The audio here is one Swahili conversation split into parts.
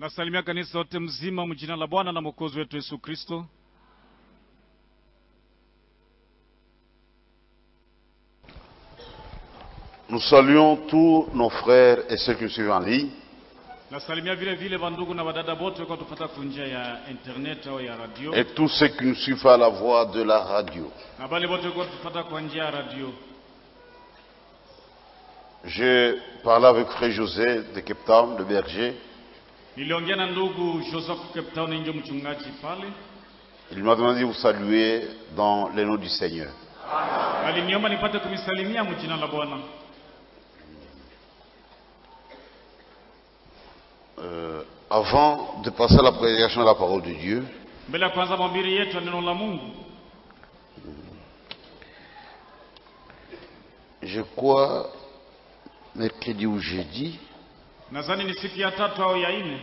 Nasalimia kanisa wote mzima mjina la Bwana na Mwokozi wetu Yesu Kristo. Nous saluons tous nos frères et ceux qui nous suivent en ligne. Nasalimia vile vile vandugu na wadada wote kwa tupata kwa njia ya internet au ya radio et tous ceux qui nous suivent à la voix de la radio. na bale wote kwa tupata kwa njia ya radio. J'ai parlé avec frère José de Cape Town, le berger. Niliongea na ndugu Joseph Cape Town, ndio mchungaji pale, Il m'a demandé de vous saluer dans le nom du Seigneur. aliniomba nipate kumisalimia mjina la Bwana. Euh, avant de passer à la prédication de la parole de Dieu, Mbele ya kwanza mahubiri yetu ya neno la Mungu, je crois, mercredi ou jeudi, nadhani ni siku ya tatu au ya nne,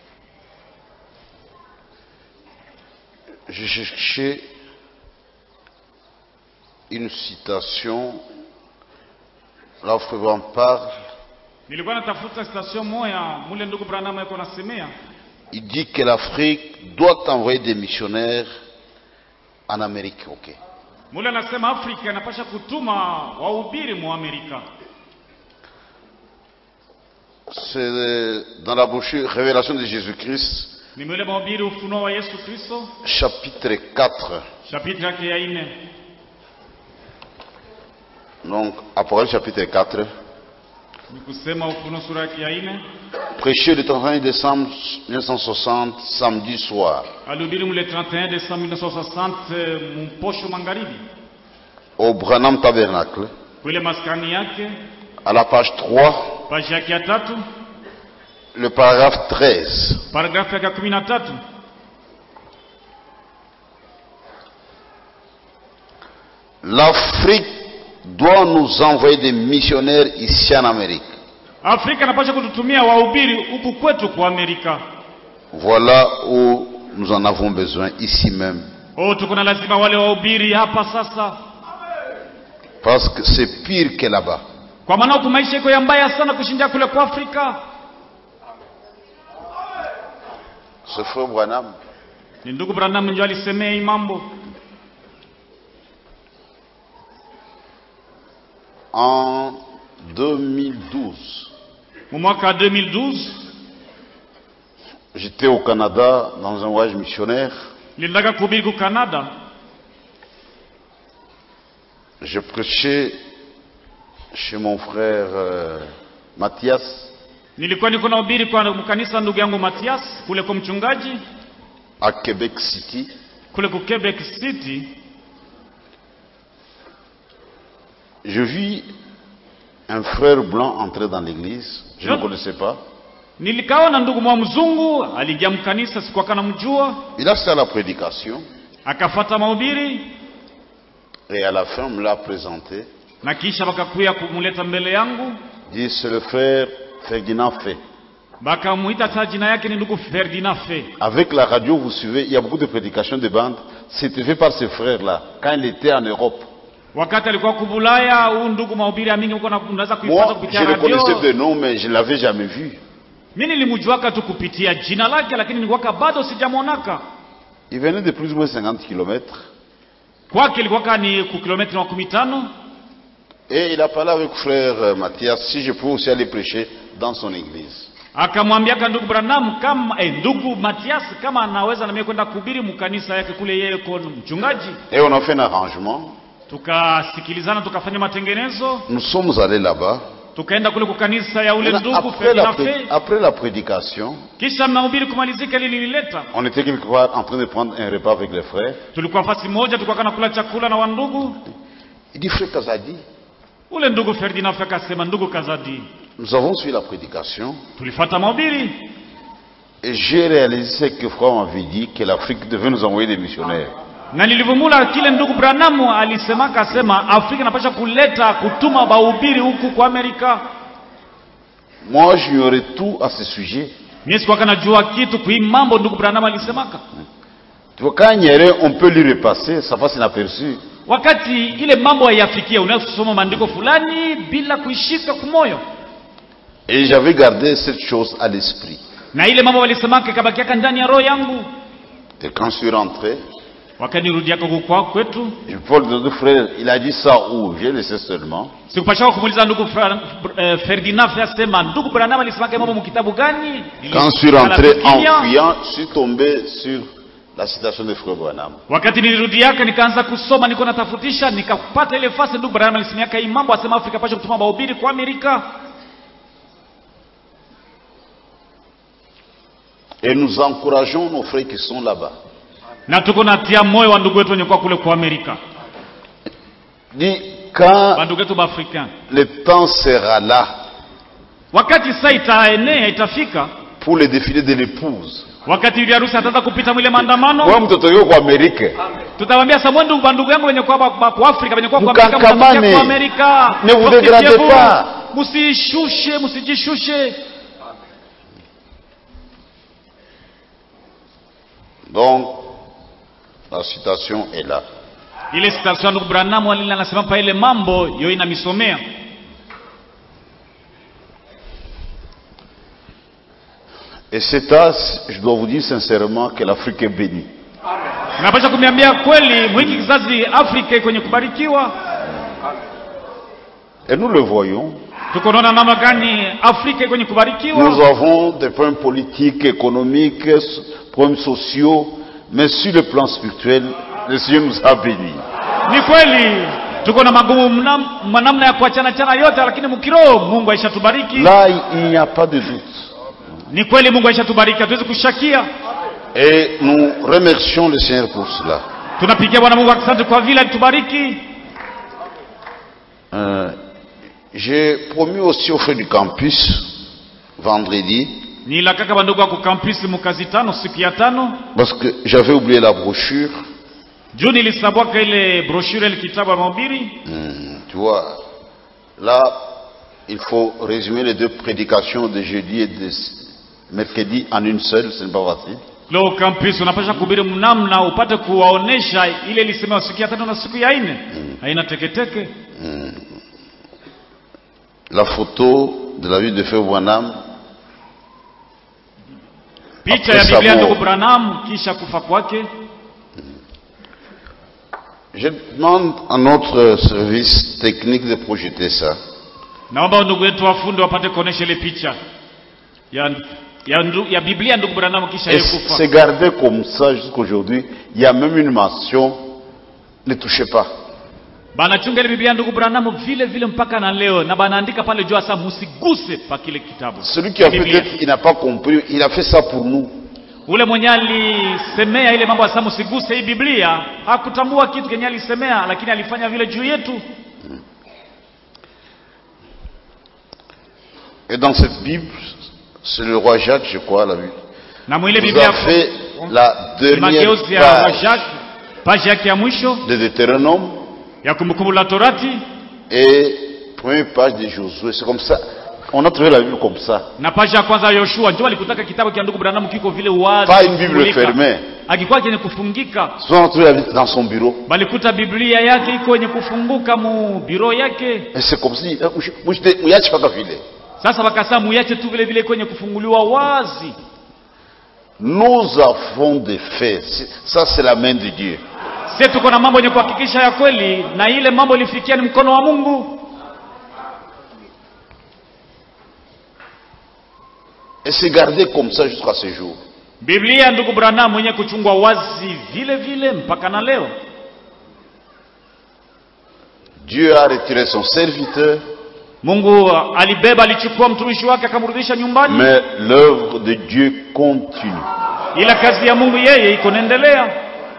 je cherchais une citation. Là où frère en parle, nilikuwa natafuta station moya mule ndugu Branham yuko nasemea il dit que l'Afrique doit envoyer des missionnaires en Amérique. Ok. mule anasema Afrika inapasha kutuma wahubiri mu Amerika. C'est dans la brochure Révélation de Jésus-Christ, Ni mule mahubiri ufunuo wa Yesu Kristo, chapitre 4. chapitre yake ya nne. Donc, Apocalypse chapitre 4. Ni kusema ufunuo sura yake ya nne. Prêché le 31 décembre 1960, samedi soir, Alihubiri mule 31 Desemba 1960 mposho magharibi, au Branham Tabernacle, kule maskani yake, à la page 3, paji yake ya tatu, le paragraphe 13. paragrafu yake ya kumi na tatu. L'Afrique doit nous envoyer des missionnaires ici en Amérique. Afrika inapasha kututumia wahubiri huku kwetu kwa Amerika. Voilà où nous en avons besoin, ici même. Oh, tuko na lazima wale wahubiri hapa sasa, Parce que c'est pire que là-bas. kwa maana huku maisha iko ya mbaya sana kushindia kule kwa Afrika. Ce frère Branham, Ni ndugu Branham ndio alisemea hii mambo en 2012, mu mwaka wa 2012. j'étais au Canada dans un voyage missionnaire. Nilitaka kuhubiri ku Canada, Je prêchais chez mon frère euh, Mathias. nilikuwa niko nahubiri kwa kanisa ndugu yangu Matias kule kwa mchungaji à Québec City. kule ku Quebec City. Je vis un frère blanc entrer dans l'église. Je ne Je- connaissais pas. Nilikaona ndugu mwa mzungu aliingia mkanisa, sikuwa kana mjua, Il a fait la prédication akafata mahubiri et à la fin, on me l'a présenté. na kisha wakakuya kumuleta mbele yangu, Il dit c'est le frère Ferdinand Fay. bakamuita hata jina yake ni ndugu Ferdinand Fe. Avec la radio, vous suivez, il y a beaucoup de prédications de bande. C'était fait par ce frère-là quand il était en Europe. Wakati alikuwa kubulaya, huu ndugu mahubiri ya mingi uko na- unaweza kuipata Moi, kupitia je le connaissais radio. de nom, mais je ne l'avais jamais vu. Mimi nilimjuaka tu kupitia jina lake, lakini nilikuwaka bado sijamwonaka. Il venait de plus ou moins 50 kilomètres. Kwake ilikuwaka ni ku kilomita makumi tano Et il a parlé avec frère euh, Mathias si je pouvais aussi aller prêcher dans son église. akamwambiaka ndugu Branham kama eh, ndugu Matias kama anaweza na mimi kwenda kuhubiri mkanisa yake kule, yeye ko mchungaji. Et on a fait un arrangement. Tukasikilizana, tukafanya matengenezo, Nous sommes allés là-bas. tukaenda kule kukanisa ya ule Maintenant, ndugu Après la, Ferdinand pré- Fe. après la prédication, Kisha mahubiri kumalizika, ili nilileta, on était quelque part en train de prendre un repas avec les frères. tulikuwa fasi moja, tulikuwa kana kula chakula na wandugu. Il dit, frère Kazadi, Ule ndugu Ferdinand Fe akasema, ndugu Kazadi, nous avons suivi la prédication tulifata mahubiri et j'ai réalisé ce que frère m'avait dit, que l'Afrique devait nous envoyer des missionnaires. na nilivumula kile ndugu Branamu alisemaka, asema Afrika inapasha kuleta kutuma bahubiri huku kwa Amerika. Moi, j'ignorais tout à ce sujet. Mimi sikuwa najua kitu kui mambo ndugu Branham alisemaka. Tu vois, quand il y a rien, on peut lui repasser, ça passe inaperçu. Wakati ile mambo haiyafikia, unaweza kusoma maandiko fulani bila kuishika kumoyo. Et j'avais gardé cette chose à l'esprit. na ile mambo walisemaka ikabakiaka ndani ya roho yangu Et quand je suis rentré, wakanirudiaka kukwa kwetu je Paul de deux frères, il a dit ça où J'ai laissé seulement. sikupashaka kumuuliza ndugu Fra- eh, Ferdinand asema ndugu Branham alisemaka mambo mkitabu gani Quand je suis rentré Nilikala en kimya. fuyant, je suis tombé sur la citation de Frère Branham. wakati nilirudiaka nikaanza kusoma niko natafutisha nikapata ile fasi ndugu Branham alisemiaka hii mambo asema Afrika pasha kutuma mahubiri kwa Amerika Et nous encourageons nos frères qui sont là-bas. na tuko natia moyo wa ndugu wetu wenye kwa kule kwa Amerika Dit, quand bandugu wetu baafrika le temps sera là wakati saa itaenea itafika pour le défilé de l'épouse, wakati yule harusi ataanza kupita mwile maandamano wewe mtoto yuko kwa Amerika, tutawambia samwe ndugu bandugu yangu wenye kwa ba- kwa Afrika wenye kwa kwa Amerika Mkakamane. mtafikia kwa Amerika Ne vous Msifikie dégradez vous. pas. msishushe msijishushe donc la citation est là. ile citation ya ndugu Branham alila anasema pa ile mambo yo inamisomea Et c'est à, je dois vous dire sincèrement que l'Afrique est bénie. napasha kuniambia kweli mwingi kizazi Afrika iko kwenye kubarikiwa Et nous le voyons. tuko naona namna gani Afrika iko kwenye Nous kubarikiwa avons des problèmes politiques, économiques, s- problèmes sociaux, mais sur le plan spirituel, le Seigneur nous a bénis. ni kweli tuko na magumu mnam- manamna ya kuachana chana yote lakini mkiroho Mungu aishatubariki Là, il il n'y a pas de doute. ni kweli Mungu aishatubariki hatuwezi kushakia Et nous remercions le Seigneur pour cela. tunapigia Bwana Mungu asante kwa vile alitubariki Euh, J'ai promis aussi aux frères du campus, vendredi, nilakaka bandugu wako kampisi mukazi tano siku ya tano parce que j'avais oublié la brochure. juu nilisabwaka ile brochure ile kitabu ya mahubiri Hmm, tu vois, là, il faut résumer les deux prédications de jeudi et de mercredi en une seule, ce n'est pas facile. leo kampisi unapasha kuhubiri mnamna upate kuwaonesha ile ilisemewa siku ya tano na siku ya nne haina teketeke La photo de la vie de Frère Branham, picha Après ya Biblia ya sa ndugu mort. Branham kisha kufa kwake je demande à notre service technique de projeter ça. naomba ndugu wetu wafundi wapate kuonesha ile picha ya, ya, ndu, ya Biblia ya ndugu Branham kisha Et yeye kufa c'est gardé comme ça jusqu'aujourd'hui. Il y a même une mention, ne touchez pas. banachunga ile Biblia ya ndugu Branham vile vile mpaka na leo na banaandika pale juu hasa musiguse pa kile kitabu Celui qui a Biblia. peut-être, il n'a pas compris, il a fait ça pour nous. ule mwenye alisemea ile mambo asa musiguse hii Biblia hakutambua kitu kenye alisemea lakini alifanya vile juu yetu Et dans cette Bible, c'est le roi Jacques, je crois, l'a vu. na mwile Vous Biblia a fait la ni dernière mageuzi ya wa page Jacques page yake ya mwisho de Deutéronome ya kumbukumbu la Torati et première page de Josué. C'est comme ça. On a trouvé la Bible comme ça. na page ya kwanza ya Yoshua ndio alikutaka kitabu cha ndugu Branham kiko vile wazi Pas une Bible kufungulika. fermée. akikuwa kenye kufungika Souvent, on a trouvé la Bible dans son bureau. balikuta Biblia yake iko yenye kufunguka mu biro yake Et c'est comme si, eh, mouche- mouche de- mouyache paka vile. sasa wakasema muyache tu vile vile kwenye kufunguliwa wazi Nous avons des faits. C'est- Ça, c'est la main de Dieu. sisi tuko na mambo yenye kuhakikisha ya kweli na ile mambo ilifikia ni mkono wa Mungu Et c'est gardé comme ça jusqu'à ce jour. Biblia ya ndugu Branham mwenye kuchungwa wazi vile vile mpaka na leo Dieu a retiré son serviteur, Mungu alibeba alichukua mtumishi wake akamrudisha nyumbani mais l'œuvre de Dieu continue. ila kazi ya Mungu yeye iko naendelea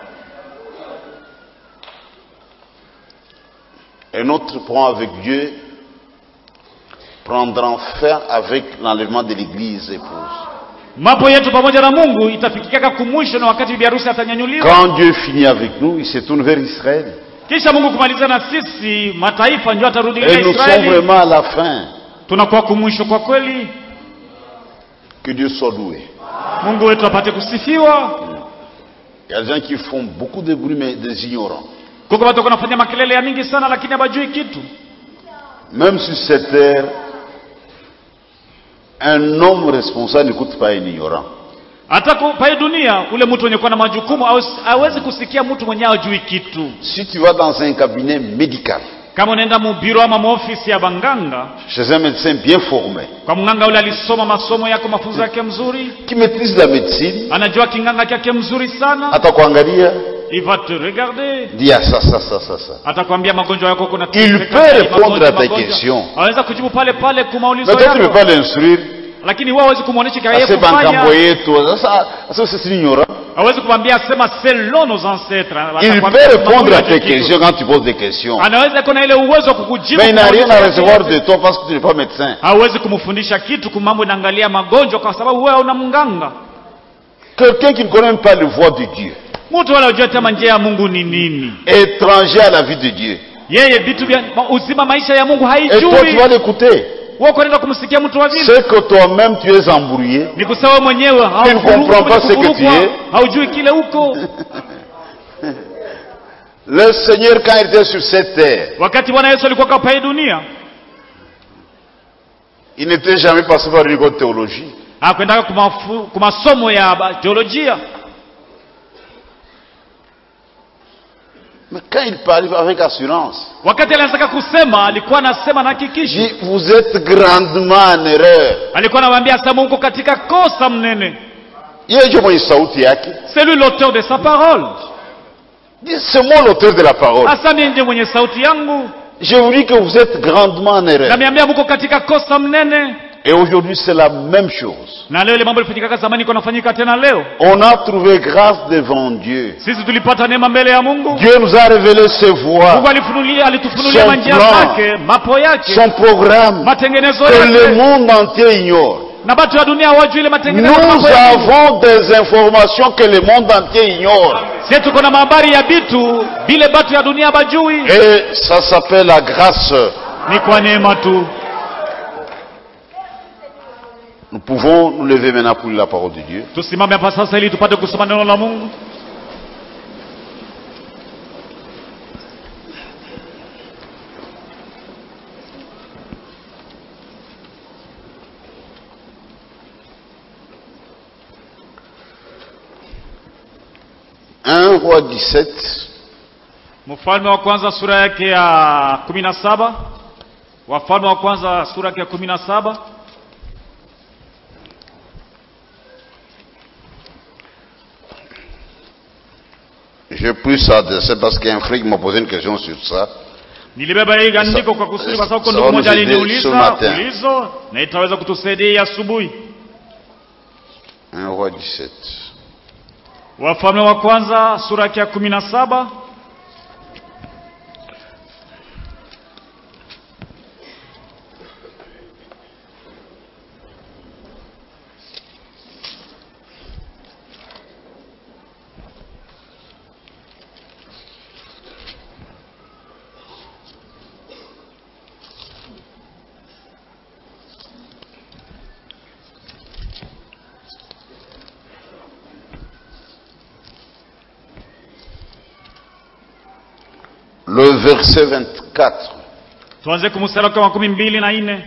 Et notre point avec Dieu prendra fin avec l'enlèvement de l'église épouse. mambo yetu pamoja na Mungu itafikika kumwisho na wakati bibi harusi atanyanyuliwa Quand Dieu finit avec nous, il se tourne vers Israël. kisha Mungu kumaliza na sisi mataifa ndio atarudi Et ile nous sommes Israeli vraiment à la fin. tunakuwa kumwisho kwa kweli Que Dieu soit loué. Mungu wetu apate kusifiwa Il y a des gens qui font beaucoup de bruit, mais des ignorants. kuko watu wanafanya makelele ya mingi sana lakini hawajui kitu Même sur cette terre, Un homme responsable n'écoute pas un ignorant. hata ku- pa hii dunia ule mtu mwenye kuwa na majukumu hawezi- hawezi kusikia mtu mwenye hajui kitu Si tu vas dans un cabinet médical, kama unaenda mubiro ama maofisi ya banganga chez un médecin bien formé, kwa mganga ule alisoma masomo yako mafunzo yake mzuri qui maîtrise la médecine, anajua kinganga kyake mzuri sana atakuangalia, il va te regarder dit ah, ça, ça, ça, ça, ça. atakwambia magonjwa yako kuna Il peut répondre à tes questions. aweza kujibu pale pale kwa maulizo Mais toi, tu ne peux yako pas l'instruire. lakini wewe hawezi kumwonyesha Ah, kile c'est kufanya bankamboye, toi. Ça, ça, ça, c'est ignorant. hawezi kumwambia asema selon nos ancêtres Il Atakwambia peut kama répondre à hajui tes kitu. questions quand tu poses des questions. anaweza kuwa na ile uwezo wa kukujibu Mais il n'a kwa rien maulizo à yake recevoir yote. de toi parce que tu n'es pas médecin. hawezi kumfundisha kitu kumambo inaangalia magonjwa kwa sababu wewe una mganga Quelqu'un qui ne connaît même pas le voie de Dieu, mtu wala hujua tema njia ya mungu ni nini étranger à la vie de Dieu. yeye vitu vya ma- uzima maisha ya mungu Et toi, tu haijui vas l'écouter. wewe kwenda kumsikia mtu wa vile C'est que toi-même, tu es embrouillé. ni kusema wewe mwenyewe Tu ne comprends pas ce que tu haufurukwa, es. haujui kile huko Le Seigneur, quand il était sur cette terre, wakati bwana yesu alikuwa kapa hii dunia il n'était jamais passé par une école de théologie. akwendaga kwa masomo ya ba- teolojia Mais quand il parle avec assurance, wakati alianzaka kusema alikuwa anasema na il hakikishi dit, vous êtes grandement en erreur. alikuwa anawaambia sema uko katika kosa mnene Yeye ndio mwenye sauti yake. c'est lui l'auteur de sa parole Dit, C'est moi l'auteur de la parole. hasa mie ndio mwenye sauti yangu Je vous dis que vous êtes grandement en erreur. namiambia mko katika kosa mnene Et aujourd'hui, c'est la même chose. na leo ile mambo ilifanyika zamani iko nafanyika tena leo On a trouvé grâce devant Dieu. sisi tulipata neema mbele ya mungu Dieu nous a révélé ses voies, mungu alifunulia alitufunulia Son manjia plan. zake mapo yake son programme, matengenezo que le yake monde entier ignore. na batu ya dunia hawajui ile Nous matengenezo mambo ya Mungu. avons des informations que le monde entier ignore. sie tuko na mahabari ya bitu vile batu ya dunia bajui Et ça s'appelle la grâce. ni kwa neema tu Nous pouvons nous lever maintenant pour lire la parole de Dieu. tusimame hapa sasa ili tupate kusoma neno la mungu Un roi 17, mfalme wa kwanza sura yake ya kumi na saba wafalme wa kwanza sura yake ya kumi na saba j'ai pris ça de c'est parce qu'un frère m'a posé une question sur ça. nilibeba hii andiko kwa kusudi kwa sababu Sawa ndugu mmoja nizidi aliniuliza ce matin. ulizo na itaweza kutusaidia asubuhi Un roi 17. wafalme wa kwanza sura yake ya kumi na saba Le verset 24. tuanze kumstari wake wa makumi mbili na nne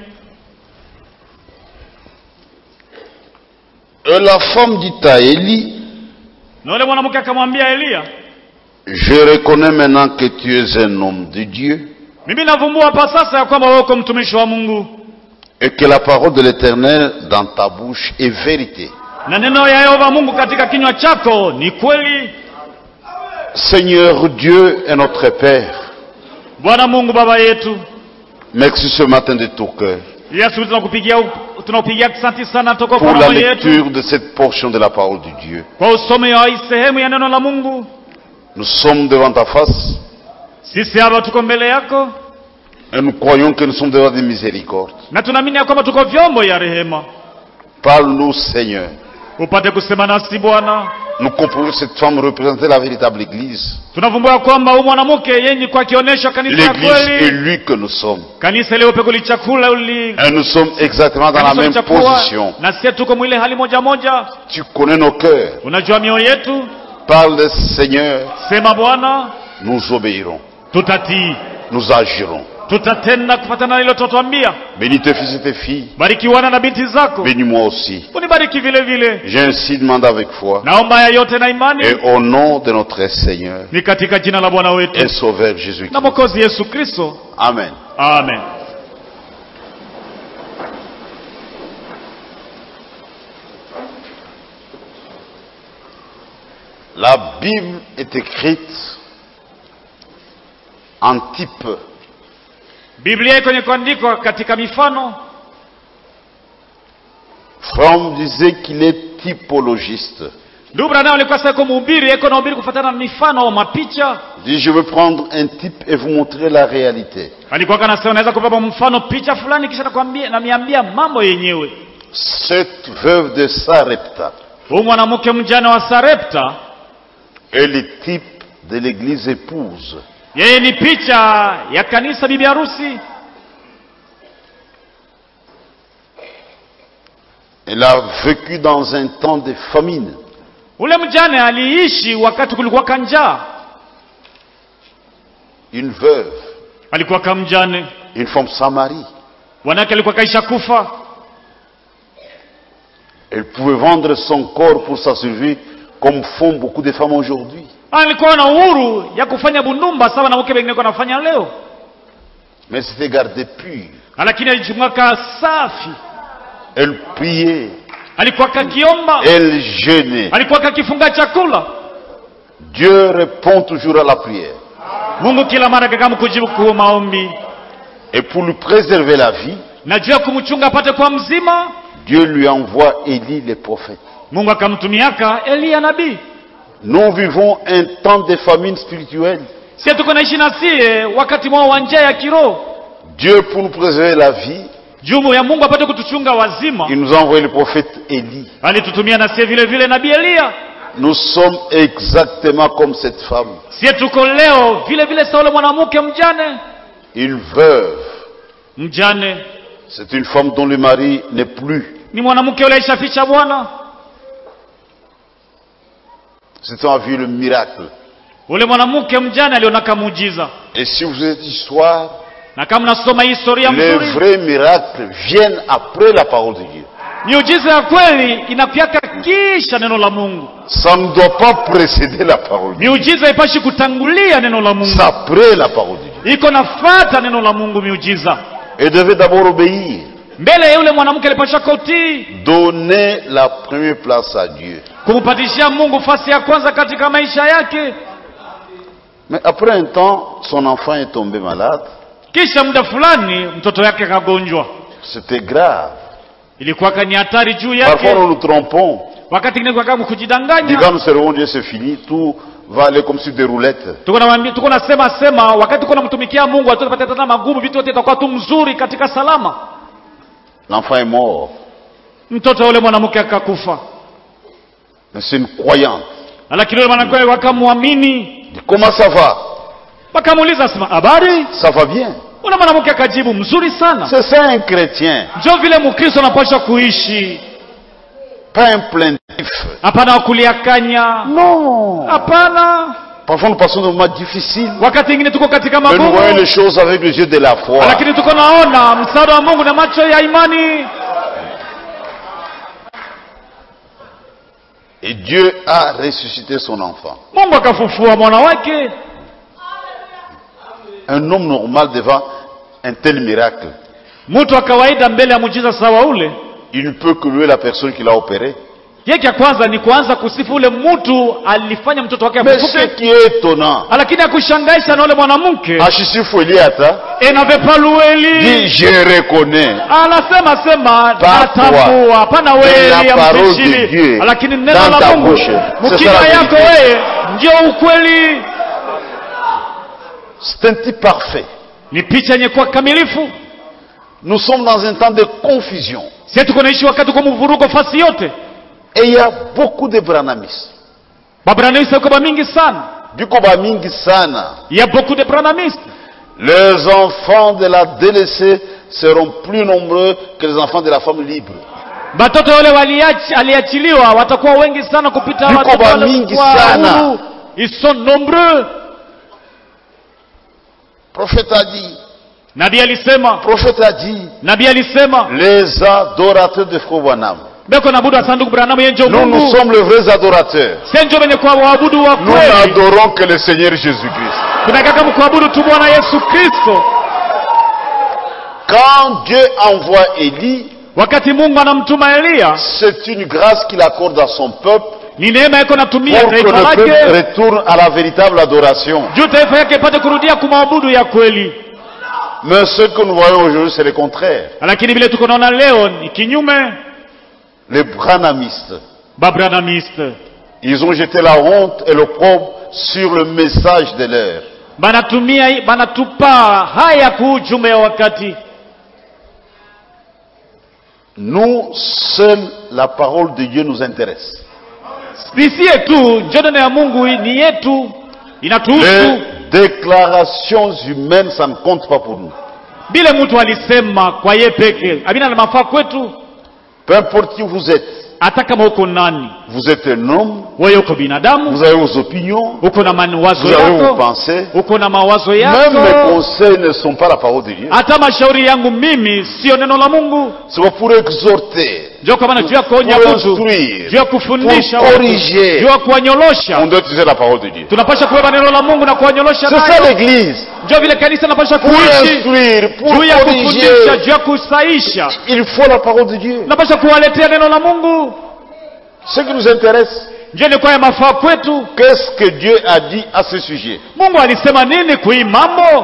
Et la femme dit à Élie, na yule mwanamke akamwambia eliya je reconnais maintenant que tu es un homme de Dieu mimi navumbua hapa sasa ya kwamba wewe uko mtumishi wa mungu et que la parole de l'Éternel dans ta bouche est vérité. na neno ya yehova mungu katika kinywa chako ni kweli Seigneur Dieu est notre Père. bwana mungu baba yetu Merci ce matin de tout cœur ili asubuhi tunakupigia tunakupigia asante sana toka pour kwa la roho yetu lecture de cette portion de la parole de Dieu. kwa usomi wa hii sehemu ya neno la mungu Nous sommes devant ta face sisi hapa tuko mbele yako et nous croyons que nous sommes devant des miséricordes. na tunaamini ya kwamba tuko vyombo ya rehema Parle-nous Seigneur. upate kusema nasi bwana Nous comprenons que cette femme représentait la véritable Église. tunavumbua kwamba huyu mwanamke yenye kwa akionyesha kanisa ya L'église kweli élue que nous sommes. kanisa iliyopekwa ulichakula uli Et nous sommes exactement dans la kanisa même ulichakua position. na sie tuko mwile hali moja moja Tu connais nos cœurs. unajua mioyo yetu Parle Seigneur. sema bwana Nous obéirons. tutatii Nous agirons. tutatenda kufatana na hilo tutatuambia Bénis tes fils et tes filles. barikiwana na binti zako Bénis-moi aussi. unibariki vile vile J'ai ainsi demandé avec foi. naomba haya yote na imani Et au nom de notre Seigneur ni katika jina la bwana et wetu Sauveur na Jésus-Christ. mwokozi yesu kristo Amen. amen La Bible est écrite en type. biblia iko kwenye kuandikwa katika mifano Fromm disait qu'il est typologiste. ndugu branham alikuwa sasa iko mhubiri iko nahubiri kufatana na mifano au mapicha Il dit, je veux prendre un type et vous montrer la réalité. alikuwa kanasema naweza kubeba mfano picha fulani kisha nakwambia namiambia mambo yenyewe Cette veuve de Sarepta huyu mwanamke mjane wa sarepta est le type de l'église épouse. yeye ni picha ya kanisa bibi harusi Elle a vécu dans un temps de famine. ule mjane aliishi wakati kulikuwa kanjaa Une veuve, alikuwa kamjane une femme sans mari. wanawake alikuwa kaisha kufa Elle pouvait vendre son corps pour sa survie comme font beaucoup de femmes aujourd'hui. alikuwa na uhuru ya kufanya bundumba sawa na mke wengine wanafanya leo Mais c'était gardé pur. lakini alichungaka safi Elle priait, alikuwa kakiomba elle jeûnait. alikuwa kakifunga chakula Dieu répond toujours à la prière. mungu kila mara kakamu kujibu kwa maombi Et pour lui préserver la vie, na juu ya kumchunga apate kwa mzima Dieu lui envoie Élie le prophète. mungu akamtumiaka eliya nabii Nous vivons un temps de famine spirituelle. sie tuko naishi na sie wakati mwao wa njaa ya kiroho Dieu, pour nous préserver la vie, jumu ya mungu apate kutuchunga wazima il nous a envoyé le prophète Élie. alitutumia na sie vile vile nabii eliya Nous sommes exactement comme cette femme, sie tuko leo vile vile sawa ule mwanamke mjane une veuve. mjane C'est une femme dont le mari n'est plus. ni mwanamke ule aishaficha bwana C'est un vu le miracle. ule mwanamke mjane alionaka muujiza Et si vous êtes histoire, na kama nasoma hii historia les mzuri vrais miracles viennent après la parole de Dieu. miujiza ya kweli inapiaka kisha neno la mungu Ça ne doit pas précéder la parole de Dieu. miujiza ipashi kutangulia neno la mungu C'est après la parole de Dieu. iko nafata neno la mungu miujiza Elle devait d'abord obéir, mbele ya yule mwanamke alipasha kautii donner la première place à Dieu. kumpatishia mungu fasi ya kwanza katika maisha yake Mais après un temps, son enfant est tombé malade. kisha muda fulani mtoto yake akagonjwa C'était grave. ilikuwaka ni hatari juu Parfois, yake nous nous trompons. wakati ingine kwa kama Dit kujidanganya quand nous servons Dieu, c'est fini. Tout va aller comme sur des roulettes. tuko namwambia tuko nasema sema wakati tuko namtumikia mungu hatutapata tena magumu vitu vyote itakuwa tu mzuri katika salama L'enfant est mort. mtoto yule mwanamke akakufa Mais c'est une croyante. lakini yule mwanamke wakamwamini Dit, comment ça va wakamuuliza sema habari Ça va bien. ule mwanamke akajibu mzuri sana C'est ça un chrétien. njo vile mkristo anapaswa kuishi Pas un plaintif. hapana wakuliakanya Non. hapana Parfois, nous passons des moments difficiles. wakati ingine tuko katika Mais nous voyons magumu les choses avec les yeux de la foi. lakini tuko naona msaada wa mungu na macho ya imani Et Dieu a ressuscité son enfant. mungu akafufua mwana wake Un homme normal devant un tel miracle, mtu wa kawaida mbele ya mujiza sawa ule il ne peut que louer la personne qui l'a opéré. yake ya kwanza ni kuanza kusifu ule mtu alifanya mtoto wake Mais ce afufuke qui est étonnant, lakini akushangaisha na ule mwanamke Ashisifu Eliata enave dit palueli Je reconnais anasema sema Pas natambua hapana Mais wewe la ya parole de mtishili Dieu lakini neno dans la ta mungu bouche, c'est mkinywa ça la yako vérité. wewe ndio ukweli c'est un type parfait. ni picha yenye kuwa kamilifu Nous sommes dans un temps de confusion. sie tuko naishi wakati kwa mvurugo fasi yote Et il y a beaucoup de branamistes. babraniste koba mingi sana Biko bamingi sana. il y a beaucoup de branamistes Les enfants de la délaissée seront plus nombreux que les enfants de la femme libre. batoto wale waliachi- aliachiliwa watakuwa wengi sana kupita Viko watoto wale bamingi wa sana. huru. ils sont nombreux Le prophète a dit, nabii alisema Le prophète a dit, nabii alisema les adorateurs de Frère Branham. beko nabudu wa sanduku branamu yenjo Nous, nous mungu sommes les vrais adorateurs. senjo venye kwa waabudu wa Nous kweli n'adorons que le Seigneur Jésus-Christ. tunataka mkuabudu tu bwana yesu kristo Quand Dieu envoie Élie, wakati mungu anamtuma eliya c'est une grâce qu'il accorde à son peuple ni neema iko natumia pour que taifa le peuple lake retourne à la véritable adoration. juu taifa yake ipate kurudia kumwabudu ya kweli Mais ce que nous voyons aujourd'hui, c'est le contraire. lakini vile tuko naona leo ni kinyume Les branamistes, babranamiste ils ont jeté la honte et l'opprobre sur le message de l'heure. banatumia banatupa haya kuu ujumbe ya wakati Nous, seule la parole de Dieu nous intéresse. sisie tu njo neno ya mungu ni yetu inatuhusu Les déclarations humaines, ça ne compte pas pour nous. vile mtu alisema kwa ye peke abina na mafaa kwetu Peu importe qui vous êtes, hata kama uko nani vous êtes un homme, wewe uko binadamu vous avez vos opinions, uko na mawazo vous avez vos yako pensées. uko na mawazo Même mes yako conseils ne sont pas la parole de Dieu. hata mashauri yangu mimi sio neno la mungu C'est pas pour exhorter, njo kwa maana juu ya kuonya pour mtu instruire, juu ya kufundisha pour watu, corriger. juu ya kuwanyolosha On doit utiliser la parole de Dieu. tunapasha kubeba neno la mungu na kuwanyolosha C'est ça nayo l'église. njo vile kanisa napasha Pour kuishi instruire, pour juu ya kufundisha corriger. juu ya kusaisha Il faut la parole de Dieu. napasha kuwaletea neno la mungu Ce qui nous intéresse, njo ilikuwa ya mafaa kwetu qu'est-ce que Dieu a dit à ce sujet mungu alisema nini kui mambo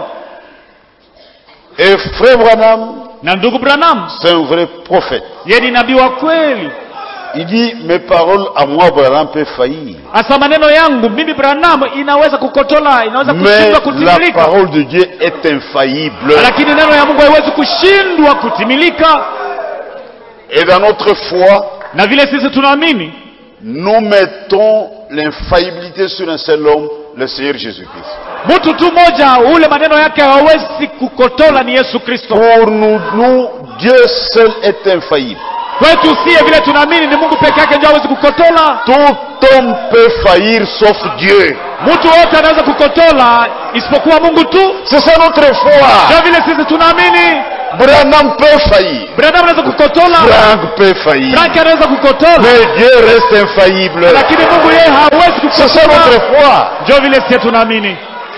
Et frère Branham, na ndugu branham c'est un vrai prophète. ye ni nabii wa kweli Il dit, mes paroles à moi, Branham, peuvent faillir. hasa maneno yangu mimi branham inaweza kukotola inaweza Mais kushindwa la kutimilika parole de Dieu est infaillible. lakini neno ya mungu haiwezi kushindwa kutimilika Et dans notre foi, na vile sisi tunaamini nous mettons l'infaillibilité sur un seul homme, le Seigneur Jésus-Christ. mtu tu moja ule maneno yake hawezi kukotola ni yesu kristo Pour nous, nous, Dieu seul est infaillible. kwetu sie vile tunaamini ni mungu peke yake ndio hawezi kukotola Tout homme peut faillir sauf Dieu. mtu wote anaweza kukotola isipokuwa mungu tu C'est ça notre foi. ndio vile sisi tunaamini Branham peut faillir. binadamu anaweza kukotola Frank peut faillir. franki anaweza kukotola Mais Dieu reste infaillible. lakini mungu yeye hawezi C'est ça notre kukotola foi. ndio vile sie tunaamini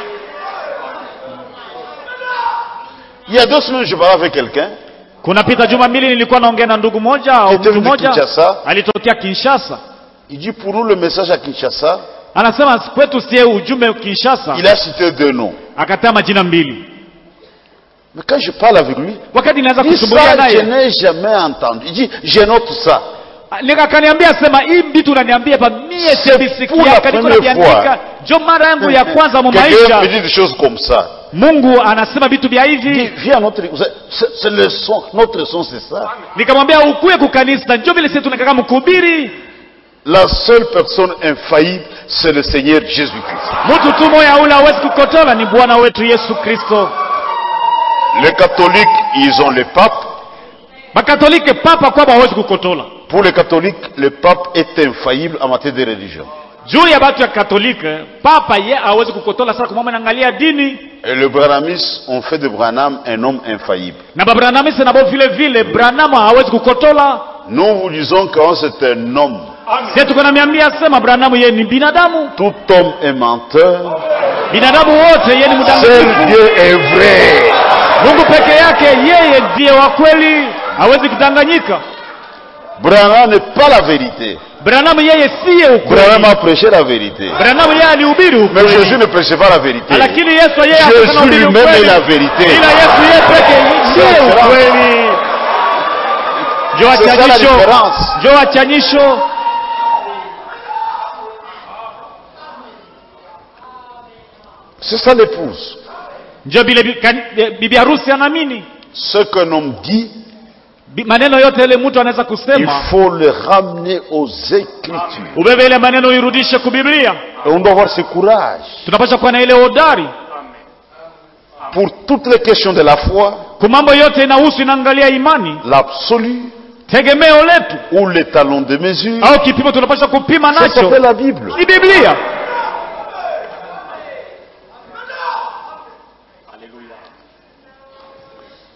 Il y a deux semaines, je parlais avec quelqu'un. kunapita juma mbili nilikuwa naongea na ndugu moja au Était mtu venu moja Kinshasa. alitokea kinshasa Il dit pour nous le message à Kinshasa, anasema kwetu sie ujumbe kinshasa il a cité deux noms. akataa majina mbili Mais quand je parle avec lui, wakati naweza il dit kusumbulia ça, je naye n'ai jamais entendu. Il dit, je note ça. Nika- akaniambia sema hii vitu unaniambia hapa mie C'est pour la sibisikiaka niko première naviandika fois. jo mara yangu ya kwanza mu Quelqu'un me maisha dit des choses comme ça. mungu anasema vitu vya Il dit, hivi viens à notre c'est- c'est c'est le son, notre son c'est ça. nikamwambia ukuye kukanisa njo vile sisi tunakaka mkuhubiri La seule personne infaillible, c'est le Seigneur Jésus-Christ. mtu tu moya ule hawezi kukotola ni bwana wetu yesu kristo Les catholiques, ils ont le pape. makatolike papa kwamba hawezi kukotola Pour les catholiques, le pape est infaillible en matière de religion. juu ya batu ya katolike papa ye hawezi kukotola sasa kumama naangalia dini Et le Branamis ont fait de Branham un homme infaillible. na babranamisi nabo vile vile branama hawezi kukotola Nous vous disons que c'est un homme. sie tuko na miambia sema branamu ye ni binadamu Tout homme est menteur. binadamu wote ye ni Seul mdanganyifu Dieu est vrai. mungu peke yake yeye ndiye wa kweli hawezi kudanganyika Branham n'est pas la vérité. branamu yeye siye Branham ukweli a prêché la vérité. branamu yeye alihubiri Mais Jésus ukweli ne prêchait pas la vérité. lakini yesu yeye Jésus hakuna ubiri lui-même est ukweli la vérité. ila yesu yeye peke ndiye C'est ça. ukweli jo C'est ça la achanyisho différence. jo achanyisho C'est ça l'épouse. njo vile bi- kan- eh, bibi harusi anaamini Ce qu'un homme dit, Bi- maneno yote ile mtu anaweza il kusema faut le ramener aux Écritures. ubebe ile maneno uirudishe kubiblia Et on doit avoir ce courage. tunapaswa kuwa na ile hodari Pour toutes les questions de la foi, kwa mambo yote inahusu inaangalia imani l'absolu tegemeo letu ou les talons de mesure, au kipimo tunapaswa kupima ça s'appelle nacho la Bible. ni biblia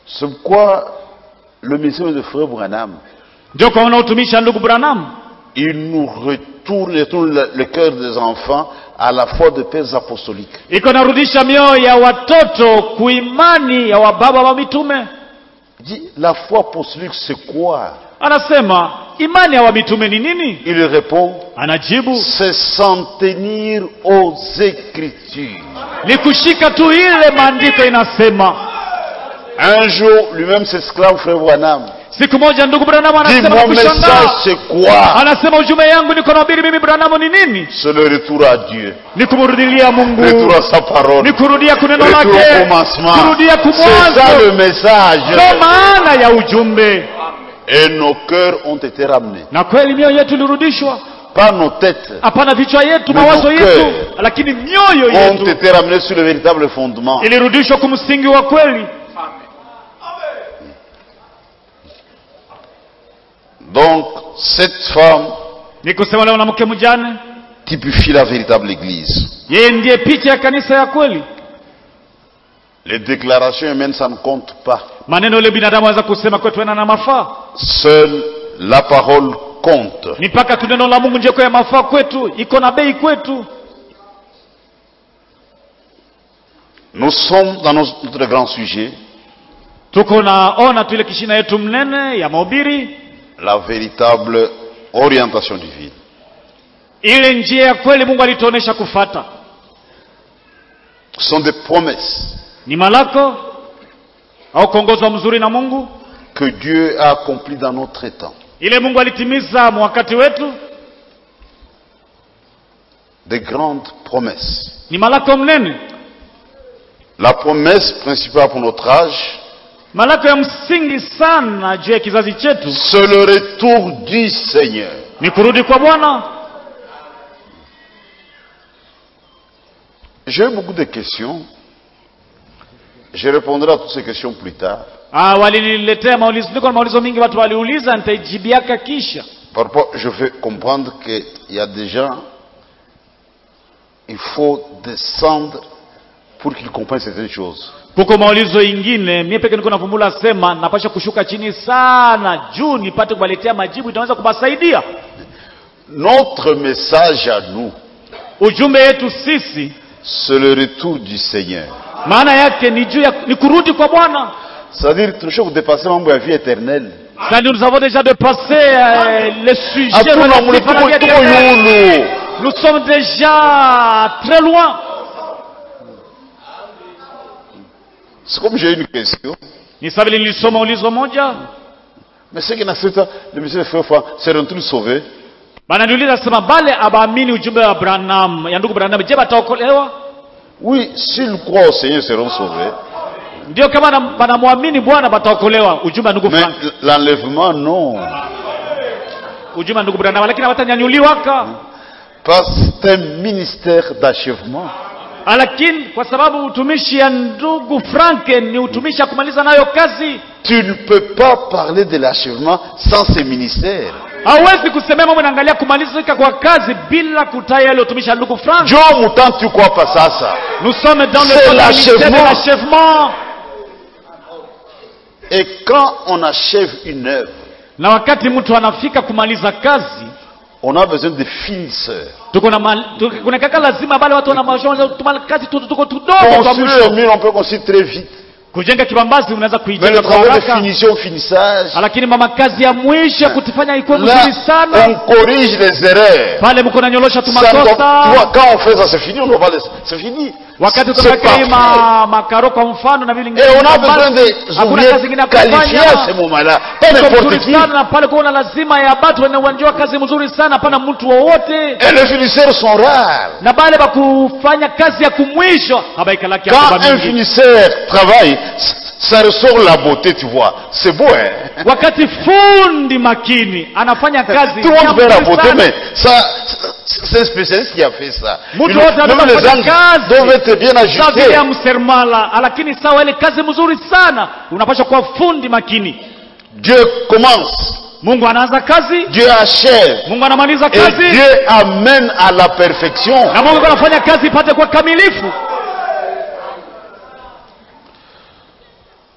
C'est pourquoi le message de Frère Branham, ndio kwa unaotumisha ndugu branham il nous retourne, retourne le, le cœur des enfants à la foi de pères apostoliques. iko narudisha mioyo ya watoto kuimani ya wababa wa mitume Il dit, la foi apostolique, c'est quoi anasema imani ya wamitume ni nini Il répond, anajibu c'est s'en tenir aux Écritures. ni kushika tu ile maandiko inasema Un jour, lui-même s'exclame, Frère Branham, siku moja ndugu branham dit, anasema mon message, kushangaa c'est quoi anasema ujumbe yangu niko nahubiri mimi branham ni nini C'est le retour à Dieu, ni kumrudilia mungu retour à sa parole, ni kurudia kuneno retour au lake commencement. kurudia C'est ça kumwanzo le message. ndo maana ya ujumbe Et nos cœurs ont été ramenés. na kweli mioyo yetu ilirudishwa Pas nos têtes hapana vichwa yetu Mais mawazo nos yetu cœurs lakini mioyo ont yetu été ramenés sur le véritable fondement. ilirudishwa kumsingi wa kweli Donc, cette femme ni kusema leo na mke mjane typifie la véritable Église. yeye ndiye picha ya kanisa ya kweli Les déclarations humaines, ça ne compte pas. maneno ile binadamu aweza kusema kwetu ena na mafaa Seule la parole compte. ni mpaka tu neno la mungu njeko ya mafaa kwetu iko na bei kwetu Nous sommes dans nos- notre grand sujet, tuko naona tu ile kishina yetu mnene ya mahubiri la véritable orientation divine. ile njia ya kweli mungu alituonesha kufata Ce sont des promesses ni malako au kuongozwa mzuri na mungu que Dieu a accomplies dans notre temps. ile mungu alitimiza mwakati wetu Des grandes promesses. ni malako mnene La promesse principale pour notre âge, malako ya msingi sana juu ya kizazi chetu c'est le retour du Seigneur. ni kurudi kwa bwana J'ai eu beaucoup de questions. Je répondrai à toutes ces questions plus tard. Ah, waliniletea maulizo, niko na maulizo mingi watu waliuliza, nitaijibiaka kisha. Par rapport, je fais comprendre qu'il y a des gens, il faut descendre pour qu'ils comprennent certaines choses. Kuko maulizo ingine, mie peke niko navumbula sema napasha kushuka chini sana juu nipate kuwaletea majibu, itaweza kuwasaidia. Notre message à nous, Ujumbe yetu sisi c'est le retour du Seigneur. maana yake ni juu ya ni kurudi kwa Bwana. C'est-à-dire, toujours dépasser mambo ya vie éternelle. Ça nous avons déjà dépassé euh, le sujet Hatuna mule relatif à la tuko vie tuko éternelle. yulu. Nous sommes déjà très loin. C'est comme j'ai une question. Ni sawa vile nilisoma ulizo moja, Mais ce qui n'accepte pas, le monsieur frère Franck, c'est retour sauvé. bana niuliza sema bale abaamini ujumbe wa Branham ya ndugu Branham, je, bataokolewa? Oui, s'ils croient au Seigneur, ils seront sauvés. Ndio kama na- banamwamini Bwana bataokolewa. Ujumbe wa ndugu Mais Frank, l'enlèvement, non. ujumbe wa ndugu Branham, lakini hawatanyanyuliwaka. Parce que c'est un ministère d'achèvement. Ah, lakini kwa sababu utumishi ya ndugu Frank ni utumishi ya kumaliza nayo kazi, Tu ne peux pas parler de l'achèvement sans ce ministère. hauwezi kusemea mambo inaangalia kumalizika kwa kazi bila kutaya ile utumishi ya ndugu Frank. Joe Moutan, tu crois pas ça, ça. Nous sommes dans le C'est temps du ministère de l'achèvement. l'achèvement. Et quand on achève une œuvre, Na wakati mtu anafika kumaliza kazi, on a besoin de finisseurs. tuko na mal- tu- kuna kaka lazima bale watu wana mashauri tumala kazi tu- tuko tudogo kwa Construire mwisho. un mur, on peut construire très vite. Kujenga kibambazi unaweza Mais kuijenga le kwa travail de haraka, finition, finissage, lakini mama kazi ya mwisho ya kutifanya ikuwe là, mzuri sana on corrige les erreurs. pale mko nanyolosha tu Ça doit- tu makosa vois, quand on fait ça, c'est fini, on doit pas laisser. C'est fini. wakati C'est tunaweka hii parfait. ma, makaro kwa mfano na vile Et on a besoin des hakuna kazi ingine ouvriers ya qualifiés à ce kufanya moment-là. Pas Iko n'importe mzuri qui. sana na pale kuna lazima ya batu wenye wanjua kazi mzuri sana hapana mtu wowote Et les finisseurs sont rares. na bale bakufanya kazi ya kumwisho habaikalaki Quand un finisseur travaille, c- ça ressort la beauté, tu vois. C'est beau, hein wakati fundi makini anafanya kazi Tout le ya monde fait la mzuri beauté, sana. mais ça, c'est un spécialiste qui a fait ça. Mtu Il- wote Même anataka les kufanya angles kazi. doivent être bien Sa vile ajustés. ya msermala lakini sawa ile kazi mzuri sana unapaswa kuwa fundi makini Dieu commence, mungu anaanza kazi Dieu achève, mungu anamaliza et kazi Dieu amène à la perfection. na mungu anafanya kazi ipate kwa kamilifu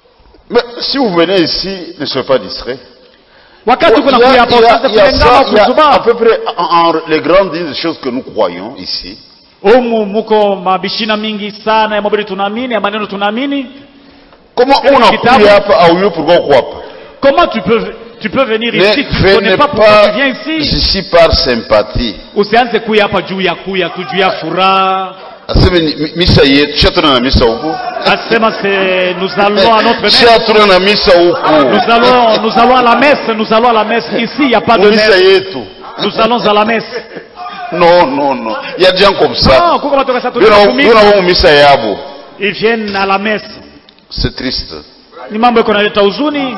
Mais si vous venez ici, ne soyez pas distrait. wakati Il y kuna a, kuya il hapa y a- usianze il y a kulengama ça, il y a à kuzubaa peu près en, en- les grandes lignes des choses que nous croyons ici. humu muko mabishina mingi sana ya mabili tunaamini ya maneno tunaamini Comment Quel on a kitabu? cru hapa au lieu pourquoi on croit pas comment tu peux tu peux venir Ne ici tu ne venez connais pas pourquoi pas tu viens ici ici par sympathie. usianze kuya hapa juu ya kuya tu juu ya furaha Aseme ni- mi- misa yetu, shatuna na misa huku. asema c'est nous allons à notre messe Shatuna na misa nous huku. allons nous allons à la messe nous allons à la messe ici il y a pas de Misa messe yetu. nous allons à la messe Non, non, non. Il y a des gens comme ça. non kuko batoka sasa Ndio na- ndio tunakumika na wao misa yabo. ils viennent à la messe C'est triste. ni mambo yako naleta huzuni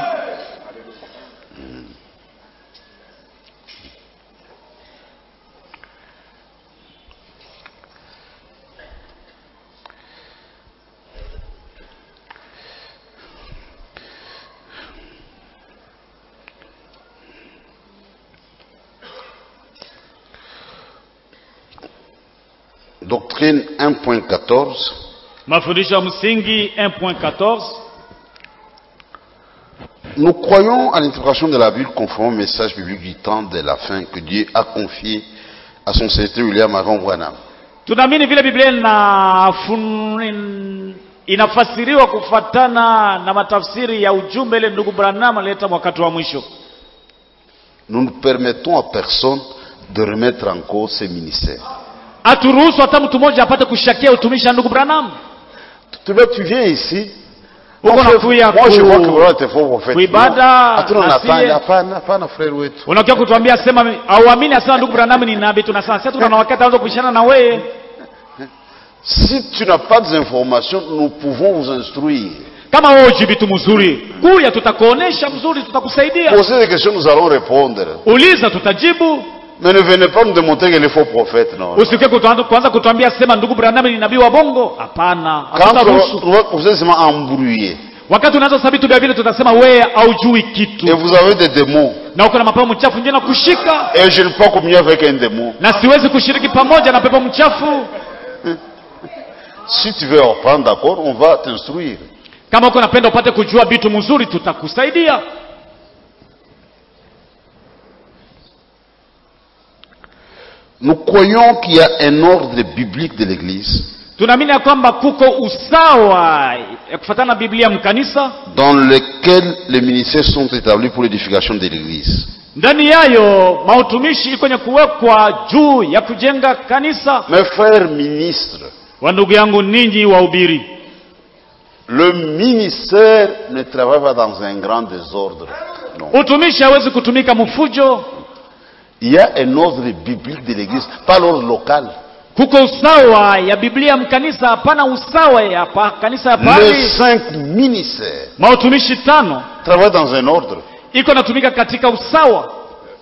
Doctrine 1.14. mafundisho ya msingi 1.14 Nous croyons à l'interprétation de la Bible conforme au message biblique du temps de la fin que Dieu a confié à son serviteur William Aaron Branham. tunaamini vile biblia inafun- inafasiriwa kufatana na matafsiri ya ujumbe ile ndugu branham alileta wakati wa mwisho Nous ne permettons à personne de remettre en cause ses ministères. haturuhusu hata mtu mmoja apate kushakia utumishi wa ndugu branham Tu, vois, tu viens ici. Uko Moi, nakuya moi, je ku- vois que vraiment t'es faux prophète. kuibada, Hatuna na nafanya, siye. hapana, hapana frère wetu. unakia kutuambia sema auamini asema ndugu branham ni nabii tunasema sasa tuna wakati anaweza kuishana na wewe Si tu n'as pas des informations, nous pouvons vous instruire. kama wewe uji vitu mzuri kuya tutakuonesha mzuri tutakusaidia Posez des questions, nous allons répondre. uliza tutajibu Mais ne venez pas nous démontrer qu'il est faux prophète, non. usikie kutuanza- kuanza kutuambia sema ndugu branham ni nabii wa bongo hapana Quand hatutaruhusu on va- vous êtes seulement embrouillé wakati unaanza sabitu vya vile tutasema wewe haujui et kitu vous avez des démons, na uko na mapepo mchafu nje na kushika et je ne peux pas communier avec un démon. na siwezi kushiriki pamoja na pepo mchafu Si tu veux apprendre, d'accord, on va t'instruire. kama uko napenda upate kujua vitu mzuri tutakusaidia Nous croyons qu'il y a un ordre biblique de l'Église tunaamini ya kwamba kuko usawa ya kufatana na biblia mkanisa dans lequel les ministères sont établis pour l'édification de l'Église. ndani yayo mautumishi kwenye kuwekwa juu ya kujenga kanisa Mes frères ministres, wa ndugu yangu ninyi wahubiri le ministère ne travaille pas dans un grand désordre. Non. utumishi hawezi kutumika mfujo Il y a un ordre biblique de l'Église, pas l'ordre local. kuko usawa ya biblia mkanisa hapana usawa ya pa, kanisa ya Les pali cinq ministères mautumishi tano travaillent dans un ordre. iko natumika katika usawa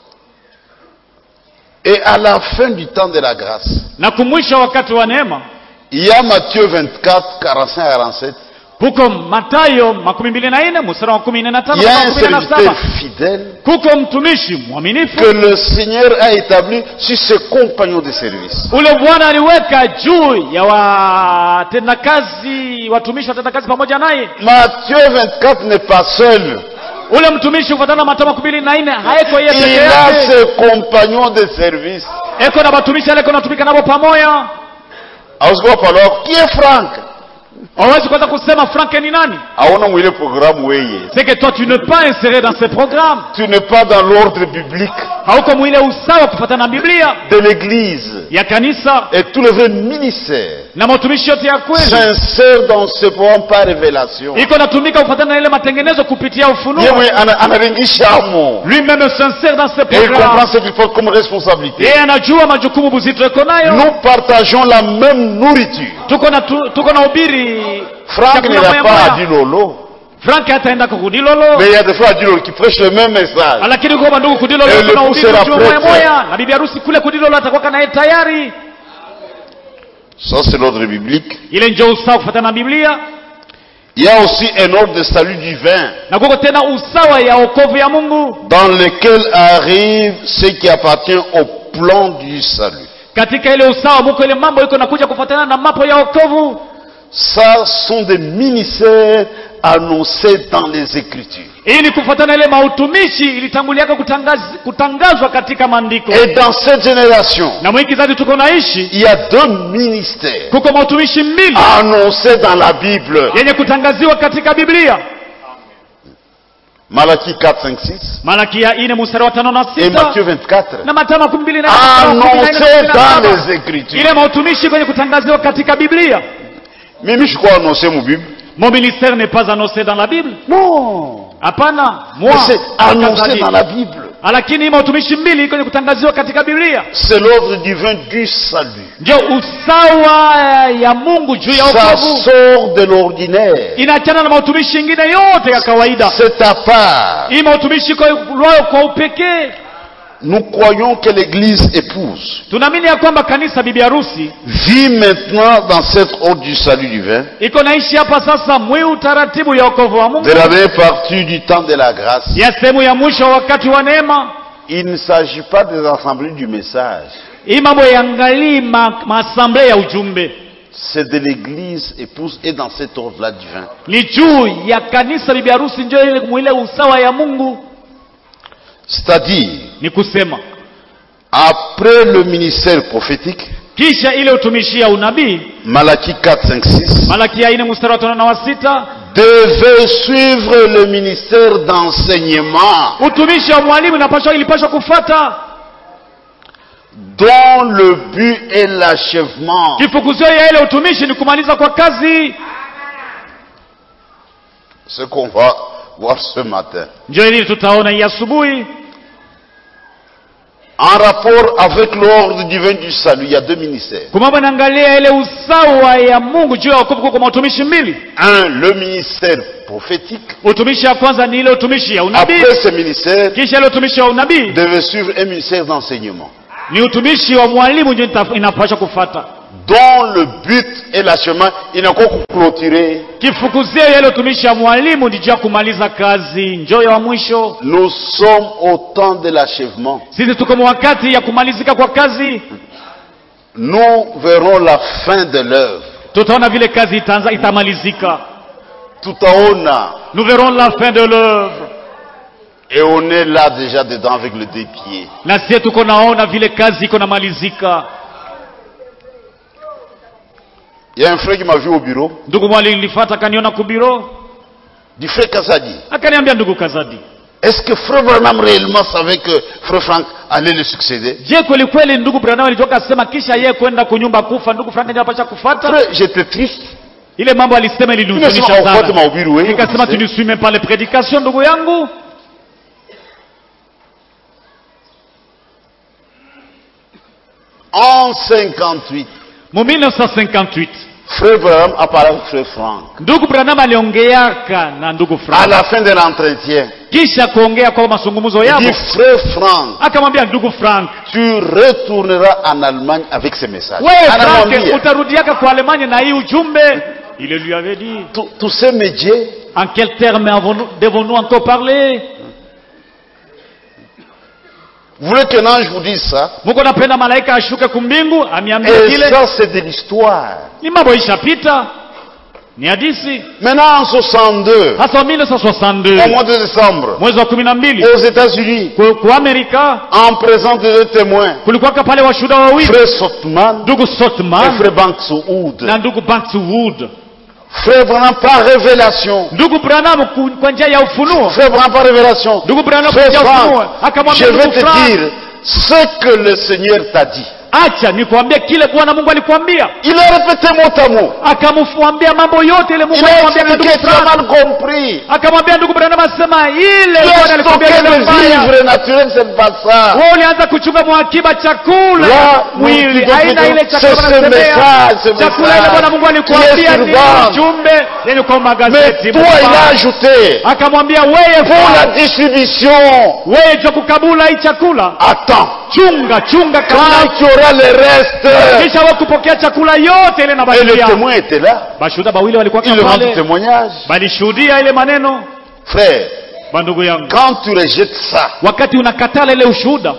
Et à la fin du temps de la grâce, na kumwisha wakati wa neema il y a Matthieu 24, 45 à 47. kuko matayo makumi mbili na nne mstari wa kumi na tano Il y a mpaka un kumi na serviteur saba fidèle kuko mtumishi mwaminifu que le Seigneur a établi sur ses compagnons de service. ule bwana aliweka juu ya watendakazi watumishi watendakazi pamoja naye Matthieu 24 n'est pas seul. ule mtumishi kufatana na matayo makumi mbili na nne haeko yeye peke Il a yake ses compagnons de service. eko na batumishi aleko natumika nabo pamoja Ausgop alors, qui est Franck hawezi kuanza kusema franke ni nani Aona mwile programme weye. c'est que toi tu n'es pas inséré dans ce programme Tu n'es pas dans l'ordre biblique hauko mwile usawa kufatana na biblia de l'église. ya kanisa Et tous les vrais ministères na matumishi yote ya kweli s'insèrent dans ce programme par révélation. iko natumika kufatana na ile matengenezo kupitia ufunuo Yeye ana- anaringishamo. lui-même s'insère dans ce Et il comprend programme ce qu'il porte comme responsabilité. yeye anajua majukumu buzito iko nayo Nous partageons la même nourriture. tuko na tu, tuko na ubiri Franck chakula n'ira moya pas à moya. Dilolo. frank hataenda kwa kudilolo Mais il y a des frères à Dilolo qui prêchent le même message. lakini uko bandugu kudilolo Eh, kuna le ubiri poussera ujumbe moya prêtre. moya na bibi harusi kule kudilolo atakuwa naye tayari Ça, c'est l'ordre biblique. ile ndio usawa kufatana na biblia Il y a aussi un ordre de salut divin na kuko tena usawa ya okovu ya mungu dans lequel arrive ce qui appartient au plan du salut. katika ile usawa muko ile mambo iko nakuja kufatana na mapo ya okovu Ça sont des ministères annoncés dans les Écritures. hii ni kufuatana ile mautumishi ilitanguliaka kutangaz, kutangazwa katika maandiko Et dans cette génération, na mwiki kizazi tuko naishi il y a deux ministères kuko mautumishi mbili annoncés dans la Bible. yenye kutangaziwa katika biblia Malachie 4, 5, 6 malakia ine mstari wa tano na et sita Matthieu 24. na matano makumi mbili na mstari wa kumi na nne na Annoncés kumi na dans saba. les Écritures. ile mautumishi kwenye kutangaziwa katika biblia Mimi, je crois annoncer mon Bible. mon ministère n'est pas annoncé dans la bible Non. hapana Mais moi c'est annoncé Mtangazaji. dans la Bible. lakini hii mautumishi mbili kwenye kutangaziwa katika biblia C'est l'ordre divin du salut. ndio usawa ya mungu juu ya Ça wokovu sort de l'ordinaire. inaachana na mautumishi ingine yote ya kawaida C'est à part. hii mautumishi iko lwayo kwa upekee Nous croyons que l'Église épouse tunaamini ya kwamba kanisa bibi harusi vit maintenant dans cet ordre du salut divin iko naishi hapa sasa mwi utaratibu ya wokovu wa mungu de la dernière partie du temps de la grâce. ya sehemu ya mwisho wa wakati wa neema Il ne s'agit pas des assemblées du message. hii mambo yaangalii ma, maasamble ya ujumbe C'est de l'Église épouse et dans cet ordre-là divin. ni juu ya kanisa bibi harusi njo ile mwile usawa ya mungu C'est-à-dire, ni kusema après le ministère prophétique, kisha ile utumishi ya unabii Malachie 4, 5, 6, malakia ine mstari wa tano na wa sita devait suivre le ministère d'enseignement utumishi wa mwalimu inapashwa ilipashwa kufata dont le but est l'achèvement kifukuzio ya ile utumishi ni kumaliza kwa kazi Ce qu'on va voir ce matin. njo ili tutaona hii asubuhi En rapport avec l'ordre divin du salut, il y a deux ministères. kumambo inaangalia ile usawa ya mungu juu ya wokovu kuko mautumishi mbili Un, le ministère prophétique. utumishi ya kwanza ni ile utumishi ya unabii Après ce ministère, kisha ile utumishi wa unabii devait suivre un ministère d'enseignement ni utumishi wa mwalimu ndio ita- inapaswa kufata dont le but est l'achèvement. Il n'a qu'à clôturer. kifukuzio ya ile utumishi ya mwalimu ni juu ya kumaliza kazi njoyo wa mwisho Nous sommes au temps de l'achèvement. sisi tuko wakati ya kumalizika kwa kazi Nous verrons la fin de l'œuvre. tutaona vile kazi itaanza itamalizika Tout en haut, là. nous verrons la fin de l'œuvre Et on est là déjà dedans avec le deux pieds. na sie tuko naona vile kazi iko namalizika Il y a un frère qui m'a vu au bureau. ndugu mwali nilifata akaniona kubiro Du frère Kazadi. akaniambia ndugu kazadi Est-ce que frère Branham réellement savait que frère Franck allait le succéder je kweli kweli ndugu branham alitoka asema kisha yeye kwenda kunyumba kufa ndugu frank ndio apasha kufata Frère, j'étais triste. ile mambo alisema Nimesema ilinihuzunisha ufuate sana mahubiri wewe. nikasema tu niswime pale predication ndugu yangu En 58, mu 1958 frère Branham apparaît avec frère Franck. ndugu branham aliongeaka na ndugu À frank la fin de l'entretien, kisha kuongea kwa mazungumzo il yao dit frère Franck, akamwambia ndugu frank tu retourneras en Allemagne avec ce message. wewe frank Anamwambia, utarudiaka kwa alemanya na hii ujumbe il lui avait dit tous tous ces métiers, en quel terme avons-nous- devons-nous encore parler vous voulez qu'un ange vous dise ça muko napenda malaika ashuke kumbingu amiambie Et kile ça, c'est de l'histoire. ni mambo ishapita ni hadisi Maintenant, en 62, hasa wa au 1962 mois de décembre, mwezi wa kumi na mbili aux États-Unis, ku ku amerika en présence de deux témoins, kulikuwaka pale washuhuda wawili frère Sotman ndugu et sotman frère Banks-Wood. na ndugu bankswood Frère Branham par révélation. ndugu branham ku- kwa njia ya ufunuo Frère Branham par révélation. ndugu branham kwa Frère njia ya ufunuo Franck, je akamwambia vais ndugu te Frank, dire ce que le Seigneur t'a dit. acha nikwambie kile bwana mungu alikwambia Il a répété mot à mot. akamwambia mambo yote ile mungu Il a alimwambia na expliqué, ndugu tu as Frank. mal compris. akamwambia ndugu branham asema ile Tu bwana as alikwambia stocké ile le mbaya vivre naturel, c'est pas ça. wewe ulianza kuchunga mwakiba chakula Là, mwili nous aina disons ile que chakula c'est ce wanasemea. message, ce chakula ile message bwana mungu qui alikuambia est ni sur bande. ujumbe yenye kwa Mais magazeti toi, il a mbaya. ajouté, akamwambia wewe pour la Frank, distribution, wewe jua kukabula hii chakula attends. chunga chunga Quand kabla tu auras le reste, kisha wewe kupokea chakula yote ile et le nabakia témoin était là. bashuhuda bawili walikuwa Il rend pale témoignage. balishuhudia ile maneno Frère, bandugu yangu quand tu rejettes ça, wakati unakatala ile ushuhuda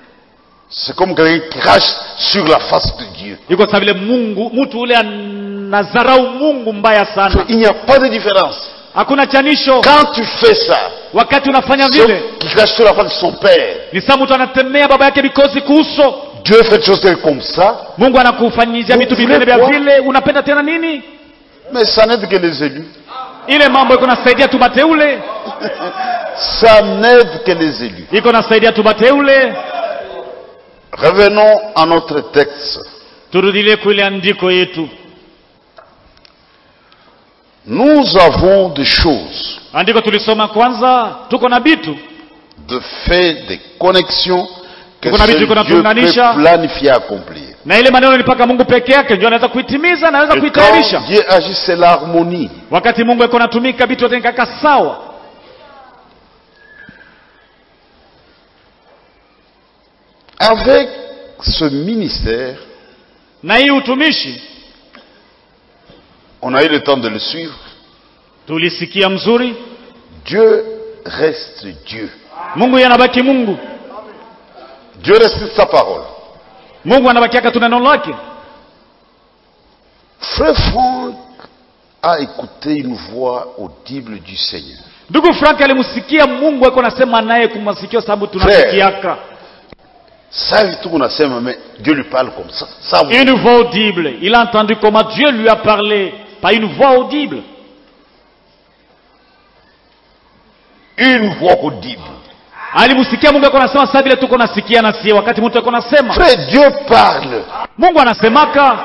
c'est comme quelqu'un qui crache sur la face de Dieu. iko sawa vile mungu mtu ule unadharau mungu mbaya sana Il n'y a pas de différence. hakuna chanisho Quand tu fais ça, wakati unafanya sauf vile qu'il cache sur la face de son père. ni saa mtu anatemea baba yake mikozi kuuso Dieu fait des choses comme ça, mungu anakufanyizia vitu Vous vitende vya voulez vile unapenda tena nini mais ça n'aide que les élus. ile mambo iko nasaidia tu bateule Ça n'aide que les élus. iko nasaidia tu bateule Revenons à notre texte. turudilie kuile andiko yetu Nous avons des choses, andiko tulisoma kwanza tuko na bitu de faits, des connexions que Tuko na vitu seul iko Dieu natuunganisha. peut planifier, accomplir. na ile maneno ni mpaka mungu peke yake ndio anaweza kuitimiza na anaweza Et kuitayarisha quand Dieu agit, c'est l'harmonie. wakati mungu iko natumika vitu vyote nikaka sawa Avec ce ministère, na hii utumishi on a eu le temps de le suivre. tulisikia mzuri Dieu reste Dieu. mungu yeye anabaki mungu Dieu reste sa parole. mungu anabakiaka tu neno lake Frère Franck a écouté une voix audible du Seigneur. ndugu frank alimsikia mungu ako nasema naye kumasikio sababu tunasikiaka Ça, tout on a ça, mais Dieu lui parle comme ça. Ça, oui. une voix audible il a entendu comment dieu lui a parlé pas une voix audible Une voix audible. alimsikia mungu ako nasema saa vile tuko nasikia nasie wakati mtu ako nasema Frère, Dieu parle. mungu anasemaka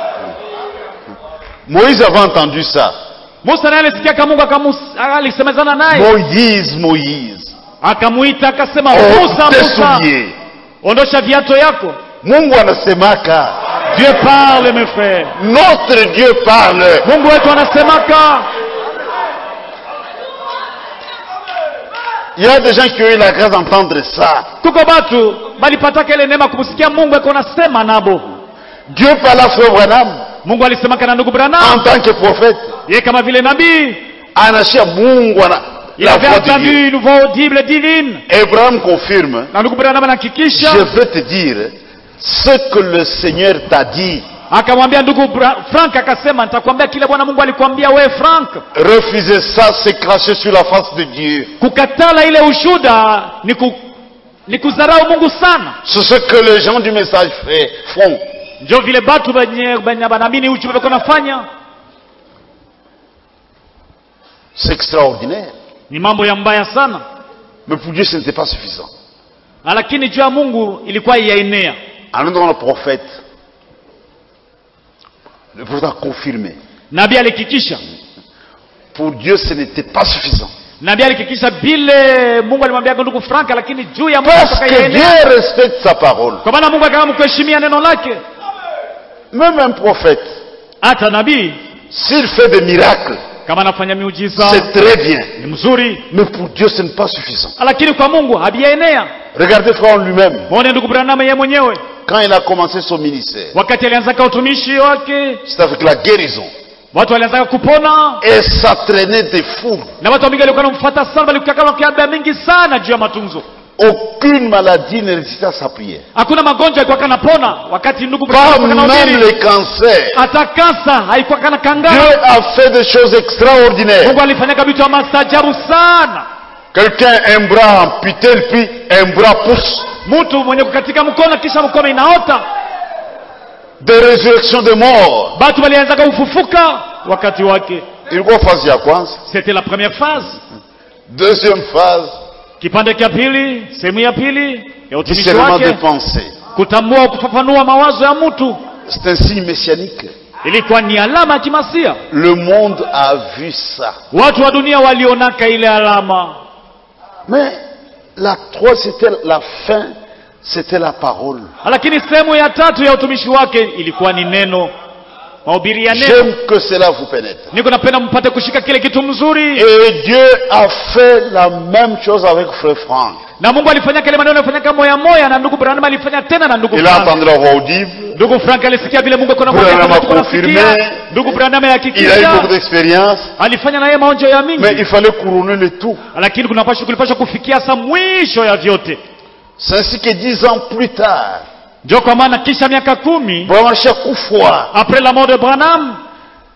Moïse avait entendu ça. musa naye alisikiaka mungu akamus- alisemezana naye Moïse, Moïse. akamwita akasema Oh, musa tes musa souliers. ondosha viato yako Mungu anasemaka. dieu parle mes frères Notre Dieu parle. mungu wetu anasemaka Il y a des gens qui ont eu la grâce d'entendre ça. kuko batu balipataka ile neema kumsikia mungu ako nasema nabo Dieu parle à Frère Branham mungu alisemaka na ndugu en branam tant que prophète. ye kama vile nabii Anachia Mungu ana il la avait voix de Dieu. entendu une voix audible divine Abraham confirme. na ndugu branam Je anahakikisha vais te dire ce que le Seigneur t'a dit. akamwambia ndugu Bra- frank akasema nitakwambia kile bwana mungu alikwambia we frank Refuser ça, c'est cracher sur la face de Dieu. kukatala ile ushuda ni, ku, ni kudharau mungu sana C'est ce que les gens du message fait- font. njo vile batu benye benye banaamini uchu beko nafanya C'est extraordinaire. ni mambo ya mbaya sana Mais pour Dieu, ce n'était pas suffisant. lakini juu ya mungu ilikuwa yaenea En nous, le prophète, le prophète a confirmé. nabii alihakikisha Pour Dieu, ce n'était pas suffisant. nabii alihakikisha vile mungu alimwambia ndugu franka lakini juu ya mungu Parce mpaka que yaenea Dieu respecte sa parole. kwa maana mungu akawa mkuheshimia neno lake Même un prophète, hata nabii s'il fait des miracles, kama anafanya miujiza c'est très bien. ni mzuri Mais pour Dieu, ce n'est pas suffisant. lakini kwa mungu habiyaenea Regardez frère en lui-même. mwone ndugu branama yeye mwenyewe Quand il a commencé son ministère, wakati alianzaka utumishi wake c'est avec la guérison. watu walianzaka kupona Et ça traînait des foules. na watu wamingi walikuwa namfuata sana walikuakalokada mingi sana juu ya matunzo Aucune maladie ne résistait à sa prière. hakuna magonjwa alikuwa kanapona wakati ndugu Pas Branham alikuwa même anahubiri. les cancers. hata kansa haikuwa kana Dieu kangana a fait des choses extraordinaires. mungu alifanyaka vitu vya maajabu sana Quelqu'un, un bras amputé, puis un bras pousse. mtu mwenye kukatika mkono kisha mkono inaota Des résurrections de morts. batu walianzaka kufufuka wakati wake Ilikuwa phase ya kwanza. c'était la première phase Deuxième phase, kipande cha pili sehemu ya pili ya utumishi discernement des wake pensées. kutambua kufafanua mawazo ya mtu C'est un signe messianique. ilikuwa ni alama ya kimasia Le monde a vu ça. watu wa dunia walionaka ile alama Mais la trois, c'était la fin, c'était la parole. lakini sehemu ya tatu ya utumishi wake ilikuwa ni neno mahubiri ya neno J'aime que cela vous pénètre. niko napenda mpate kushika kile kitu mzuri Et Dieu a fait la même chose avec Frère Franck. na mungu alifanya kile maneno alifanyaka moya moya na ndugu branham alifanya tena na ndugu Il a Frank. entendu la voix audible. ndugu frank alisikia vile mungu akona Branham mwambia a kama tuko confirmé. nasikia. ndugu branham Il a eu beaucoup alihakikisha d'expérience. alifanya na yeye maonjo ya Mais mingi il fallait couronner le tout. lakini kunapaswa kulipaswa kufikia sa mwisho ya vyote C'est ainsi que dix ans plus tard, ndio kwa maana kisha miaka kumi Brahma Kufwa, après la mort de branham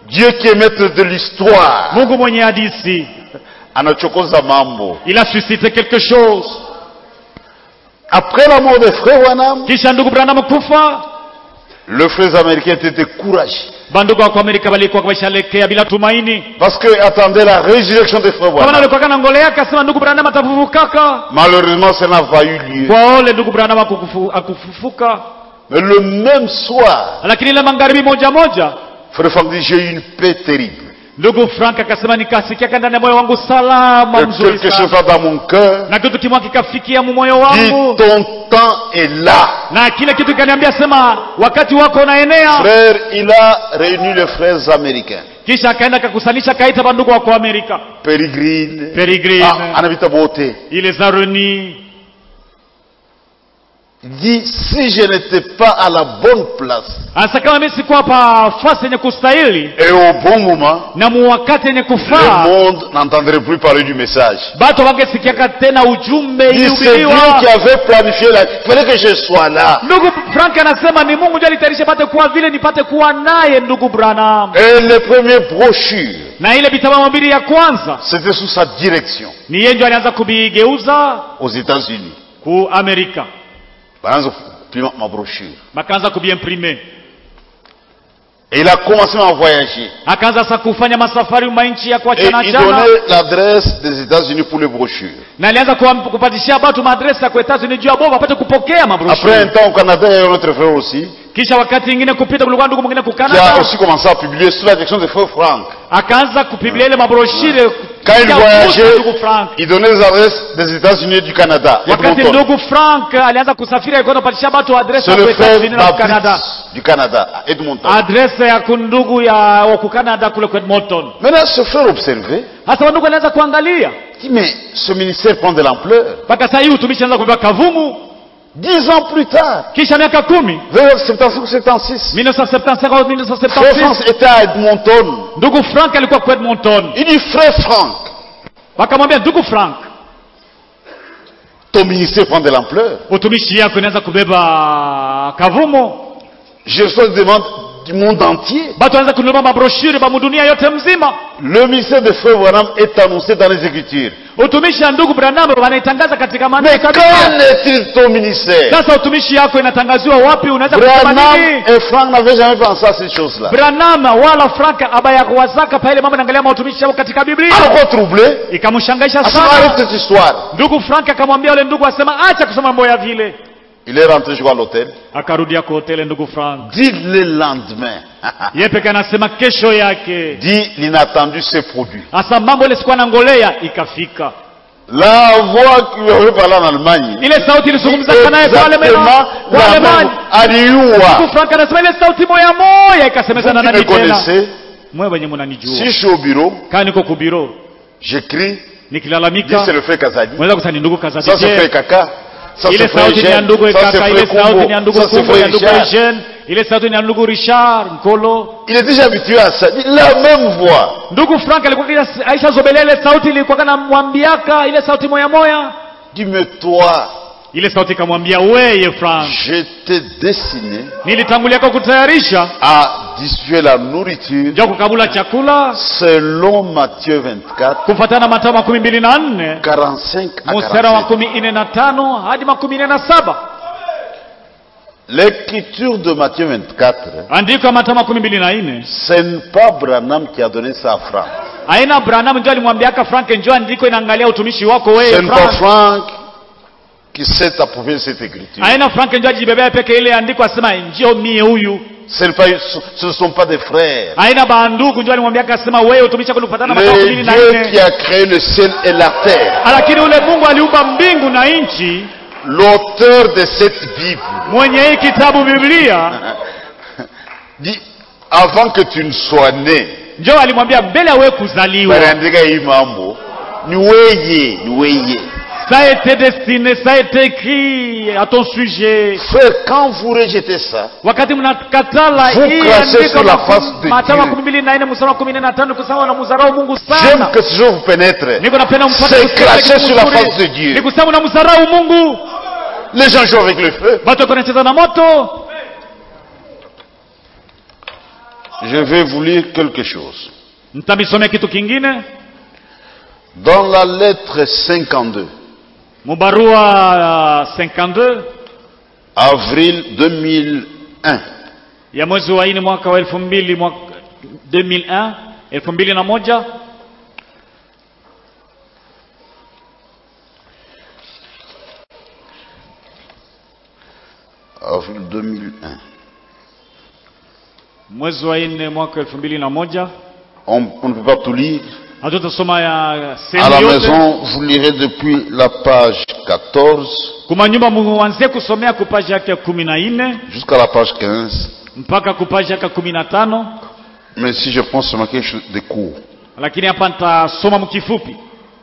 Dieu qui est maître de l'histoire mungu mwenye hadisi anachokoza mambo. il a suscité quelque chose Après la mort de frère Wanam, kisha ndugu branham kufa le frères américains étaient découragés bandugu wako amerika walikuwa wameshalekea bila tumaini parce qu'ils attendaient la résurrection de frère kama Wanam. nalikuwa na ngole yake asema ndugu branham atafufukaka Malheureusement, ça n'a pas eu lieu. kwa ole ndugu branham akukufu- akufufuka Mais le même soir, lakini ile magharibi moja moja frère Franck dit, j'ai eu une paix terrible. ndugu frank akasema nikasikia ndani ya moyo wangu salama Que mzuri quelque chose sana va dans mon cœur. na kitu kimwa kikafikia mu moyo Dit, wangu ton temps est là. na kile kitu kikaniambia sema wakati wako unaenea Frère, il a réuni les frères américains. kisha akaenda akakusanisha akaita bandugu wako amerika Pérégrine. Peregrine. Ah, anabita bote. ile zaroni Il dit, si je n'étais pas à la bonne place anasa kama mimi sikuwa pa fasi yenye kustahili et au bon moment, na muwakati yenye le kufaa monde n'entendrait plus parler du message. batu wangesikiaka tena ujumbe Il dit, c'est Dieu ilihubiriwa qui avait planifié la... Il fallait que je sois là. ndugu frank anasema ni mungu ndio alitayarisha pate kuwa vile nipate kuwa naye ndugu branham Et les premières brochures, na ile vitabu mabili ya kwanza c'était sous sa direction ni yeye ndio alianza kubigeuza aux États-Unis. ku amerika Par exemple, pima ma brochure. bakaanza kubiimprime Et il a commencé à voyager. akaanza sasa kufanya masafari manchi ya Et kuachana il chana donnait l'adresse des États-Unis pour les brochures. na alianza kuwa- kupatishia batu maadresi ya kuetazini juu ya bovu apate kupokea Après un mabroshuri temps au Canada, il y a un autre frère aussi kisha wakati ingine kupita kulikuwa ndugu mwingine qui a kukanada aussi commencé à publier sous la direction de frère Franck. akaanza kupiblia ile mabroshire Quand il kupitia voyageait, ndugu frank il donnait les adresses des États-Unis et du Canada. wakati Edmonton. ndugu frank alianza kusafiri alikuwa anapatishia batu adresi ya C'est le frère kuetazini na kukanada Baptiste du Canada, à Edmonton. adresi ya kundugu ya wa kukanada kule kwa edmonton Maintenant, ce frère observait, hasa wandugu alianza kuangalia il dit, mais ce ministère prend de l'ampleur. mpaka saa hii utumishi anza kupewa kavumu Dix ans plus tard, kisha miaka kumi vers 75 ou 76, 1975 au frère 1976 France était à Edmonton. ndugu frank alikuwa kwa edmonton Il dit, frère Franck, wakamwambia ndugu frank ton ministère prend de l'ampleur. utumishi yako inaanza kubeba kavumo Je reçois des demandes du monde entier. batu wanaanza kununua mabroshuri bamudunia yote mzima Le ministère de frère Branham est annoncé dans les Écritures. utumishi ya ndugu branham wanaitangaza katika Mais maandiko quand kabisa. est-il ton ministère sasa utumishi yako inatangaziwa wapi unaweza kusema Branham nini et Franck n'avaient jamais pensé à ces choses-là. branham wala frank abayakuwazaka pa ile mambo naangalia mautumishi yao katika biblia Alors troublé, ikamshangaisha à ce moment arrête sana cette histoire. ndugu frank akamwambia yule ndugu asema acha kusema mambo ya vile Il est rentré jouer à l'hôtel. akarudia kwa hoteli ndugu frank Dit le lendemain. ye peke anasema kesho yake Dit l'inattendu s'est produit. hasa mambo ile sikuwa nangolea ikafika La voix qui lui avait parlé en Allemagne. ile sauti ilizungumza naye kwa Exactement Alema- kwa la même. Alemani Aliua. ndugu frank anasema ile sauti moya moya Vous ikasemezana qui me nani tena connaissez, mwe wenye si munanijua je suis au bureau, kaa niko kubiro j'écris, dit nikilalamika c'est le frère Kazadi. mweza kusani ndugu Ça c'est frère kazadije Kaka. Ça ile c'est frère sauti ni ya ndugu Eugène. Ça c'est kaka ile frère sauti Kombo. ni ya ndugu Ça c'est kumbo ya frère ndugu Richard. Eugene ile sauti ni ya ndugu richard nkolo Il est déjà habitué à ça. Dit La même voix. ndugu frank alikuwa kila aisha zobelea ile sauti ilikuwa kana mwambiaka ile sauti moya moya Dis mais toi, ile sauti ikamwambia weye frank je t'ai destiné nilitanguliaka kutayarisha à distribuer la nourriture ja kukabula chakula selon Matthieu 24, kufatana na matao makumi mbili na nne 45 à mstari wa 47. makumi nne na tano hadi makumi nne na saba L'écriture de Matthieu 24, andiko ya matao makumi mbili na nne ce n'est pas Branham qui a donné ça à Franck. aina branham njo alimwambiaka frank njo andiko inaangalia utumishi wako Ce wewe n'est pas frank Franck qui s'est approprié cette écriture. aina frank njo ajibebea peke ile andiko asema njio mie huyu Ce, n'est pas, ce ne sont pas des frères. aina bandugu njo alimwambiaka asema wewe utumishi wako kufatana na matao Le mbili na Dieu qui nne a créé le ciel et la terre, lakini ule mungu aliumba mbingu na nchi l'auteur de cette Bible, mwenye hii kitabu biblia dit avant que tu ne sois né, njo alimwambia mbele ya wewe kuzaliwa baliandika hii mambo ni weye, ni weye. ça a été destiné ça a été écrit à ton sujet Frère, quand vous rejetez ça, wakati mnakatala Vous hii crachez andiko sur la maku- face de Mathayo Dieu. makumi mbili na nne mstari wa kumi na tano kusema na muzarau mungu j'aime sana que ce jour vous pénètre. niko napenda mpate C'est kusikia cracher kitu sur la kizuri. face de Dieu. ni kusema na mzarau mungu Les gens jouent avec le feu. watu wako wanacheza na moto Je vais vous lire quelque chose. Mtamisomea kitu kingine Dans la lettre 52, mubarua uh, 52 avril 2001, ya mwezi wa nne mwaka wa elfu mbili mwaka 2001 elfu mbili na moja avril 2001, mwezi wa nne mwaka elfu mbili na moja on, on ne peut pas tout lire. hatutasoma ya À la sehemu yote maison, vous lirez depuis la page 14 kuma nyumba muanzie kusomea kupaji yake ya kumi na nne jusqu'à la page 15. mpaka kupaji yake ya kumi na tano Mais si je pense seulement quelque chose de court. lakini hapa nitasoma mkifupi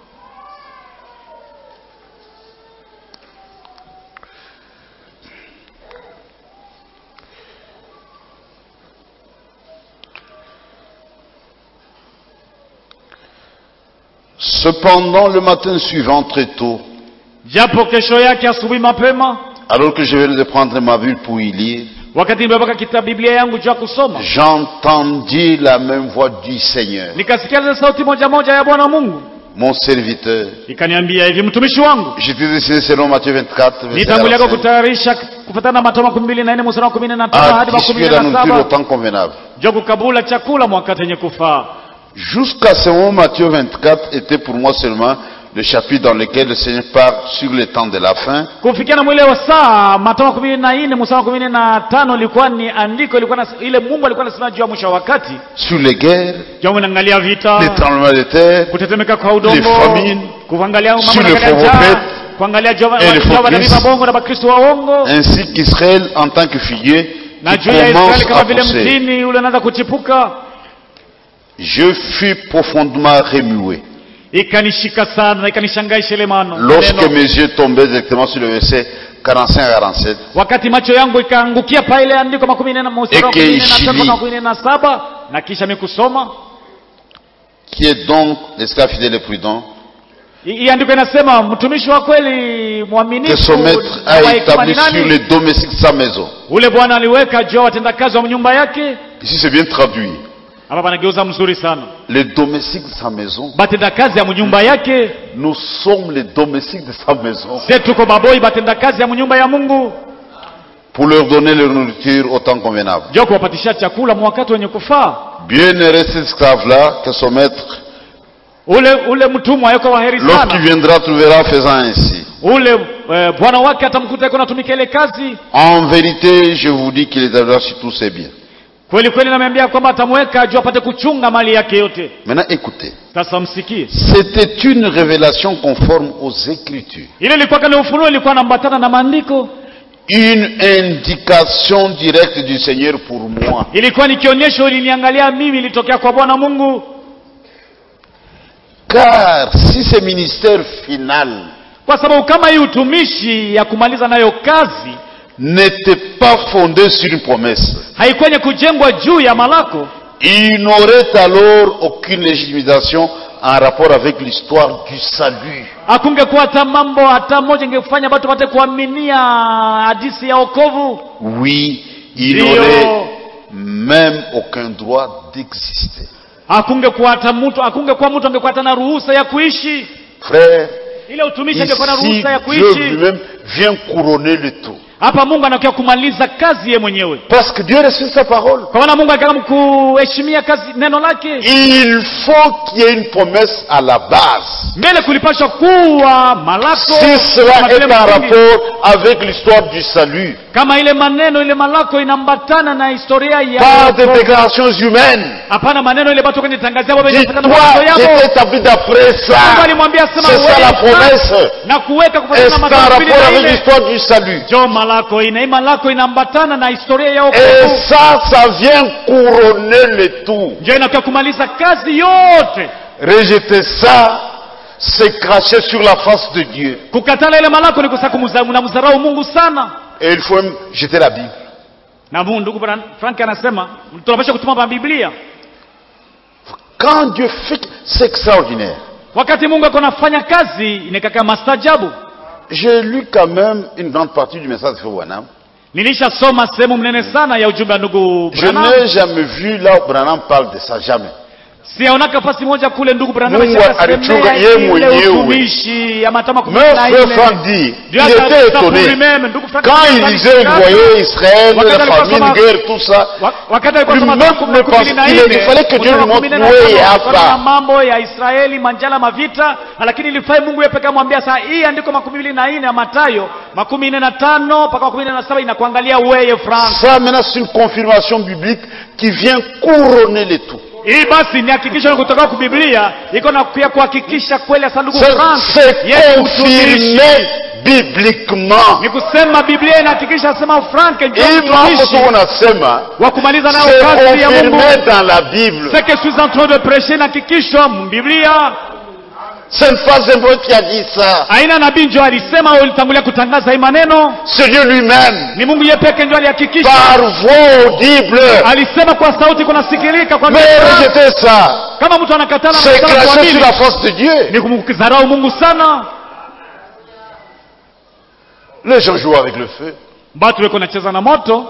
Cependant, le matin suivant, très tôt, japo kesho yake asubuhi mapema alors que je venais de prendre ma Bible pour y lire, wakati nimepaka kitabu biblia yangu juu ya kusoma j'entendis la même voix du Seigneur, nikasikia ile sauti moja moja ya bwana mungu mon serviteur. ikaniambia hivi mtumishi wangu J'étais destiné selon Matthieu 24, verset nitangulia kwa 45, kutayarisha kufatana na matoma kumi mbili na nne mstari wa kumi na tano à hadi wa kumi discuter la na nourriture au saba temps convenable. juu ya kukabula chakula mwakati yenye kufaa Jusqu'à ce moment, Matthieu 24 était pour moi seulement le chapitre dans lequel le Seigneur parle sur le temps de la fin, kufikia na mwile wa saa matoma kumi na nne mstari wa kumi na tano ilikuwa ni andiko ilikuwa na, ile mungu alikuwa anasema juu ya mwisho wa wakati sur les guerres, juu unaangalia vita les tremblements de terre, kutetemeka kwa les udongo famines, kuangalia mambo sur na les kuangalia faux njaa, prophètes kuangalia jova- et les faux jova na Christ. mabongo na bakristo waongo ainsi qu'Israël en tant que figuier na qui juu ya commence Israeli kama à vile pousser. mtini ule anaanza kuchipuka Je fus profondément remué ikanishika sana na ikanishangaisha ile mano lorsque maneno. mes yeux tombaient directement sur le verset 45 à 47. wakati macho yangu ikaangukia pa ile andiko makumi nne na mstari wa Eke kumi na tatu ishili. na kumi na saba na kisha mikusoma Qui est donc l'esclave fidèle et prudent hii hii andiko inasema mtumishi wa kweli que mwaminifu son maître na a wa hekima ni établi sur nani les domestiques de sa maison. ule bwana aliweka juu ya watendakazi wa nyumba yake Ici c'est bien traduit. hapa panageuza mzuri sana Les domestiques de sa maison. batendakazi ya mnyumba yake Nous sommes les domestiques de sa maison se tuko baboi batendakazi ya mnyumba ya mungu pour leur donner leur nourriture au temps convenable. juu ya kuwapatisha chakula mwakati wenye kufaa Bien heureux cet esclave-là que son maître, ule ule mtumwa yuko waheri lorsqu'il sana viendra, trouvera faisant ainsi. ule eh, bwana wake atamkuta yuko natumika ile kazi En vérité, je vous dis qu'il établira sur tous ses biens. kweli kweli nameambia kwamba atamweka juu apate kuchunga mali yake yote Maintenant, écoutez. sasa msikie C'était une révélation conforme aux Écritures. ile ilikuwa kani ufunuo ilikuwa nambatana na maandiko Une indication directe du Seigneur pour moi. ilikuwa ni kionyesho iliniangalia mimi ilitokea kwa bwana mungu Car si ce ministère final kwa sababu kama hii utumishi ya kumaliza nayo kazi n'était pas fondé sur une promesse, haikwenye kujengwa juu ya malako il n'aurait alors aucune légitimation en rapport avec l'histoire du salut. hakungekuwa hata mambo hata moja ingefanya watu wapate kuaminia hadisi ya okovu Oui, il Dio. n'aurait même aucun droit d'exister. hakungekuwa hata mtu hakungekuwa mtu angekuwa hata na ruhusa ya kuishi Frère, ile utumishi angekuwa na ici ruhusa ya Dieu kuishi lui-même vient couronner le tout. hapa mungu anakia kumaliza kazi ye mwenyewe Parce que Dieu respecte sa parole. kwa maana mungu akitaka kuheshimia kazi neno lake Il faut qu'il y ait une promesse à la base. mbele kulipashwa kuwa malako Si cela kama vile est en msingi. rapport avec l'histoire du salut, kama ile maneno ile malako inambatana na historia ya pas de wokovu. déclarations humaines. hapana maneno ile batu kwenye tangazia wao Dis-toi, inafatana na mawazo yao j'ai établi d'après Mungu ça. alimwambia sema C'est ça la wewe promesse. na kuweka Est-ce kufuatana na en matendo mbili rapport na avec ile l'histoire du salut jo malako ina hii malako inambatana na historia ya Et wokovu ça, ça vient couronner le tout. ndio inakuwa kumaliza kazi yote Rejeter ça, c'est cracher sur la face de Dieu. kukatala ile malako ni kusa kumdharau Mungu sana Et il faut même jeter la Bible. na Mungu ndugu bwana Frank anasema tunapaswa kutuma Biblia Quand Dieu fait, c'est extraordinaire. wakati Mungu ako nafanya kazi inekaka mastajabu J'ai lu quand même une grande partie du message de Frère Branham. nilishasoma sehemu mnene sana ya ujumbe wa ndugu Je Branham. n'ai jamais vu là où Branham parle de ça, jamais. siaonaka fasi moja kule ndugu Branham Mungu alishakasemea alichunga yeye ile mwenyewe. utumishi ya matama kumi Mais na frère nne. Franck dit, Dieu il a était fait ça pour étonné. lui-même. Ndugu Frank Quand il alisema disait, vous alishaka- voyez Israël, Wakati la alikuwa famine, soma- guerre, tout ça, Wa- wakati alikuwa Lui soma même Marko ne kumi pense- na il- nne, il fallait que Dieu mstari lui wa montre kumi na où tano, il y a kulikuwa pas. na mambo ya Israeli manjala mavita lakini ilifai Mungu yeye pekee amwambia saa hii andiko makumi mbili na nne ya Mathayo makumi nne na tano mpaka makumi nne na saba inakuangalia weye Frank ça maintenant c'est une confirmation biblique qui vient couronner le tout. hii basi ni hakikisho kutoka kwa Biblia iko na pia kuhakikisha kweli hasa ndugu Ça, Frank C'est yeye mtumishi confirmé bibliquement. ni kusema Biblia inahakikisha sema Frank ndio Et mambo mtumishi tu unasema, wa kumaliza nayo c'est kazi ya Mungu confirmé dans la Bible. ce que je suis en train de prêcher inahakikishwa Biblia Ce n'est pas un prophète qui a dit ça. aina nabii ndio alisema au ulitangulia kutangaza hii maneno C'est Dieu lui-même. ni Mungu yeye pekee ndio alihakikisha Par voix audible. alisema kwa sauti kunasikilika kwa Mais mikono. rejeter ça, kama mtu anakatana c'est anakatana cracher kuamini, sur la force de Dieu. ni kumdharau Mungu sana Les gens jouent avec le feu. batu weko nacheza na moto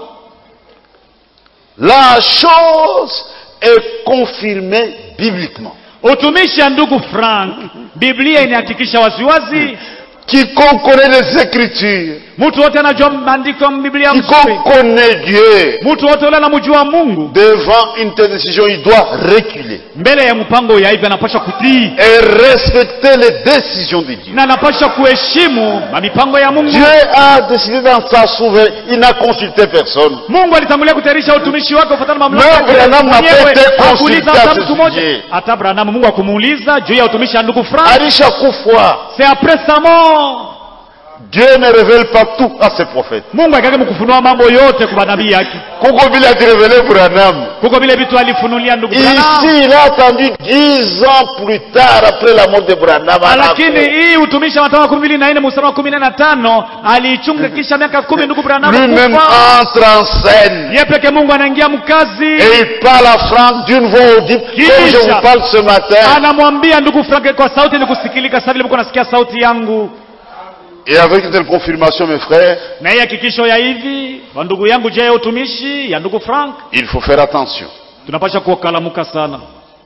La chose est confirmée bibliquement. utumishi ya ndugu Frank Biblia inahakikisha waziwazi Quiconque connaît les Écritures, mtu wote anajua maandiko ya Biblia mzuri quiconque connaît Dieu, mtu wote ule anamjua Mungu devant une telle décision, il doit reculer mbele ya mpango ya hivi anapaswa kutii et respecter les décisions de Dieu. na anapaswa kuheshimu mipango ya Mungu Dieu a décidé dans sa souveraineté, il n'a consulté personne. Mungu alitangulia kutayarisha utumishi wake kufuatana na mamlaka Mais yake Branham n'a mwenyewe. pas été Hakuuliza consulté hata à ce mtu mmoja sujet. hata Branham Mungu akumuuliza juu ya utumishi wa ndugu Frank Arisha Koufoua, c'est après sa mort Dieu ne révèle pas tout à ses prophètes. Mungu akake mkufunua mambo yote kwa manabii yake Kuko vile alirévélé Branham. kuko vile vitu alifunulia ndugu Branham Ici, il a attendu dix ans plus tard, après la mort de Branham. à la lakini fin. hii utumishi wa Mathayo kumi mbili na nne mstari wa kumi na tano aliichunga kisha miaka kumi ndugu Branham Lui-même kufa entre en scène. ye peke Mungu anaingia mkazi Et il parle à Franck d'une voix audible, comme je vous parle ce matin. anamwambia ndugu Frank kwa sauti ili kusikilika sasa vile mko nasikia sauti yangu Et avec une telle confirmation, mes frères, na hii hakikisho ya hivi wa ndugu yangu je ya utumishi ya ndugu Frank il faut faire attention. tunapasha kuokalamuka sana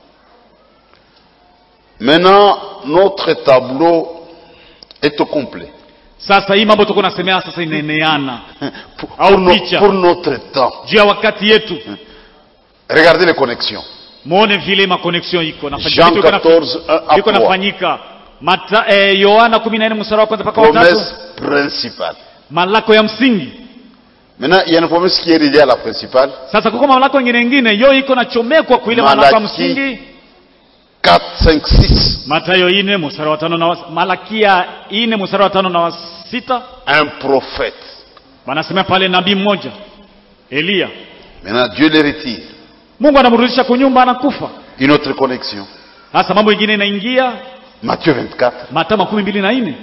Maintenant, notre tableau est au complet. sasa hii mambo tuko nasemea sasa inaeneana Pour, Au pour no- picha. pour notre temps. juu ya wakati yetu Regardez les connexions. muone vile makoneksio iko nafanyika. Jean Vitu iko naf- 14, 1 à iko 3. nafanyika Mata, eh, Yohana 14 mstari wa kwanza mpaka wa tatu Promesse principale. malako ya msingi Maintenant, il y a une promesse qui est reliée à la principale. sasa kuko malako ingine ingine yo iko nachomekwa kuile malako ya Malaki. msingi 4, 5, 6. Matayo ine mstari wa tano na wa, Malakia ine mstari wa tano na wa sita Un prophète. wanasema pale nabii mmoja Eliya Maintenant, Dieu les retire. Mungu anamrudisha kunyumba anakufa Une autre connexion. sasa mambo ingine inaingia Matthieu 24, Mathayo makumi mbili na nne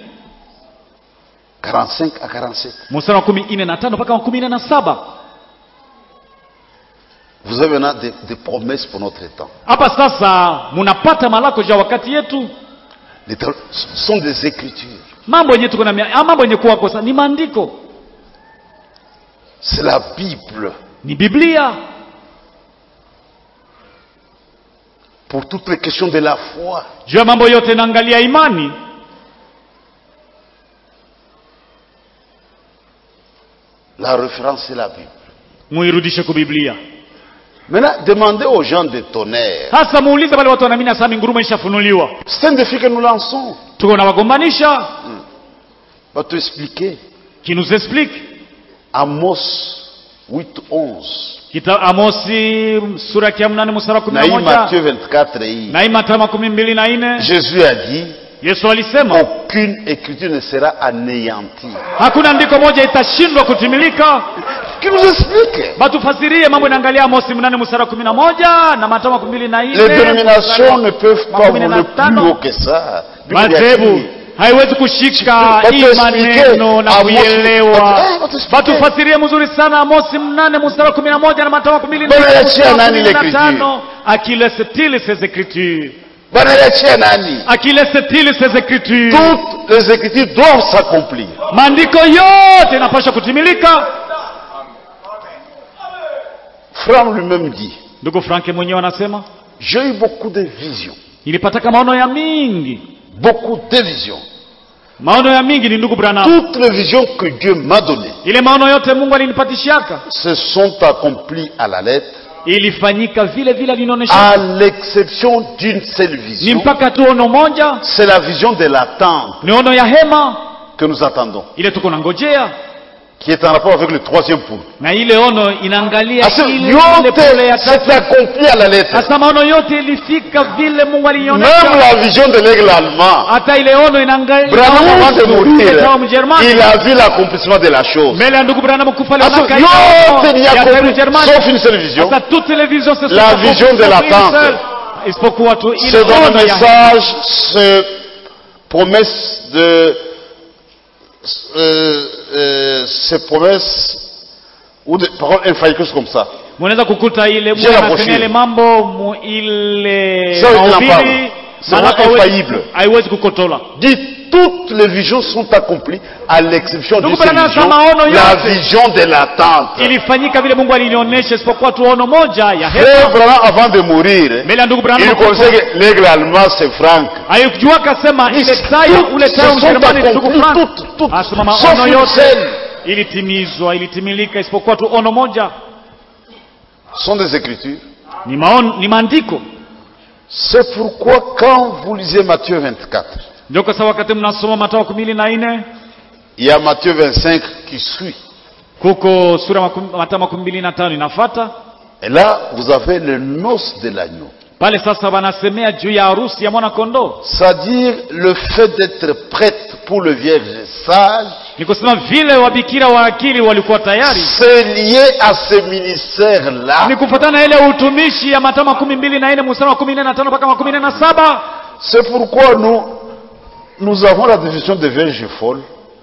45 à 47. mstari wa kumi ine na tano mpaka wa kumi ine na saba Vous avez maintenant des, des promesses pour notre temps. hapa sasa munapata malako ja wakati yetu Les tel- ce sont des écritures. mambo yenye tuko na mia- ah, mambo yenye kuwa kosa ni maandiko C'est la Bible. ni Biblia Pour toutes les questions de la foi. juu ya mambo yote naangalia imani La référence, c'est la Bible. muirudishe ku Biblia Maintenant, demandez aux gens de tonnerre. hasa muulize wale watu wanaamini sasa ngurumo ishafunuliwa C'est un défi que nous lançons. tuko na wagombanisha Va te expliquer. qui nous explique Amos 8, 11. kita Amosi sura ya mnane mstari wa kumi na Naïm moja Matthieu 24, hii. na hii Mathayo makumi mbili na nne Jésus a dit, Yesu alisema aucune écriture ne sera anéantie. hakuna andiko moja itashindwa kutimilika Qui nous explique batufasirie mambo inaangalia Amosi mnane mstari wa kumi na moja na Mathayo makumi mbili na nne Les dénominations ne peuvent pas makumi voler na plus tano. haut que ça. Bible dit, madhehebu haiwezi kushika Watu hii explique, maneno na Amosi- kuielewa Eh, watu explique. batufasirie mzuri sana amosi mnane mstari wa kumi na moja na matao kumi na Bwana nne yachia mstari wa nani kumi na l'écriture? tano akilesitili ses écritures Banaliachia nani? akilesitili ses écritures Toutes les écritures doivent s'accomplir. maandiko yote inapaswa kutimilika Franck lui-même dit, ndugu franke mwenyewe anasema j'ai eu beaucoup de visions, nilipataka maono ya mingi beaucoup de visions. maono ya mingi ni ndugu branham Toutes les visions que Dieu m'a données ile maono yote mungu alinipatishiaka se sont accomplies à la lettre, ilifanyika vile vile alinionyesha à l'exception d'une seule ni vision. mpaka tu ono moja C'est la vision de l'attente ni ono ya hema que nous attendons, ile tuko nangojea qui est en rapport avec le troisième point. na ile ono inaangalia Parce que ile ile pole ya yote s'est tatu accompli à la lettre. sasa maono yote ilifika vile mungu Même alionyesha la vision de l'aigle allemand. hata ile ono inaangalia Branham, avant de mourir, Ikawa Mjerumani. il a vu l'accomplissement de la chose. mbele ya ndugu Branham kufa Parce aliona que yote n'y ya a taifa accompli, Mjerumani. sauf une seule vision. Sasa toutes les visions se sont La accomplies vision de sauf l'attente. une seule. isipokuwa tu ile C'est dans le ono ya message, ce promesse de, euh, euh, ces promesses, ou des paroles infaillibles quelque chose comme ça. mnaweza kukuta ile J'ai la Mungu anasema brochure. ile mambo mu ile Ça, il en mahubiri, parle. C'est maana vraiment haiwezi- infaillible. haiwezi kukotola Dit, toutes les visions sont accomplies à l'exception d'une Donc, seule Branham, vision, maono la yote. vision de l'attente. ilifanyika vile Mungu alinionyesha isipokuwa tu ono moja ya Frère hema Branham, avant de mourir, mbele ya ndugu Branham il connaissait que l'aigle allemand c'est Franck. alikujua akasema ile tayo Toutes ule tayo se sont Mjerumani ni ndugu accomplies, Frank toutes, toutes, asema sauf maono une yote seule. ilitimizwa ilitimilika isipokuwa tu ono moja Ce sont des écritures. ni maono ni maandiko C'est pourquoi quand vous lisez Matthieu 24, ndio kwa sababu wakati mnasoma Mathayo kumi na nne il y a Matthieu 25 qui suit. kuko sura makumi- Mathayo makumi mbili na tano inafata Et là, vous avez le noce de l'agneau. pale sasa wanasemea juu ya harusi ya mwana kondoo C'est-à-dire le fait d'être prête pour le vierge sage, ni kusema vile wabikira wa akili walikuwa tayari c'est lié à ce ministère-là. ni kufuatana na ile utumishi ya Mathayo makumi mbili na nne mstari wa kumi na tano mpaka makumi nne na saba C'est pourquoi nous, nous avons la définition de vierge folle.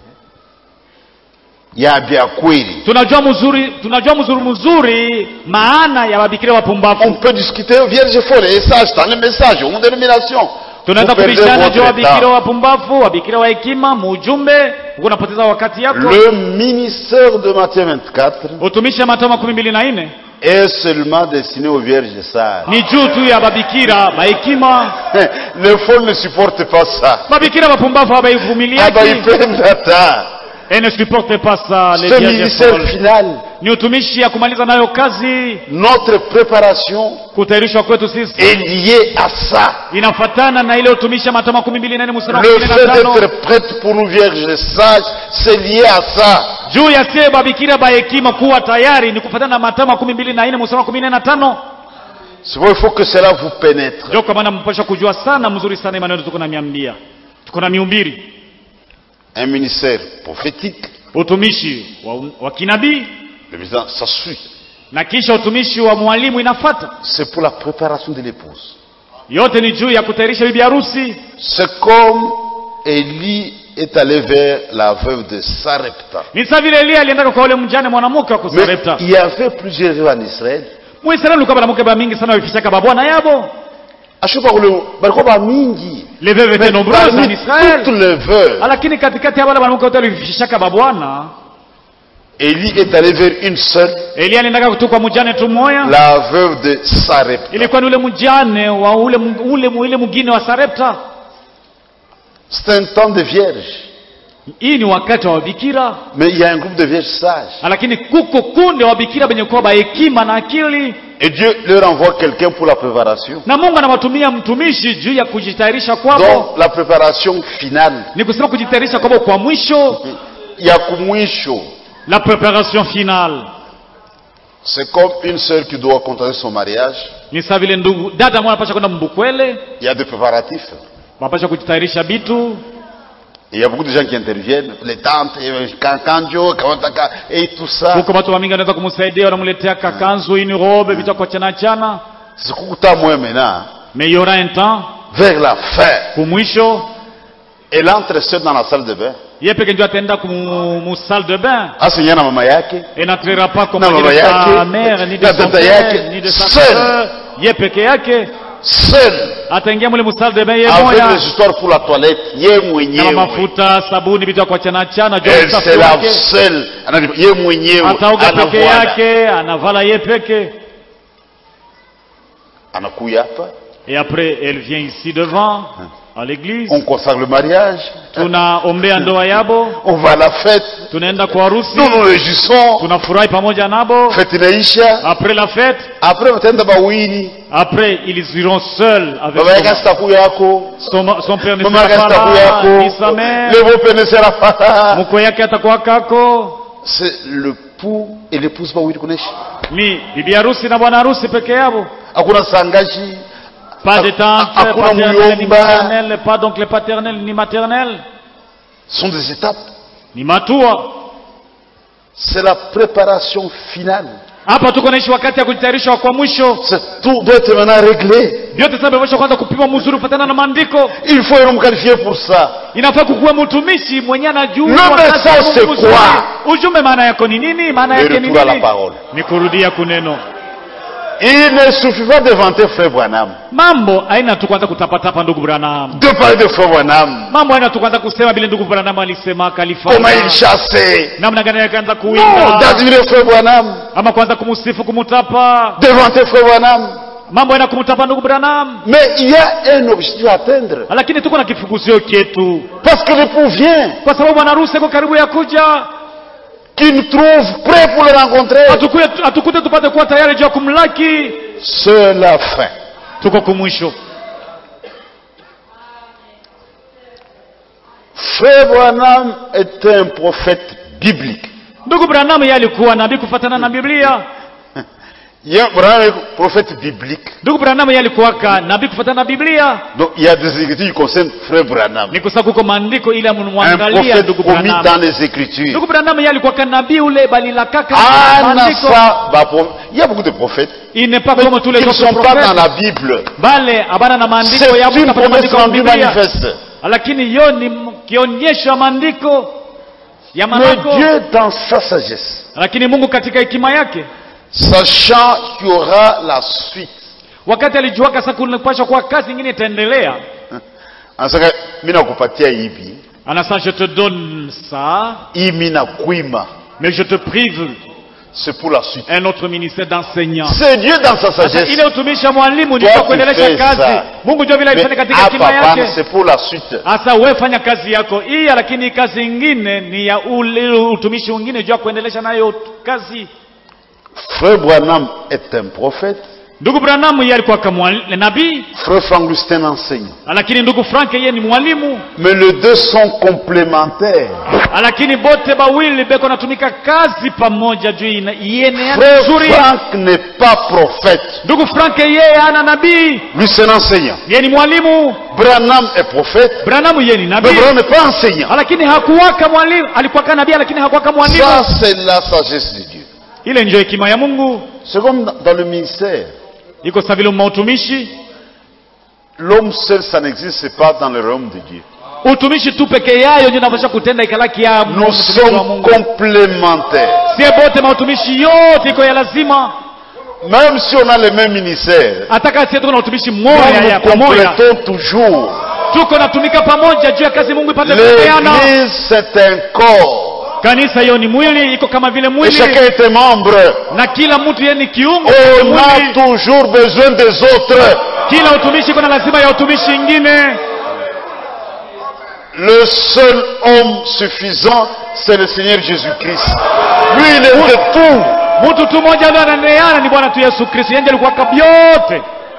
Il y a bien kweli. tunajua mzuri tunajua mzuri mzuri maana ya wabikira On wapumbavu peut discuter vierge folle et sage dans les messages, ou dénomination. tunaweza Vous perdez kubishana juu ya votre wabikira temps. wapumbavu wabikira wa hekima muujumbe huko unapoteza wakati yako Le ministère de Matthieu 24 utumishi ya Mathayo makumi mbili na nne est seulement destiné aux vierges sages. ni juu tu ya babikira bahekima Les folles ne supportent pas ça. babikira wapumbavu Ah bah, habaivumiliaki ils prennent la temps. et ne supporte pas ça les Ce vierges ministère folles. final, ni utumishi ya kumaliza nayo kazi notre préparation kutayarishwa kwetu sisi est liée à ça. inafatana na ile utumishi ya Mathayo makumi mbili na nne mstari wa Le kumi na fait tano d'être prête pour une vierge sage, c'est lié à ça. juu ya sie babikira bahekima kuwa tayari ni kufatana na Mathayo makumi mbili na nne mstari wa kumi na tano C'est pourquoi il faut que cela vous pénètre. ndio kwa maana mpasha kujua sana mzuri sana maneno tuko na miambia tuko na miumbiri Un ministère prophétique, utumishi wa, wa kinabii le ministère, ça suit. na kisha utumishi wa mwalimu inafata C'est pour la préparation de l'épouse. yote ni juu ya kutayarisha bibi harusi C'est comme Élie est allé vers la veuve de Sarepta. ni saa vile Elia aliendaka kwa ule mjane mwanamke wa Mais kusarepta il y avait plusieurs veuves en Israël. muisraeli ulikuwa banamuke ba mingi sana wafishaka babwana yabo ashuka kule balikuwa bamingi les veuves étaient nombreuses en parmi Israël toutes les veuves lakini katikati ya wale banamuke wote walifishaka babwana Élie est allé vers une seule Elia aliendaka tu kwa mjane tu moya la veuve de Sarepta ilikuwa ni ule mjane wa ule ule ule mwingine wa Sarepta c'est un temps de vierges hii ni wakati wa bikira mais il y a un groupe de vierges sages lakini kuko kunde wa bikira benye kuwa bahekima na akili et Dieu leur envoie quelqu'un pour la préparation na Mungu anawatumia mtumishi juu ya kujitayarisha kwabo donc la préparation finale ni kusema kujitayarisha kwabo kwa mwisho ya kumwisho la préparation finale c'est comme une sœur qui doit contracter son mariage ni saa vile ndugu dada mwana anapasha kwenda mbukwele il y a des préparatifs wanapasha kujitayarisha bitu Et il y a beaucoup de gens qui interviennent, les tantes, et kankanjo, kawataka, et tout ça. huko watu wamingi wanaweza kumsaidia wanamletea kakanzu ini robe vitu kwa chana chana C'est Kukuta moi maintenant, mais il y aura un temps vers la fin. kumwisho Elle entre seule dans la salle de bain. ye peke ndio ataenda kumu mu salle de bain Asinya na mama yake, et n'entrera pas comme Na de baba sa yake, mère ni de na son dada père yake, ni de sa seul. sœur ye peke yake seule, ataingia mule mu salle de bain ye avec moya les histoires pour la toilette, ye kama mwenyewe. mafuta sabuni vitu kwa chana chana juu Elle usafi se lave wake seule, Anajua, ye mwenyewe, ataoga peke anavuana. yake anavala ye peke anakuya hapa, Et après, elle vient ici devant, à l'église. on consacre le mariage, Tunaombea ndoa yabo, on va à la fête, tunaenda kwa harusi, nous nous réjouissons, tunafurahi pamoja nabo. fête inaisha, Après la fête, après wataenda bawini, après ils iront seuls avec baba yake son, asitakuya yako, son, son père ne mama yake sera pas asitakuya là, ni sa yako, mère, le beau-père ne sera pas là. mko yake atakuwa kako, C'est le pou et l'épouse bawili kunaishi, ni bibi harusi na bwana harusi peke yao. hakuna sangaji, Pas de Ha- tante, ha- hakuna paternelle ni muyomba. maternelle, pas d'oncle paternel ni maternel, ce sont des étapes. ni matua. C'est la préparation finale. Hapa tuko naishi wakati ya kujitayarisha kwa mwisho. C'est- Tout doit être maintenant réglé. Vyote sasa vimesha kwanza kupima mzuri kufuatana na maandiko. Il faut être qualifié pour ça. Inafaa kukuwa mtumishi mwenye anajua Le wakati message wa Mungu c'est vizuri. quoi? Ujumbe maana yako ni nini? Maana Le yake ni retour à la nini? parole. Ni kurudia kuneno. Il ne suffit pas de vanter Frère Branham, Mambo haina tu kwanza kutapatapa ndugu Branham. de parler de Frère Branham, Mambo haina tu kwanza kusema vile ndugu Branham alisema comment kalifanya. il chassait. Namna gani akaanza Non, kuimba d'admirer Frère Branham, ama kwanza kumsifu kumutapa. de vanter Frère Branham. Mambo haina kumutapa ndugu Branham. Mais il y a un objectif à atteindre. Lakini tuko na kifuguzio chetu. Parce que l'époux vient, Kwa sababu bwana harusi yuko karibu ya kuja. qu'il nous trouve prêt pour le rencontrer. Atukuje atukute tupate kuwa tayari juu ya kumlaki. C'est la fin. Tuko kumwisho. Frère Branham est un prophète biblique. Ndugu Branham yeye alikuwa nabii kufuatana na Biblia. Il y a Branham est un prophète biblique. Ndugu Branham yeye alikuwa ka nabii kufuatana na Biblia. Donc il y a des écritures qui concernent Frère Branham. Ni kwa sababu kuko maandiko ili Un amwangalia prophète ndugu commis Branham. dans les écritures. Ndugu Branham yeye alikuwa ka nabii ule bali la kaka Ah, maandiko. Nassa, bah, pro- il y a beaucoup de prophètes Il n'est pas comme tous les qui ne autres sont pas dans prophètes. la Bible. Bale abana na maandiko C'est ya une Mungu promesse maandiko ya rendue Biblia. manifeste. Lakini hiyo ni m- kionyesho ya maandiko ya Mais maandiko. Dieu, dans sa sagesse, Lakini Mungu katika hekima yake sachant qu'il y aura la suite, wakati alijuaka sasa kunapaswa kuwa kazi nyingine itaendelea. anasema mimi nakupatia hivi, Anasema je te donne ça hii mimi nakuima, mais je te prive c'est pour la suite. un autre ministère d'enseignant. C'est Dieu dans sa Sasa sagesse. ile utumishi wa mwalimu ni Toi, kwa tu kuendelesha fais kazi. ça. Mungu ndio vile Mais alifanya katika hapa hekima hapana, yake. c'est pour la suite. Sasa wewe fanya kazi yako hii, lakini kazi ingine ni ya ule utumishi mwingine juu ya kuendelesha nayo kazi. Frère Branham est un prophète. Ndugu Branham yeye alikuwa kama nabii, Frère Frank Lustin enseigne. lakini ndugu Frank yeye ni mwalimu, Mais les deux sont complémentaires. lakini bote bawili beko natumika kazi pamoja juu ina- iene Frère nzuri. Frank n'est pas prophète. Ndugu Frank yeye ana nabii, Lui, c'est un enseignant. yeye ni mwalimu. Branham est prophète. Branham yeye ni Mais nabii, Branham n'est pas enseignant. lakini hakuwaka mwalimu. Alikuwa kama nabii, lakini hakuwaka mwalimu. Ça, c'est la sagesse de Dieu. Ile ndio hekima ya Mungu. C'est comme dans- dans le ministère. Iko sawa vile mautumishi, L'homme seul, ça n'existe pas dans le royaume de Dieu. utumishi tu peke yayo ndio inapaswa kutenda ikalaki ya Nous mtumishi wa sommes Mungu. complémentaires. Sie bote mautumishi yote iko ya lazima, Même si on a les mêmes ministères, hata kama sie tuko na utumishi nous mmoja ya nous pamoja, complétons toujours. tuko natumika pamoja juu ya kazi Mungu ipate kupeana. L'église, c'est un corps. Kanisa hiyo ni mwili, iko kama vile Et mwili, chacun est un membre. na kila mtu yeye ni kiungo cha On a mwili. toujours besoin des autres. Kila utumishi iko na lazima ya utumishi ingine. Le seul homme suffisant, c'est le Seigneur Jésus-Christ. Lui, il est de tout. Mtu tu mmoja ndio ananeana ni Bwana tu Yesu Kristo, yeye ndiye alikuwa kabyote.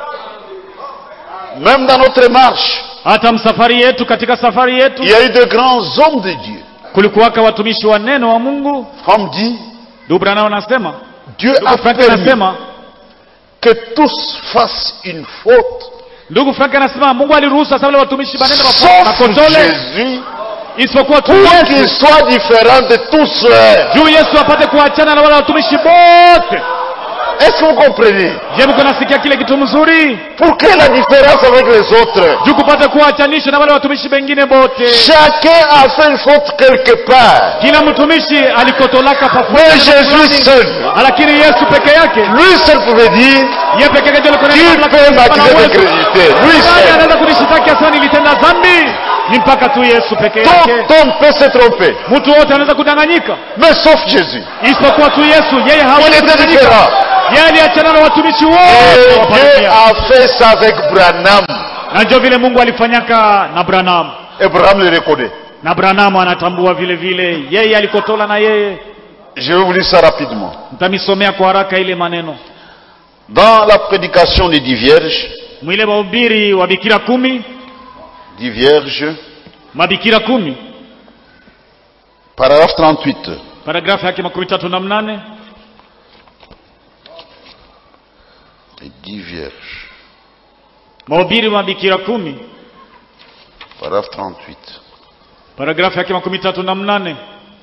Même dans notre marche, Hata msafari yetu, katika safari yetu il y a eu de grands hommes de Dieu. kulikuwaka watumishi wa neno wa Mungu. Comme dit, Ndugu Branham anasema, Dieu a ndugu Frank permis anasema, que tous fassent une faute. ndugu Frank anasema Mungu aliruhusu sasa wale watumishi banene Sauf makotole Jésus, isipokuwa tu pour qu'il Yesu, soit différent de tous ceux. juu Yesu apate kuachana na wale watumishi bote. Est-ce que vous comprenez Je, mko nasikia kile kitu mzuri Pour quelle la différence avec les autres juu kupate kuachanisha na wale watumishi bengine bote. Chacun a fait une faute quelque part. Kila mtumishi alikotolaka Mais pafuta, Jésus seul, lakini Yesu peke yake lui seul pouvait dire, yeye peke yake ndio alikuwa na tu mamlaka peux ya m'accuser de uwezo. crédité. Lui Nani seul. anaweza kunishitaki asema nilitenda dhambi? Ni mpaka tu Yesu peke Tout yake. homme peut se tromper, Mtu wote anaweza kudanganyika mais sauf Jésus. isipokuwa tu Yesu. Yeye Il hawezi était kudanganyika. différent. yeye aliachana na watumishi Et wote wa Dieu parokia. a fait ça avec Branham. na ndio vile mungu alifanyaka na branham Et Branham le reconnaît. na branham anatambua vile vile yeye alikotola na yeye Je vais vous lire ça rapidement. mtamisomea kwa haraka ile maneno Dans la prédication des dix vierges, mwile mahubiri wa bikira kumi dix vierges, mabikira kumi paragraphe 38. paragrafu yake makumi tatu na mnane Les dix vierges, mahubiri wa mabikira kumi paragraphe 38. paragrafu yake makumi tatu na mnane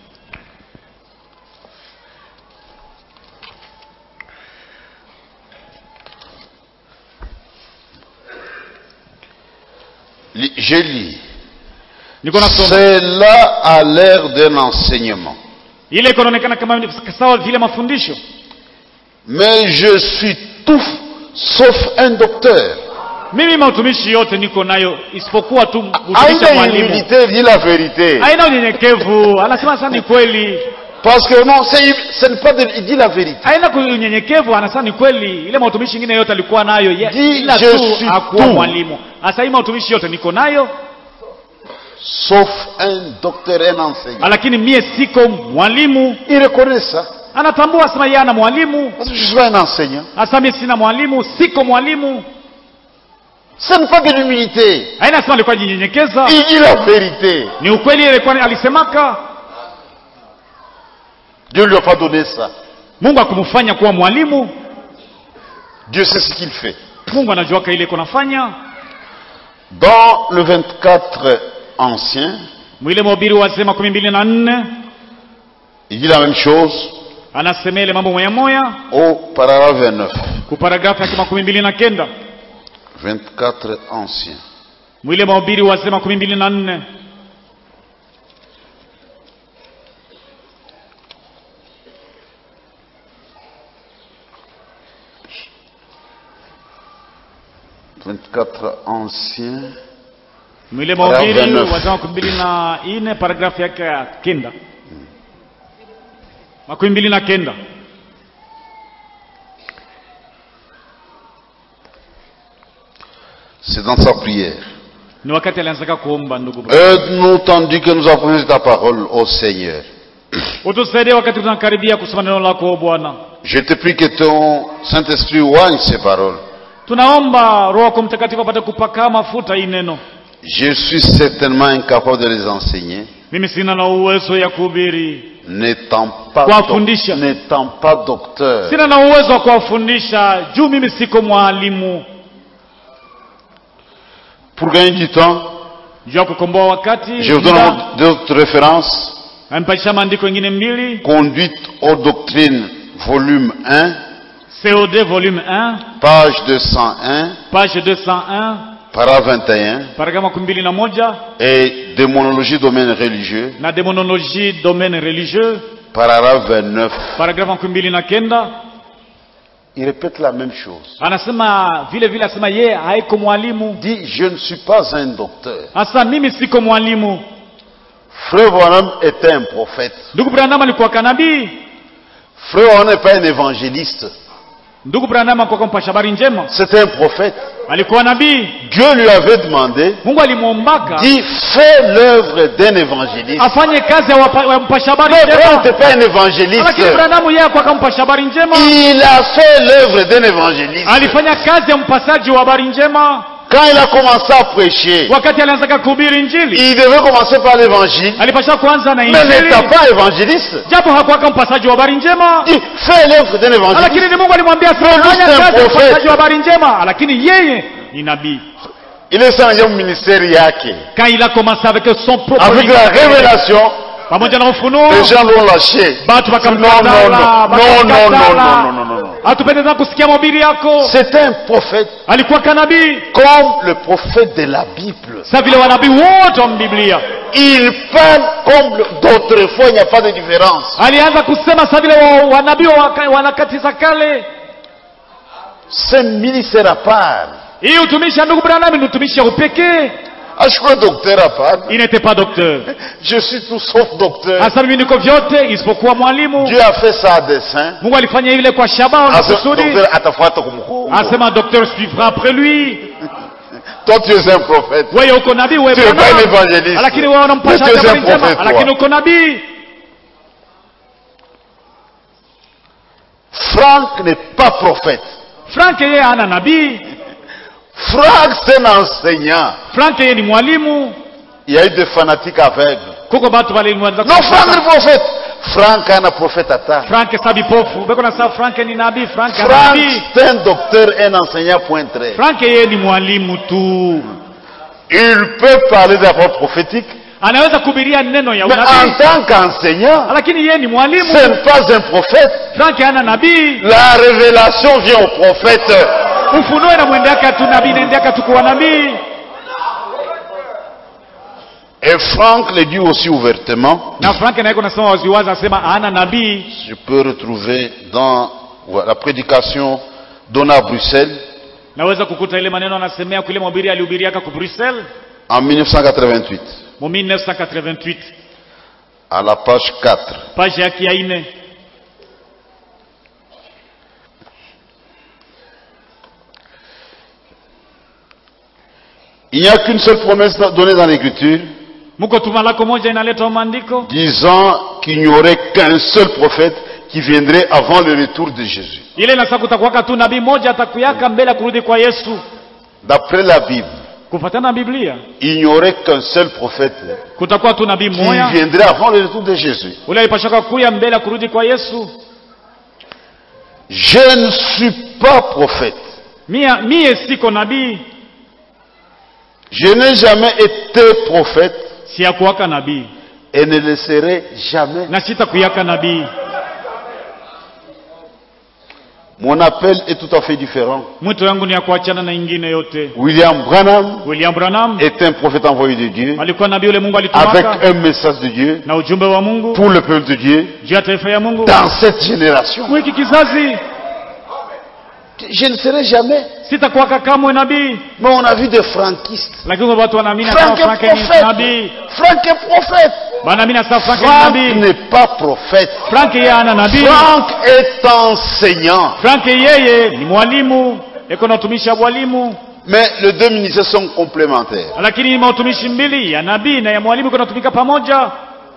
Li- Je lis. niko nasoma Cela a l'air d'un enseignement. ile iko inaonekana kama sawa vile mafundisho Mais je suis tout sauf un docteur. mimi mautumishi yote niko nayo isipokuwa tu utumishi wa Aïe mwalimu humilité, dit la vérité. haina unyenyekevu anasema sasa ni kweli Parce que non, c'est- ce n'est pas de, il dit la vérité. haina ku- unyenyekevu anasema ni kweli ile mautumishi ingine yote alikuwa nayo ye- Dis, ila je tu suis akuwa tout. mwalimu hasa hii mautumishi yote niko nayo Sauf un docteur, un enseignant. lakini mie siko mwalimu Il reconnaît ça. anatambua sema yeye ana mwalimu Parce que je suis pas un enseignant. hasa mie sina mwalimu siko mwalimu Ce n'est pas de l'humilité. haina sema alikuwa jinyenyekeza Il dit la vérité. ni ukweli ile alikuwa alisemaka Dieu ne lui a pas donné ça. mungu akumfanya kuwa mwalimu Dieu sait ce qu'il fait. mungu anajuaka ile iko nafanya Dans le 24 ancien, mwile mhubiri wa zee makumi mbili na nne il dit la même chose anasema ile mambo moya moya au paragraphe 29. kuparagrafu yake makumi mbili na kenda 24 ancien. mwile mahubiri wa zee makumi mbili na nne « 24 ancien. mwile Paragraph mahubiri 29. wa zee makumi mbili na nne paragrafu yake ya kenda makumi mbili na kenda C'est dans sa prière. ni wakati alianzaka kuomba ndugu Aide-nous tandis que nous apprenons ta parole, ô Seigneur. utusaidie wakati tunakaribia kusoma neno lako o bwana Je te prie que ton Saint-Esprit oigne ces paroles. tunaomba roho yako mtakatifu apate kupaka mafuta hii neno Je suis certainement incapable de les enseigner, mimi sina na uwezo ya kuhubiri n'étant pas, Kuwafundisha. n'étant pas docteur. sina na uwezo wa kuwafundisha juu mimi siko mwalimu Pour gagner du temps, juu ya kukomboa wakati je vous donne d'autres références. amepatisha maandiko mengine mbili Conduite aux doctrines, volume 1, cod volume 1 page 201, page 201 para 21, paragrafu makumi mbili na moja et démonologie domaine religieux, na demonologie domaine religieux paragraphe 29. paragrafu makumi mbili na kenda Il répète la même chose. anasema vile vile anasema yeye haiko mwalimu Il dit, je ne suis pas un docteur. hasa mimi siko mwalimu Frère Branham était un prophète. ndugu branham alikuwa kanabii Frère Branham n'est pas un évangéliste. ndugu branham alikuwa mpasha habari njema C'était un prophète. alikuwa nabii Dieu lui avait demandé, mungu alimwombaka dit, fais l'œuvre d'un évangéliste. afanye kazi ya wapa- wa mpasha habari Mais Branham njema n'était pas un évangéliste. lakini branham yeye akuwa mpasha habari njema Il a fait l'œuvre d'un évangéliste. alifanya kazi ya mpasaji wa habari njema Quand il a commencé à prêcher, wakati alianzaka kuhubiri injili il devait commencer par l'évangile, alipasha kuanza na mais injili n'étant pas évangéliste. japo hakuwaka mpasaji wa habari njema Il dit, fais l'œuvre d'un évangéliste. lakini ni mungu alimwambia lui, fanya c'est un kazi ya prophète. mpasaji wa habari njema lakini yeye ni nabii Il est sans ministère yake. quand il a commencé avec son propre Avec la révélation, pamoja na ufunuo les gens l'ont lâché. batu Non, non, non, wakamkatala non, non, non, non, non, non, non, non. hatupendeza kusikia mahubiri yako C'est un prophète alikuwa kanabii comme le prophète de la Bible. sa vile wanabii wote wa biblia Il parle comme le- d'autres fois, il n'y a pas de différence. alianza kusema sa vile wa- wanabii wa waka- wa nyakati za kale C'est un ministère à part. hii utumishi ya ndugu branham ni utumishi ya upekee Ah, je suis pas docteur à part. il n'était pas docteur Je suis tout sauf docteur. hasa mimi niko vyote isipokuwa mwalimu Dieu a fait ça à dessein. mungu alifanya ile kwa shabaha na Asa- kusudi docteur atafuata kumkuu. asema docteur suivra après lui Toi, tu es un prophète. wewe uko nabii wewe Tu es bwana. pas un évangéliste. lakini wewe unampasha Mais tu es habari un njema prophète, lakini toi. uko nabii Franck n'est pas prophète. frank yeye hana nabii Franck, c'est un enseignant. frank yeye ni mwalimu Il y a eu des fanatiques aveugles. kuko batu walimwanza Non, Franck est prophète. Franck est un prophète à temps. frank sabi pofu beko na saa frank ni nabii frank ana Franck, nabii c'est un docteur, un enseignant, point très. frank yeye ni mwalimu tu Il peut parler des paroles prophétiques, anaweza kuhubiria neno ya mais en unabii tant qu'enseignant, lakini yeye ni mwalimu ce n'est pas un prophète. frank hana nabii La révélation vient au prophète. ufunuo inamwendeaka tu nabii inaendeaka tu kuwa nabii Et Franck le dit aussi ouvertement. na frank naye kunasema waziwazi anasema hana nabii Je peux retrouver dans ouais, la prédication donnée à Bruxelles naweza kukuta ile maneno anasemea kule mhubiri alihubiriaka ku bruxelles en 1988, mu 1988 à la page 4. page yake ya ine Il n'y a qu'une seule promesse donnée dans l'Écriture muko tuma lako moja inaletwa maandiko disant qu'il n'y aurait qu'un seul prophète qui viendrait avant le retour de Jésus. ile inasa kutakuwaka tu nabii moja atakuyaka mbele ya kurudi kwa yesu D'après la Bible, kufatana na biblia il n'y aurait qu'un seul prophète kutakuwa tu nabii qui moya viendrait avant le retour de Jésus. ule alipashaka kuya mbele ya kurudi kwa yesu Je ne suis pas prophète. mia mie siko nabii Je n'ai jamais été prophète siyakuwaka nabii et ne le serai jamais. na sitakuyaka nabii Mon appel est tout à fait différent. mwito yangu ni ya kuachana na ingine yote William Branham william branham est un prophète envoyé de Dieu alikuwa nabii ule mungu avec alitumaka un message de Dieu na ujumbe wa mungu pour le peuple de Dieu juu ya taifa ya mungu dans cette génération. mwiki kizazi Je ne serai jamais. sitakuwaka kamwe nabii Mais on a vu des franquistes. lakini watu wanaamini kama Frank est frank ni prophète. nabii Franck est prophète. banaamini sasa frank ni Franck nabii n'est pas prophète. frank yeye ana nabii Franck est enseignant. frank yeye ni mwalimu eko na utumishi wa mwalimu Mais les deux ministères sont complémentaires. lakini mautumishi mbili ya nabii na ya mwalimu iko natumika pamoja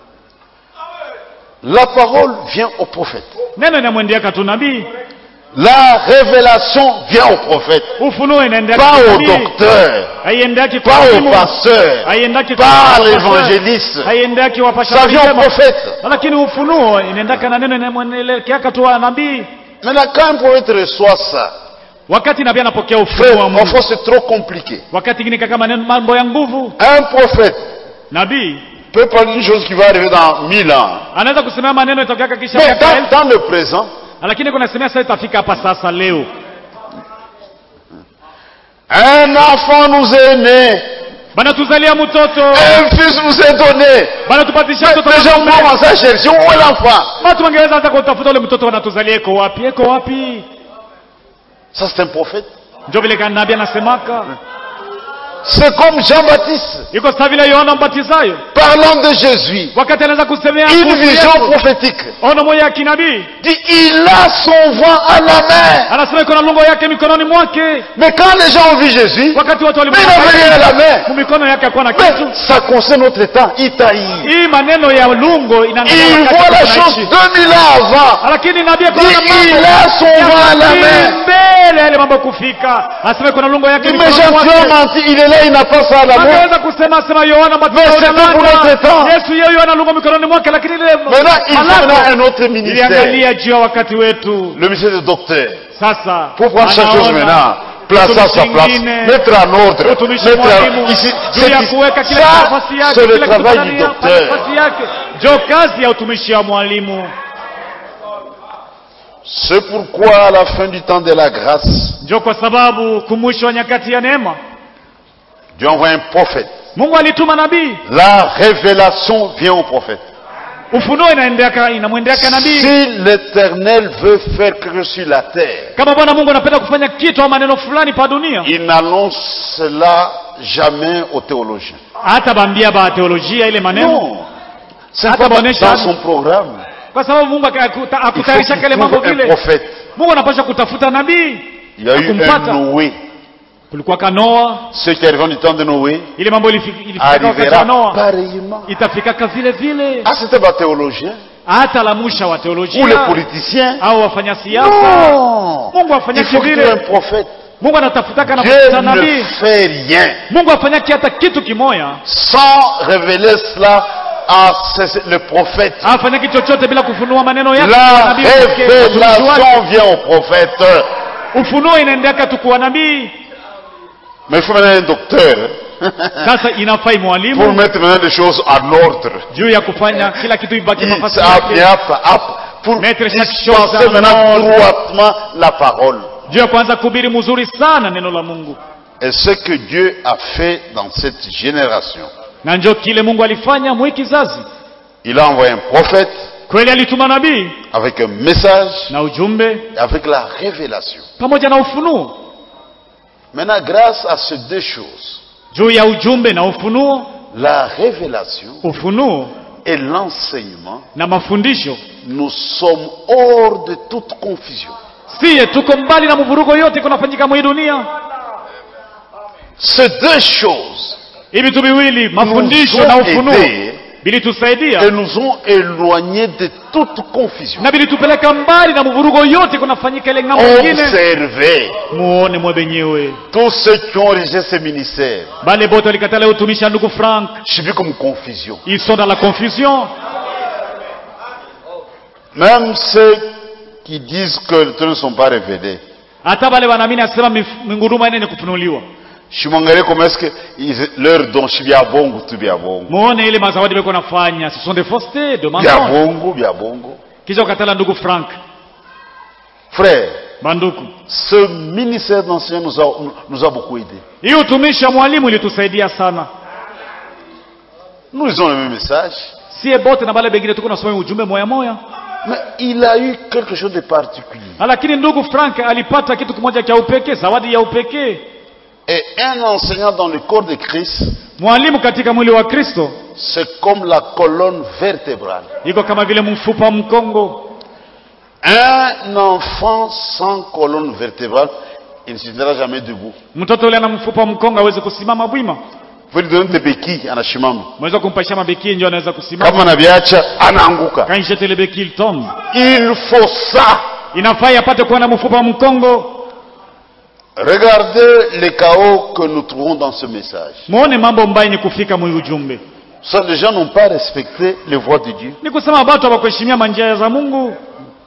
La parole vient au prophète. neno inamwendeaka tu nabii La révélation vient au prophète. ufunuo inaendeaka Pas tu au nabii docteur. haiendaki kwa Pas au mwalimu pasteur. haiendaki kwa Pas à pastor. l'évangéliste. haiendaki wapasha Ça vient au kusema. prophète. lakini ufunuo inaendaka na neno inamwelekeaka tu wa nabii Maintenant, quand un prophète reçoit ça, wakati nabii anapokea ufunuo frère, wa Mungu parfois c'est trop compliqué. wakati ingine kaka maneno mambo ya nguvu Un prophète nabii peut parler d'une chose qui va arriver dans mille ans. anaweza kusemea maneno itokeaka kisha Mais miaka dans, elfu dans le présent, lakini kuna semea sasa itafika hapa sasa leo un enfant nous est né, banatuzalia mtoto un fils nous est donné. banatupatisha mtoto Les gens wanaume. vont commencer à chercher où est l'enfant. watu wangeweza hata kutafuta ule mtoto wanatuzalia eko wapi eko wapi Ça, c'est un prophète. njo vile kana nabii anasemaka C'est comme Jean-Baptiste, iko saa vile yohana mbatizayo parlant de Jésus, wakati anaweza kusemea une kuhusu vision Yesu, prophétique. ono moja ya kinabii Dit, il a son vent à la main. anasema iko na lungo yake mikononi mwake Mais quand les gens ont vu Jésus, wakati watu mais il n'avait rien à la main. mu mikono yake akuwa na kitu Mais ça concerne notre temps, Itaï. hii maneno ya lungo inaangalia Il wakati voit la chose tunaishi. 2000 ans avant. lakini nabii Dit, akaona il mambo a son ya vent à la nabii main. mbele ya yale mambo kufika anasema iko na lungo yake Dit, mais mikononi Jean, tu as mwake menti, il est là, il n'a pas ça à la main. angeweza kusema sema yohana Mais mbatizayo c'est unadanganya. pour notre temps. yesu yeye ana lungo mikononi mwake lakini ile Maintenant, il faut malako là un autre ministère. iliangalia juu ya wakati wetu Le ministère de docteur. sasa Pour prendre chaque chose anaona maintenant, placer à sa utumishi place, mwingine, mettre en ordre, utumishi mettre mwalimu en... Ici, juu ya c'est- kuweka kile ça, nafasi yake c'est le kile kitu travail ndani du ya docteur. nafasi yake jo kazi ya utumishi wa mwalimu C'est pourquoi à la fin du temps de la grâce, njo kwa sababu kumwisho wa nyakati ya neema Dieu envoie un prophète. mungu alituma nabii La révélation vient au prophète. ufunuo inaendeaka inamwendeaka nabii Si l'Éternel veut faire quelque chose sur la terre, kama bwana mungu anapenda kufanya kitu au maneno fulani pa dunia il n'annonce cela jamais aux théologiens. hata bambia ba teolojia ile maneno Non. C'est Hata pas dans baonesha- dans son programme. kwa sababu mungu aka- akuta- Il faut akutayarisha qu'il kale mambo trouve un vile prophète. mungu anapasha kutafuta nabii Il y a eu un Akumpata. Noé. kulikuwa ka noa Ceux qui arriveront du temps de Noé ile mambo ilifi- ilifika wakati wa arrivera noa pareillement. itafikaka vile vile Ah, c'était pas théologien hata la musha wa ou les teolojia politiciens. au wafanya siasa Non. mungu afanyaki Il faut qu'il y ait un vile prophète. mungu anatafutaka Dieu nafuta ne nabii fait rien mungu afanyaki hata kitu kimoya sans révéler cela à ce- le prophète. afanyaki chochote bila kufunua maneno yake kwa La nabii pekee, watumishi wake. révélation vient au prophète. ufunuo inaendeaka tu kuwa nabii Mais il faut maintenant un docteur sasa inafai pour mwalimu mettre maintenant les choses en ordre. juu ya kufanya kila kitu ibaki Il- nafasi hop, yake hop, hop, pour Mettre chaque dispenser chose en maintenant ordre. droitement la parole. juu ya kuanza kuhubiri mzuri sana neno la mungu Et ce que Dieu a fait dans cette génération, na njo kile mungu alifanya mwi kizazi il a envoyé un prophète kweli alituma nabii avec un message, na ujumbe et avec la révélation. pamoja na ufunuo Maintenant, grâce à ces deux choses, juu ya ujumbe na ufunuo la révélation ufunuo et l'enseignement, na mafundisho nous sommes hors de toute confusion. siye tuko mbali na mvurugo yote kunafanyika mwi dunia Ces deux choses hivi tu viwili nous mafundisho na ont ufunuo aidés vilitusaidia et nous ont éloignés de toute confusion. na vilitupeleka mbali na mvurugo yote kunafanyika ile ng'ambo nyingine Observez muone mwe benyewe tous ceux qui ont rejeté ce ministère. bale bote walikatala utumishi wa ndugu frank Je suis vu comme confusion. ils sont dans la confusion Même ceux qui disent que les trucs ne sont pas révélés. hata bale wanaamini asema mif- minguruma ine ni kufunuliwa Je m'engage comment est-ce que ils- leur don, je suis bien bongo, tu bien bongo. muone ile mazawadi beko nafanya ce sont des faussetés de Bien mensonges bongo, bien bongo. kisha ukatala ndugu frank Frère, banduku ce ministère d'enseignement nous a, nous a beaucoup aidés. hii utumishi wa mwalimu ilitusaidia sana Nous lisons le même message, sie bote na bale bengine tuko nasoma ujumbe moya moya mais il a eu quelque chose de particulier. lakini ndugu frank alipata kitu kimoja cha upekee zawadi ya upekee Et un enseignant dans le corps de Christ, mwalimu katika mwili wa kristo c'est comme la colonne vertébrale. iko kama vile mfupa mkongo Un enfant sans colonne vertébrale, il ne se tiendra jamais debout. mtoto ule ana mfupa mkongo aweze kusimama bwima Vous lui donnez des béquilles, anashimama. mweza kumpaisha mabekii ndio anaweza kusimama Kama anaviacha, anaanguka. quand il jette le béquille il tombe Il faut ça. inafaa apate kuwa na mfupa mkongo Regardez les chaos que nous trouvons dans ce message. muone mambo mbaya ni kufika mwi ujumbe Ça, les gens n'ont pas respecté les voies de Dieu. ni kusema batu hawakuheshimia manjia za mungu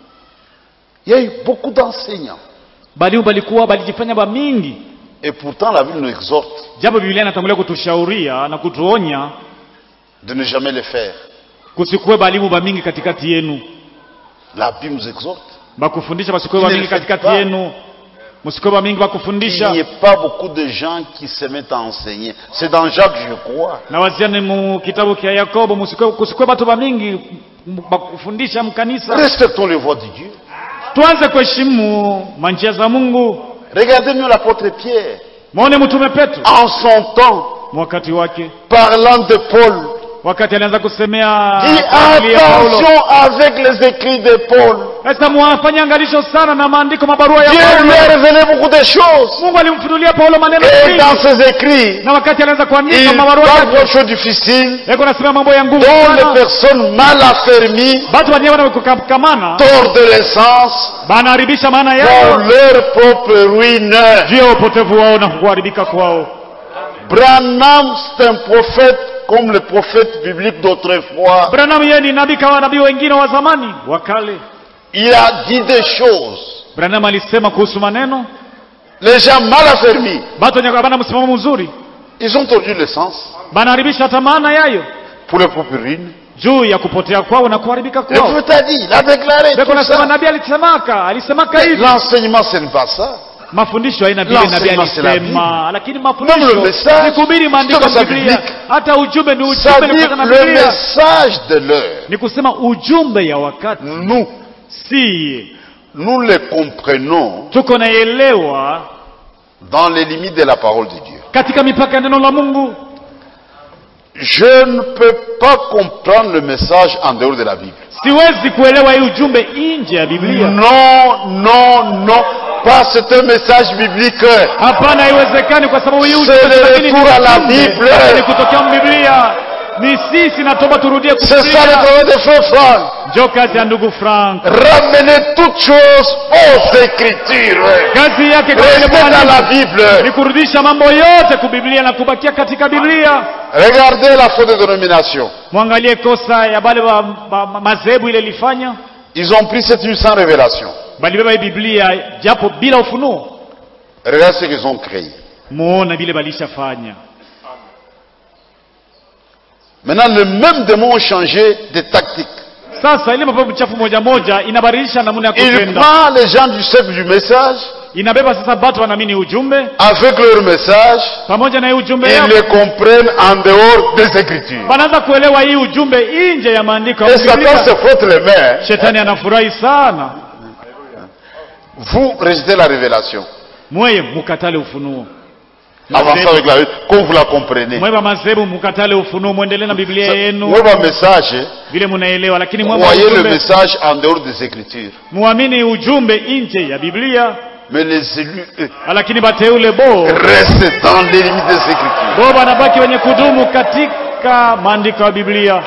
Il y a eu beaucoup d'enseignants. balimu balikuwa balijifanya bamingi Et pourtant, la Bible nous exhorte japo biblia inatangulia kutushauria na kutuonya de ne jamais le faire. kusikuwe balimu bamingi katikati yenu La Bible nous exhorte. bakufundisha basikuwe Ne bamingi le faites katikati pas. yenu musikuwe bamingi Il bakufundisha n'y a pas beaucoup de gens qui se mettent à enseigner. C'est dans Jacques, je crois. na waziani mu kitabu kya yakobo musikuwe- kusikuwe batu bamingi m- bakufundisha mkanisa Respectons les voies de Dieu. tuanze kuheshimu manjia za mungu Regardez mieux l'apôtre Pierre. mwone mtume petro En son temps, wakati wake parlant de Paul, wakati alianza kusemea dit Injili ya Paulo. attention avec les écrits de Paul. sasa mwafanye angalisho sana na maandiko mabarua ya Dieu lui paulo a révélé beaucoup de choses. mungu alimfunulia paulo maneno Et mengi dans ses écrits, na wakati alianza kuandika il mabarua parle yake de choses difficiles yako nasema mambo ya nguvu dont les sana personnes mal affermies, batu wenyewe wanakukamana tordent de l'essence banaharibisha maana pour yao leur propre ruine. juu ya upotevu wao na kuharibika kwao Branham, c'est un prophète comme les prophètes bibliques d'autrefois. branham yeye ni nabii kama nabii wengine wa zamani wa kale Il a dit des choses. branham alisema kuhusu maneno Les gens mal affermis, batu wenye bana msimamo mzuri ils ont tordu l'essence banaharibisha hata maana yayo pour leur propre ruine. juu ya kupotea kwao na kuharibika Le kwao prophète a dit, il a déclaré Beko tout nasema ça. nabii alisemaka alisemaka hivi L'enseignement, ce n'est pas ça. mafundisho haina vile nabii L'enseignement, c'est la alisema lakini Même le mafundisho message, ni kuhubiri maandiko c'est ya comme ça biblia biblique. hata ujumbe ni Ça ujumbe veut ni dire kutokana na le biblia message de l'heure. ni kusema ujumbe ya wakati Nous, si nous le comprenons tuko naelewa dans les limites de la parole de Dieu. katika mipaka ya neno la mungu Je ne peux pas comprendre le message en dehors de la Bible. siwezi kuelewa hii ujumbe nje ya biblia Non, non, non. Pas c'est un message biblique. hapana haiwezekani kwa sababu hii C'est ujumbe le lakini ni retour à la ujumbe, Bible. ni kutokea mbiblia ni sisi natoba turudie C'est ça le kusikia travail de frère Franck. njo kazi ya ndugu frank Ramener toutes choses aux Écritures. kazi yake kama vile Restez dans la mwalimu Bible. ni kurudisha mambo yote kubiblia na kubakia katika biblia Regardez la faute de dénomination. mwangalie kosa ya bale wa ma- ma- madhehebu ile ilifanya Ils ont pris cette nuit sans révélation. balibeba hii biblia japo bila ufunuo Regardez ce qu'ils ont créé. muona vile balishafanya Maintenant, le même démon a changé de tactique. sasa ile mapepo chafu moja moja inabadilisha namna ya Il kutenda prend les gens du cercle du message, inabeba sasa batu wanaamini ujumbe avec leur message, pamoja na hii ujumbe ils yao le comprennent en dehors des Écritures. wanaanza kuelewa hii ujumbe nje ya maandiko ya Et Satan Biblia. se frotte les mains. shetani anafurahi sana Vous rejetez la révélation. mweye mukatale ufunuo Avancez avec la comme vous la comprenez. mweba madhehebu mukatale ufunuo mwendelee na biblia yenu Moi, mon message, vile munaelewa lakini mweba voyez le ujumbe message en dehors des Écritures. muamini ujumbe nje ya biblia Mais les élus, eux, lakini bateule bo restent dans les limites des Écritures. bo banabaki wenye kudumu katika maandiko ya biblia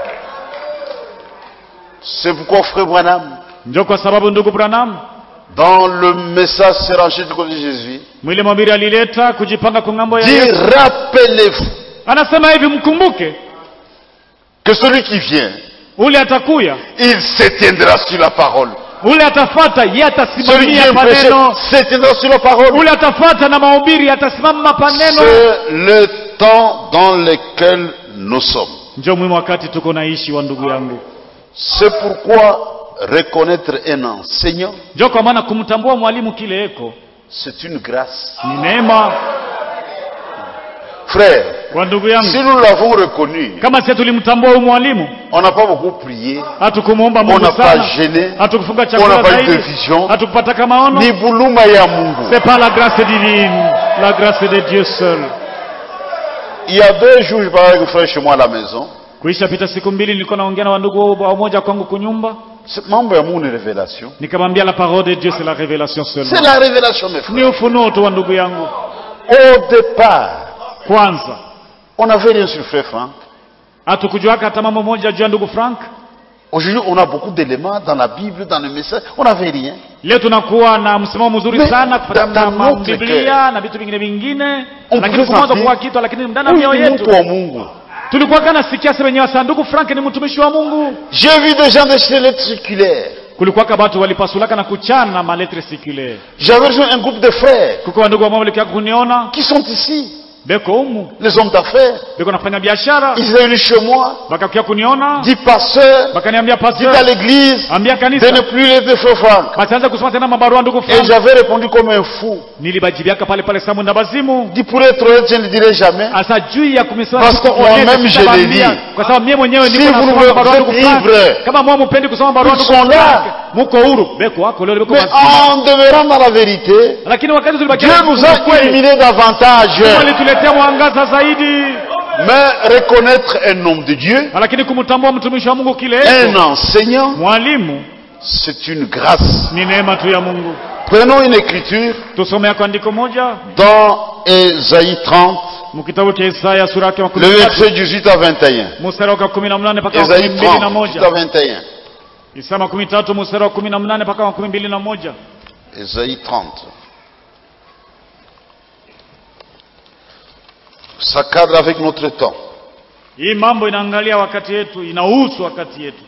C'est pourquoi, frère Branham, njo kwa sababu ndugu branham dans le message s'arranger du côté de Jésus, mwile mwambiri alileta kujipanga kwa ng'ambo ya dit Yesu. rappelez-vous anasema hivi mkumbuke que celui qui vient, ule atakuya il se tiendra sur la parole. ule atafata ye Celui qui atasimamia vient prêcher paneno se tiendra sur la parole. ule atafata na mahubiri atasimama paneno C'est le temps dans lequel nous sommes. njo muhimu wakati tuko naishi wa ndugu yangu C'est pourquoi reconnaître un enseignant, njo kwa maana kumtambua mwalimu kile eko c'est une grâce. ni neema Frère, kwa ndugu si yangu nous l'avons reconnu, kama sie tulimtambua huyu mwalimu on n'a pas beaucoup prié, hatukumuomba on mungu n'a pas sana gêné, hatukufunga on n'a chakula pas eu de zaidi vision, hatukupata kama ono ni buluma ya Mungu. c'est pas la grâce divine la grâce de dieu seul Il y a deux jours, je parlais avec un frère chez moi à la maison. kuisha pita siku mbili nilikuwa naongea na wandugu wamoja kwangu kunyumba C'est membre ya Mungu ni révélation. nikamwambia la parole de dieu c'est la révélation C'est seulement la révélation, mes frères. ni ufunuo tu wa ndugu yangu Au départ, kwanza on n'avait rien sur frère Franck. hatukujuaka hata mambo moja juu ya ndugu frank Aujourd'hui, on a beaucoup d'éléments dans la Bible, dans le message. On n'avait rien. leo tunakuwa na msimamo mzuri Mais sana kufuatana dans na notre biblia na vitu vingine vingine On lakini peut kumaza sentir- kuwa kitu lakini ndani ya Huyu mioyo ni mtu yetu wa Mungu. tulikuwa kana sikia sasa wenyewe sanduku frank ni mtumishi wa mungu J'ai vu des gens de chez lettres circulaires. kulikuwa batu walipasulaka na kuchana maletre sikule J'avais rejoint un groupe de frères kuko wandugu ambao walikia kuniona qui sont ici, beko umu les hommes d'affaires. beko nafanya biashara Ils étaient venus chez moi, bakakia kuniona dit pasteur, bakaniambia dit à pastor l'église ambia de kanisa ne plus les frère Franck. basianze kusoma tena mabarua ndugu Et frank j'avais répondu comme un fou. nilibajibiaka pale pale samu na bazimu Dit pour être honnête, je ne le dirai jamais. asa juu ya kumisoma Parce que siko moi-même, honest, je sitawaambia. l'ai dit. kwa sababu mie mwenyewe Si niko vous nasoma ne barua êtes ndugu Frank. ivre, kama mwa mupendi kusoma barua Ils ndugu sont Frank, là. muko huru beko wako leo beko Mais mazima. en demeurant dans la vérité, lakini wakati Dieu tulibakia nous a illuminés davantage. Mungu alituletea mwangaza zaidi Mais reconnaître un homme de Dieu, lakini kumtambua mtumishi wa Mungu kile un eko, enseignant, mwalimu c'est une grâce. ni neema tu ya Mungu Prenons une écriture tusome yako andiko moja dans Ésaïe 30, mkitabu cha Isaya sura yake makumi le tatu verset 18 à 21. mstari wa kumi na mnane mpaka wa Ésaïe kumi mbili na 30, 18 moja à 21. Isaya makumi tatu mstari wa kumi na mnane mpaka wa kumi mbili na moja Ésaïe 30. Ça cadre avec notre temps. hii mambo inaangalia wakati yetu inahusu wakati yetu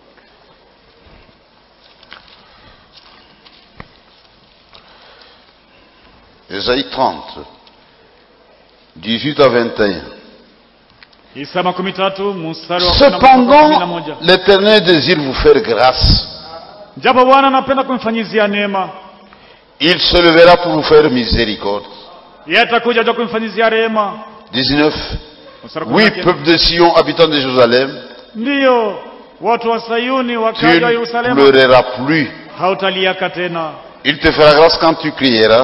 Ésaïe 30, 18 à 21. Isaya makumi tatu mstari wa kumi na mpaka wa kumi na Cependant, moja l'Éternel désire vous faire grâce. japo Bwana anapenda kumfanyizia neema Il se levera pour vous faire miséricorde. yeye atakuja ja kumfanyizia rehema 19. Mstari wa kumi Oui, na kenda. peuple de Sion, habitant de Jérusalem, ndiyo watu wa Sayuni tu wakaja wa ne Yerusalemu pleureras plus. hautaliaka tena Il te fera grâce quand tu crieras.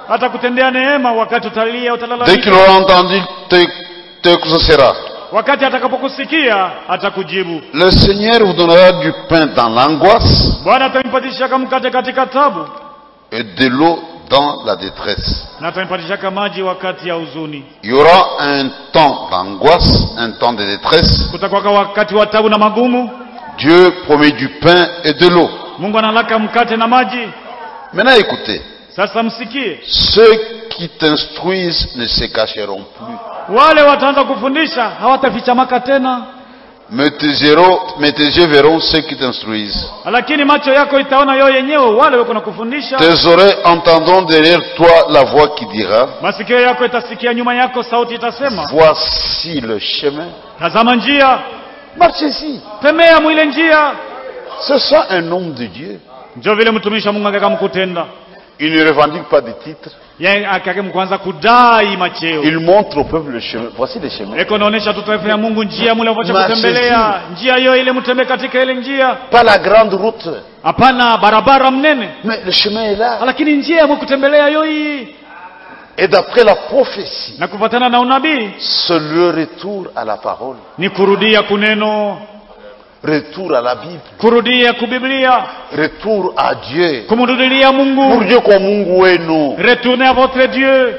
atakutendea neema wakati utalia Dès qu'il utalalamika aura entendu te, te exaucera. wakati atakapokusikia atakujibu Le Seigneur vous donnera du pain dans l'angoisse bwana atampatishaka mkate katika tabu et de l'eau dans la détresse. na atampatishaka maji wakati ya huzuni Il y aura un temps d'angoisse, un temps de détresse. kutakwaka wakati wa tabu na magumu Dieu promet du pain et de l'eau. mungu analaka mkate na maji Maintenant écoutez, sasa msikie ceux qui t'instruisent ne se cacheront plus. wale wataanza kufundisha hawatafichamaka tena Mais tes, héros- mais tes yeux verront ceux qui t'instruisent. lakini macho yako itaona yo yenyewe wale wako na kufundisha Tes oreilles entendront derrière toi la voix qui dira, masikio yako itasikia nyuma yako sauti itasema voici le chemin. tazama njia Marchez-y. tembea mwile njia C'est ça un homme de Dieu. njo vile mtumishi wa mungu akakamkutenda Il ne revendique pas de titre. ye akakemkwanza kudai macheo Il montre au peuple le chemin. Voici le chemin. eko naonesha tu taifa ya mungu njia mule vocha Machezi. kutembelea njia hiyo ile mtembee katika ile njia Pas la grande route. hapana barabara mnene Mais le chemin est là. lakini njia ya kutembelea yo hii Et d'après la prophétie, na kufuatana na unabii c'est le retour à la parole. ni kurudia kuneno Retour à la Bible. kurudia kubiblia Retour à Dieu. kumrudilia Pour mungu Dieu comme Mungu wenu. retournez à votre dieu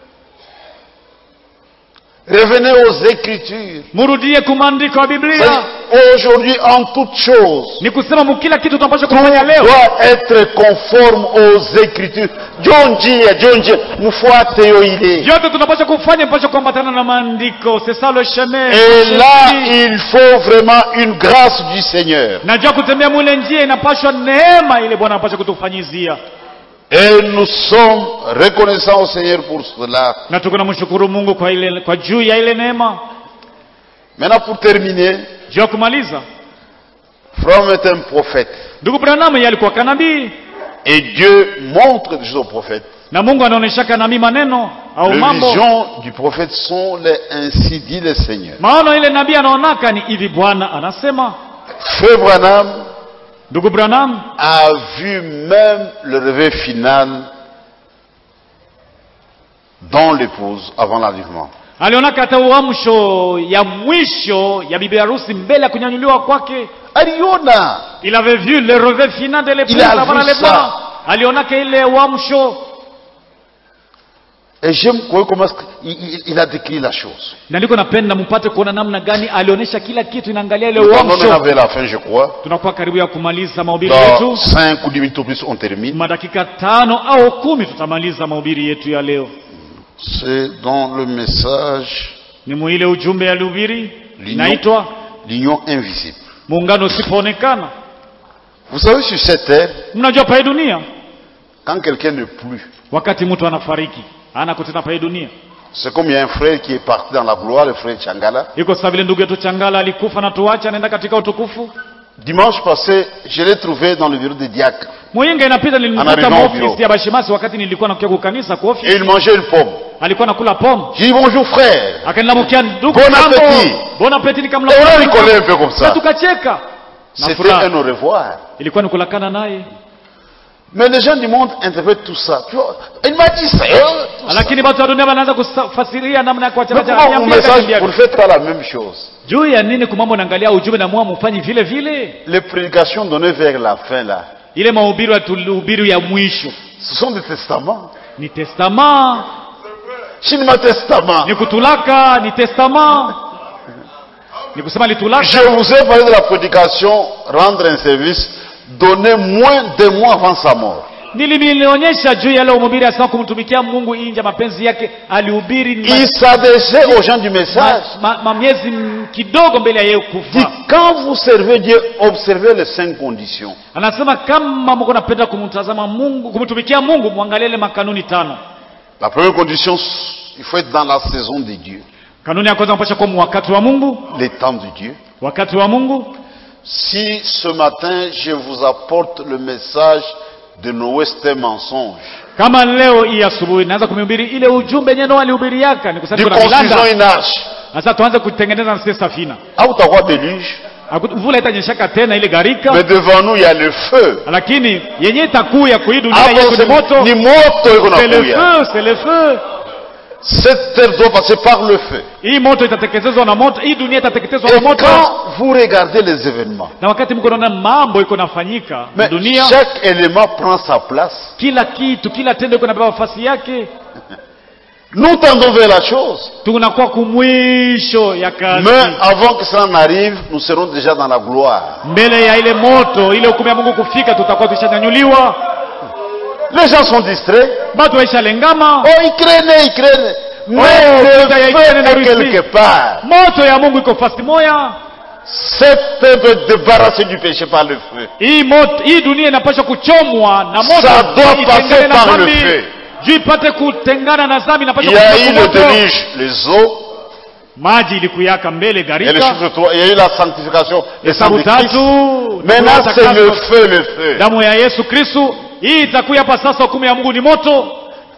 Revenez aux Écritures. murudie kumandiko ya biblia C'est-à-dire, Aujourd'hui, en toutes choses, ni kusema mu kila kitu tunapaswa tout kufanya leo doit être conforme aux Écritures. John Dia, John Dia, mfuate yo ile. vyote tunapaswa kufanya mpaswa kuambatana na maandiko c'est ça le chemin Et là, il faut vraiment une grâce du Seigneur. najua kutembea mule njia inapashwa neema ile bwana anapaswa kutufanyizia Et nous sommes reconnaissants au Seigneur pour cela. na tuko namshukuru mungu kwa ile kwa juu ya ile neema Maintenant, pour terminer, juu ya kumaliza Fromm est un prophète. ndugu branham yeye alikuwa kanabii Et Dieu montre des choses au prophète. na mungu anaonyeshaka nami maneno au Les mambo visions du prophète sont les ainsi dit le Seigneur. maono ile nabii anaonaka ni hivi bwana anasema Frère Branham ndugu branham a vu même le réveil final dans l'épouse avant l'enlèvement. alionaka hata uamsho ya mwisho ya bibi harusi mbele ya kunyanyuliwa kwake Ariona, il avait vu le revers final de l'épouse Il a avant vu l'enlèvement ça. alionaka ile uamsho et j'aime comment est-ce qu'il- il, il a décrit la chose. na ndiko napenda mpate kuona namna gani alionyesha kila kitu inaangalia ile Nous allons uamsho vers la fin, je crois. tunakuwa karibu ya kumaliza mahubiri Dans yetu 5 ou 10 minutes au plus, on termine. madakika tano au kumi tutamaliza mahubiri yetu ya leo C'est dans le message ni muile ujumbe ya lihubiri l'union inaitwa l'union invisible. muungano usipoonekana Vous savez, sur cette terre, mnajua pae dunia quand quelqu'un n'est plus, wakati mtu anafariki ana kutena pae dunia c'est comme il y a un frère qui est parti dans la gloire, le frère Changala. iko sasa vile ndugu yetu changala alikufa na tuache anaenda katika utukufu Dimanche passé, je l'ai trouvé dans le bureau des diacres. muyinga inapita nilimkuta Anarudi maofisi ovyo. ya bashimasi wakati nilikuwa nakuja kukanisa kwa Et ofisi il mangeait une pomme. alikuwa nakula pom J'ai dit bonjour frère. akanilamukia ndugu Bon jambo. appétit. bon appétit Et on a rigolé un peu comme na ça. tukacheka na C'était furaha un au revoir. ilikuwa ni kulakana naye Mais les gens du monde interprètent tout ça. Tu vois, il m'a dit ça. hein, tout ça. lakini watu wa dunia wanaanza kufasiria namna ya Mais kuachana pourquoi vous message, vous ne faites pas la même chose juu ya nini kumambo naangalia ujumbe na mwa mfanyi vile vile Les prédications données vers la fin là, ile mahubiri ya tulihubiri ya mwisho ce sont des testaments. ni testama Chinima testament. ni kutulaka ni testama ni kusema litulaka Je vous ai parlé de la prédication, rendre un service, donné moins de mois avant sa mort. nililionyesha juu ya leo mhubiri asema kumtumikia mungu inja mapenzi yake alihubiri ma- Il s'adressait aux gens du message. ma, ma, ma miezi m- kidogo mbele ya yeye Dit, kufa quand vous servez Dieu, observez les cinq conditions. anasema kama mko napenda kumtazama mungu kumtumikia mungu mwangalie ile makanuni tano La première condition, il faut être dans la saison de Dieu, kanuni ya kwanza napasha kuwa mu wakati wa mungu les temps de Dieu. wakati wa mungu Si ce matin je vous apporte le message de Noé, c'est un mensonge. kama leo hii asubuhi naanza kumhubiri ile ujumbe yenyewe Noa alihubiri yaka ni kusema Nous kuna construisons milanda une arche. sasa tuanze kutengeneza na sisi safina Ah, vous t'as quoi déluge Haku- mvula itanyeshaka tena ile gharika Mais devant nous, il y a le feu. lakini yenye itakuya kwa hii dunia Hapo yetu ni c'est- moto ni moto iko c'est le nakuya. feu c'est le feu Cette terre doit passer par le feu. hii moto itateketezwa na moto hii dunia itateketezwa Et na moto quand vous regardez les événements, na wakati mko naona mambo iko nafanyika mais dunia chaque élément prend sa place. kila kitu kila tendo iko napewa nafasi yake Nous tendons vers la chose. tunakuwa kumwisho ya kazi Mais avant que cela n'arrive, nous serons déjà dans la gloire. mbele ya ile moto ile hukumu ya mungu kufika tutakuwa tushanyanyuliwa Les gens sont distraits. batu waishalengama Oh, ils craignent, ils craignent. Mais Oh, putain, il y a le une feu de est Russie. quelque part. moto ya mungu iko fasi moya Cette terre doit être débarrassée du péché par le feu. hii moto hii dunia inapaswa kuchomwa na moto Ça doit ili passer itengane na par le dhambi. feu. juu ipate kutengana na dhambi Il inapaswa y a kupita eu kwa le moto déluge, les eaux, maji ilikuyaka mbele il y a le garika chiffre 3, il y a eu la sanctification, le sang hesabu de Christ. tatu Maintenant, c'est le takaswa, feu, le feu. damu ya yesu kristu hii itakuya hapa sasa hukumu ya mungu ni moto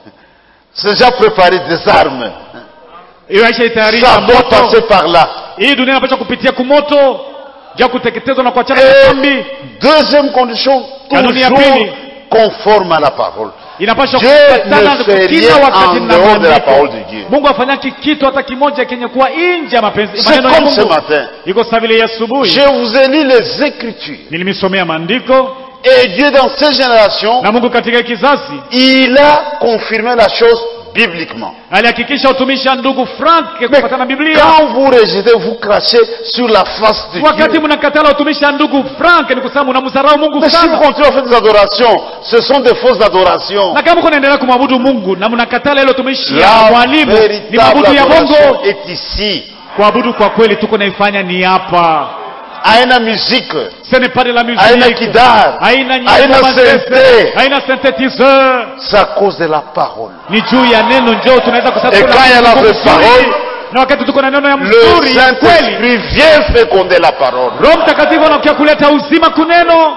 C'est déjà préparé des armes. hiyo aisha itayarisha Ça doit moto passer par là. hii dunia inapaswa kupitia kumoto ja kuteketezwa na kuachana na Et dhambi deuxième condition, Kanuni ya toujours pili. conforme à la parole. inapaswa Dieu kufatana ne fait kila rien wakati en na dehors de la maandiko. parole de Dieu. mungu afanyaki kitu hata kimoja kenye kuwa nje ya mapenzi C'est maneno ya comme ce mungu matin. iko saa vile ya asubuhi Je vous ai lu les Écritures. nilimsomea maandiko Et Dieu, dans ces générations, na mungu katika kizazi il a confirmé la chose bibliquement. alihakikisha utumishi wa ndugu frank Mais kufatana na biblia quand vous rejetez, vous crachez sur la face de wakati Dieu. mnakatala utumishi wa ndugu frank ni kusema mnamdharau mungu Mais si vous sana continuez à faire des adorations, ce sont des fausses adorations. na kama kunaendelea kumwabudu mungu na mnakatala ile utumishi ya La mwalimu ni véritable mabudu ya adoration bongo est ici. kuabudu kwa kweli tuko naifanya ni hapa Haina musique, ce n'est pas de la musique haina kidar, haina nyimbo haina mazese, synthé. haina synthétiseur C'est à cause de la parole. ni juu ya neno njoo tunaweza kusema Et kuna quand il y a la Mungu vraie mzuri. parole, na wakati tuko na neno ya Le mzuri ya kweli Saint-Esprit vient féconder la parole. roho mtakatifu anakuja kuleta uzima kuneno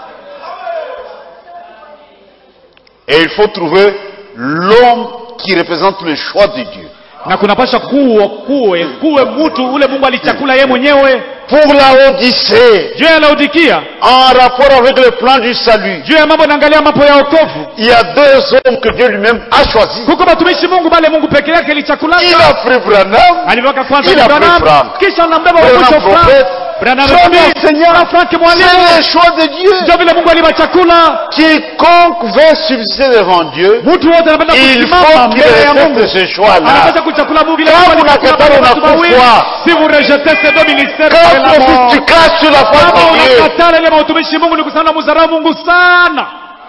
Et il faut trouver l'homme qui représente le choix de Dieu. na kunapasha kuwe kuwe kuwe mtu ule mungu alichakula ye mwenyewe Pour la Odyssée, juu ya laodikia en rapport avec le plan du salut, juu ya mambo naangalia mambo ya okovu il y a deux hommes que Dieu lui-même a choisis. kuko batumishi mungu bale mungu peke yake Il ilichakulaka a pris Branham, aliweka kwanza Il a Branham, pris Frank. kisha anambeba Branham wakucho Frank. prophète, Branham Frank nabii, enseignant. na Frank mwalimu c'est le choix de Dieu. ndio vile mungu aliba chakula Quiconque veut subsister devant Dieu, mtu wote anapenda il kusimama faut qu'il mbele ya mungu respecte ce choix-là. anapaswa kuchakula mungu vile Kama Mungu alikula unakataa wale watu unakufa. wawili. si vous rejetez ces deux ministères Quand c'est la profite, mort. tu craches sur la face kama de Dieu. unakatala ile mautumishi mungu ni kusana muzarau mungu sana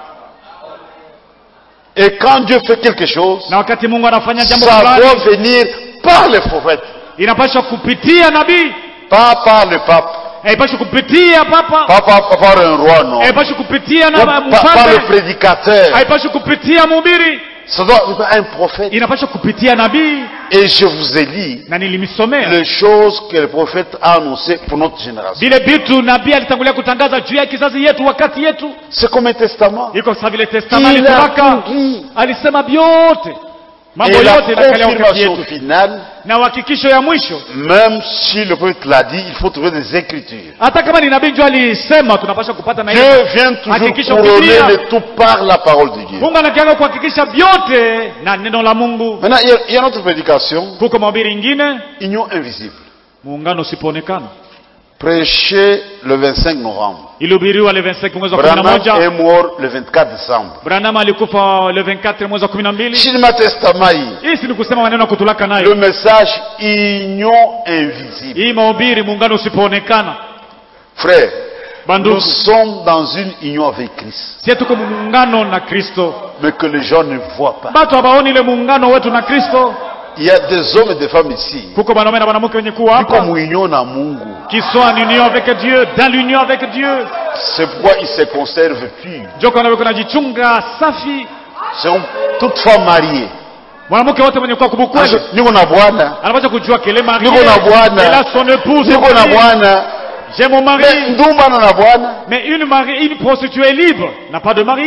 Et quand Dieu fait quelque chose, na wakati mungu anafanya jambo ça fulani doit venir par les prophètes, inapaswa kupitia nabii pas par le pape, haipaswi kupitia papa pas par, pas par un roi, non. haipaswi kupitia Ou na par, par le mfalme prédicateur. haipaswi kupitia mhubiri Ça doit être un prophète. inapaswa kupitia nabii Et je vous ai dit na nilimsomea les choses que le prophète a annoncées pour notre génération. vile vitu nabii alitangulia kutangaza juu ya kizazi yetu wakati yetu C'est comme un testament. iko sa vile testament Il a alituraka tout dit. alisema vyote mambo Et la yote inakalia wakati confirmation yetu finale, na uhakikisho ya mwisho même si le prophète l'a dit, il faut trouver des écritures. hata kama ni nabii njo alisema tunapaswa kupata na hiyo Dieu vient toujours Hakikisha couronner Biblia. le tout par la parole de Dieu. mungu anakianga kuhakikisha vyote na neno la mungu Maintenant, il y a, il y a notre prédication, kuko mahubiri ingine Union invisible. muungano usipoonekana Prêché le 25 novembre. ilihubiriwa le 25 mwezi wa kumi na Branham moja est mort le 24 décembre. branham alikufa le 24 mwezi wa kumi na mbili Chilima Testament, hii, hii si ni kusema maneno ya kutulaka le nayo message Union invisible. hii mahubiri muungano usipoonekana Frère, nous bandugu sommes dans une union avec Christ, sie tuko muungano na kristo mais que les gens ne voient pas. batu habaoni ile muungano wetu na kristo Il y a des hommes et des femmes ici kuko banaume na banamuke wenye kuwa qui hapa comme union na Mungu. qui sont en union avec dieu dans l'union avec dieu C'est pourquoi ils se conservent purs. joko anaweko najichunga safi C'est comme toute femme mariée. mwanamke wote mwenye kuwa kubukweli Niko na bwana, anapaswa kujua kele mari Niko na bwana. elle a son épouse niko na bwana, j'ai mon mari mais ndumbana na bwana. mais une mari une prostituée libre n'a pas de mari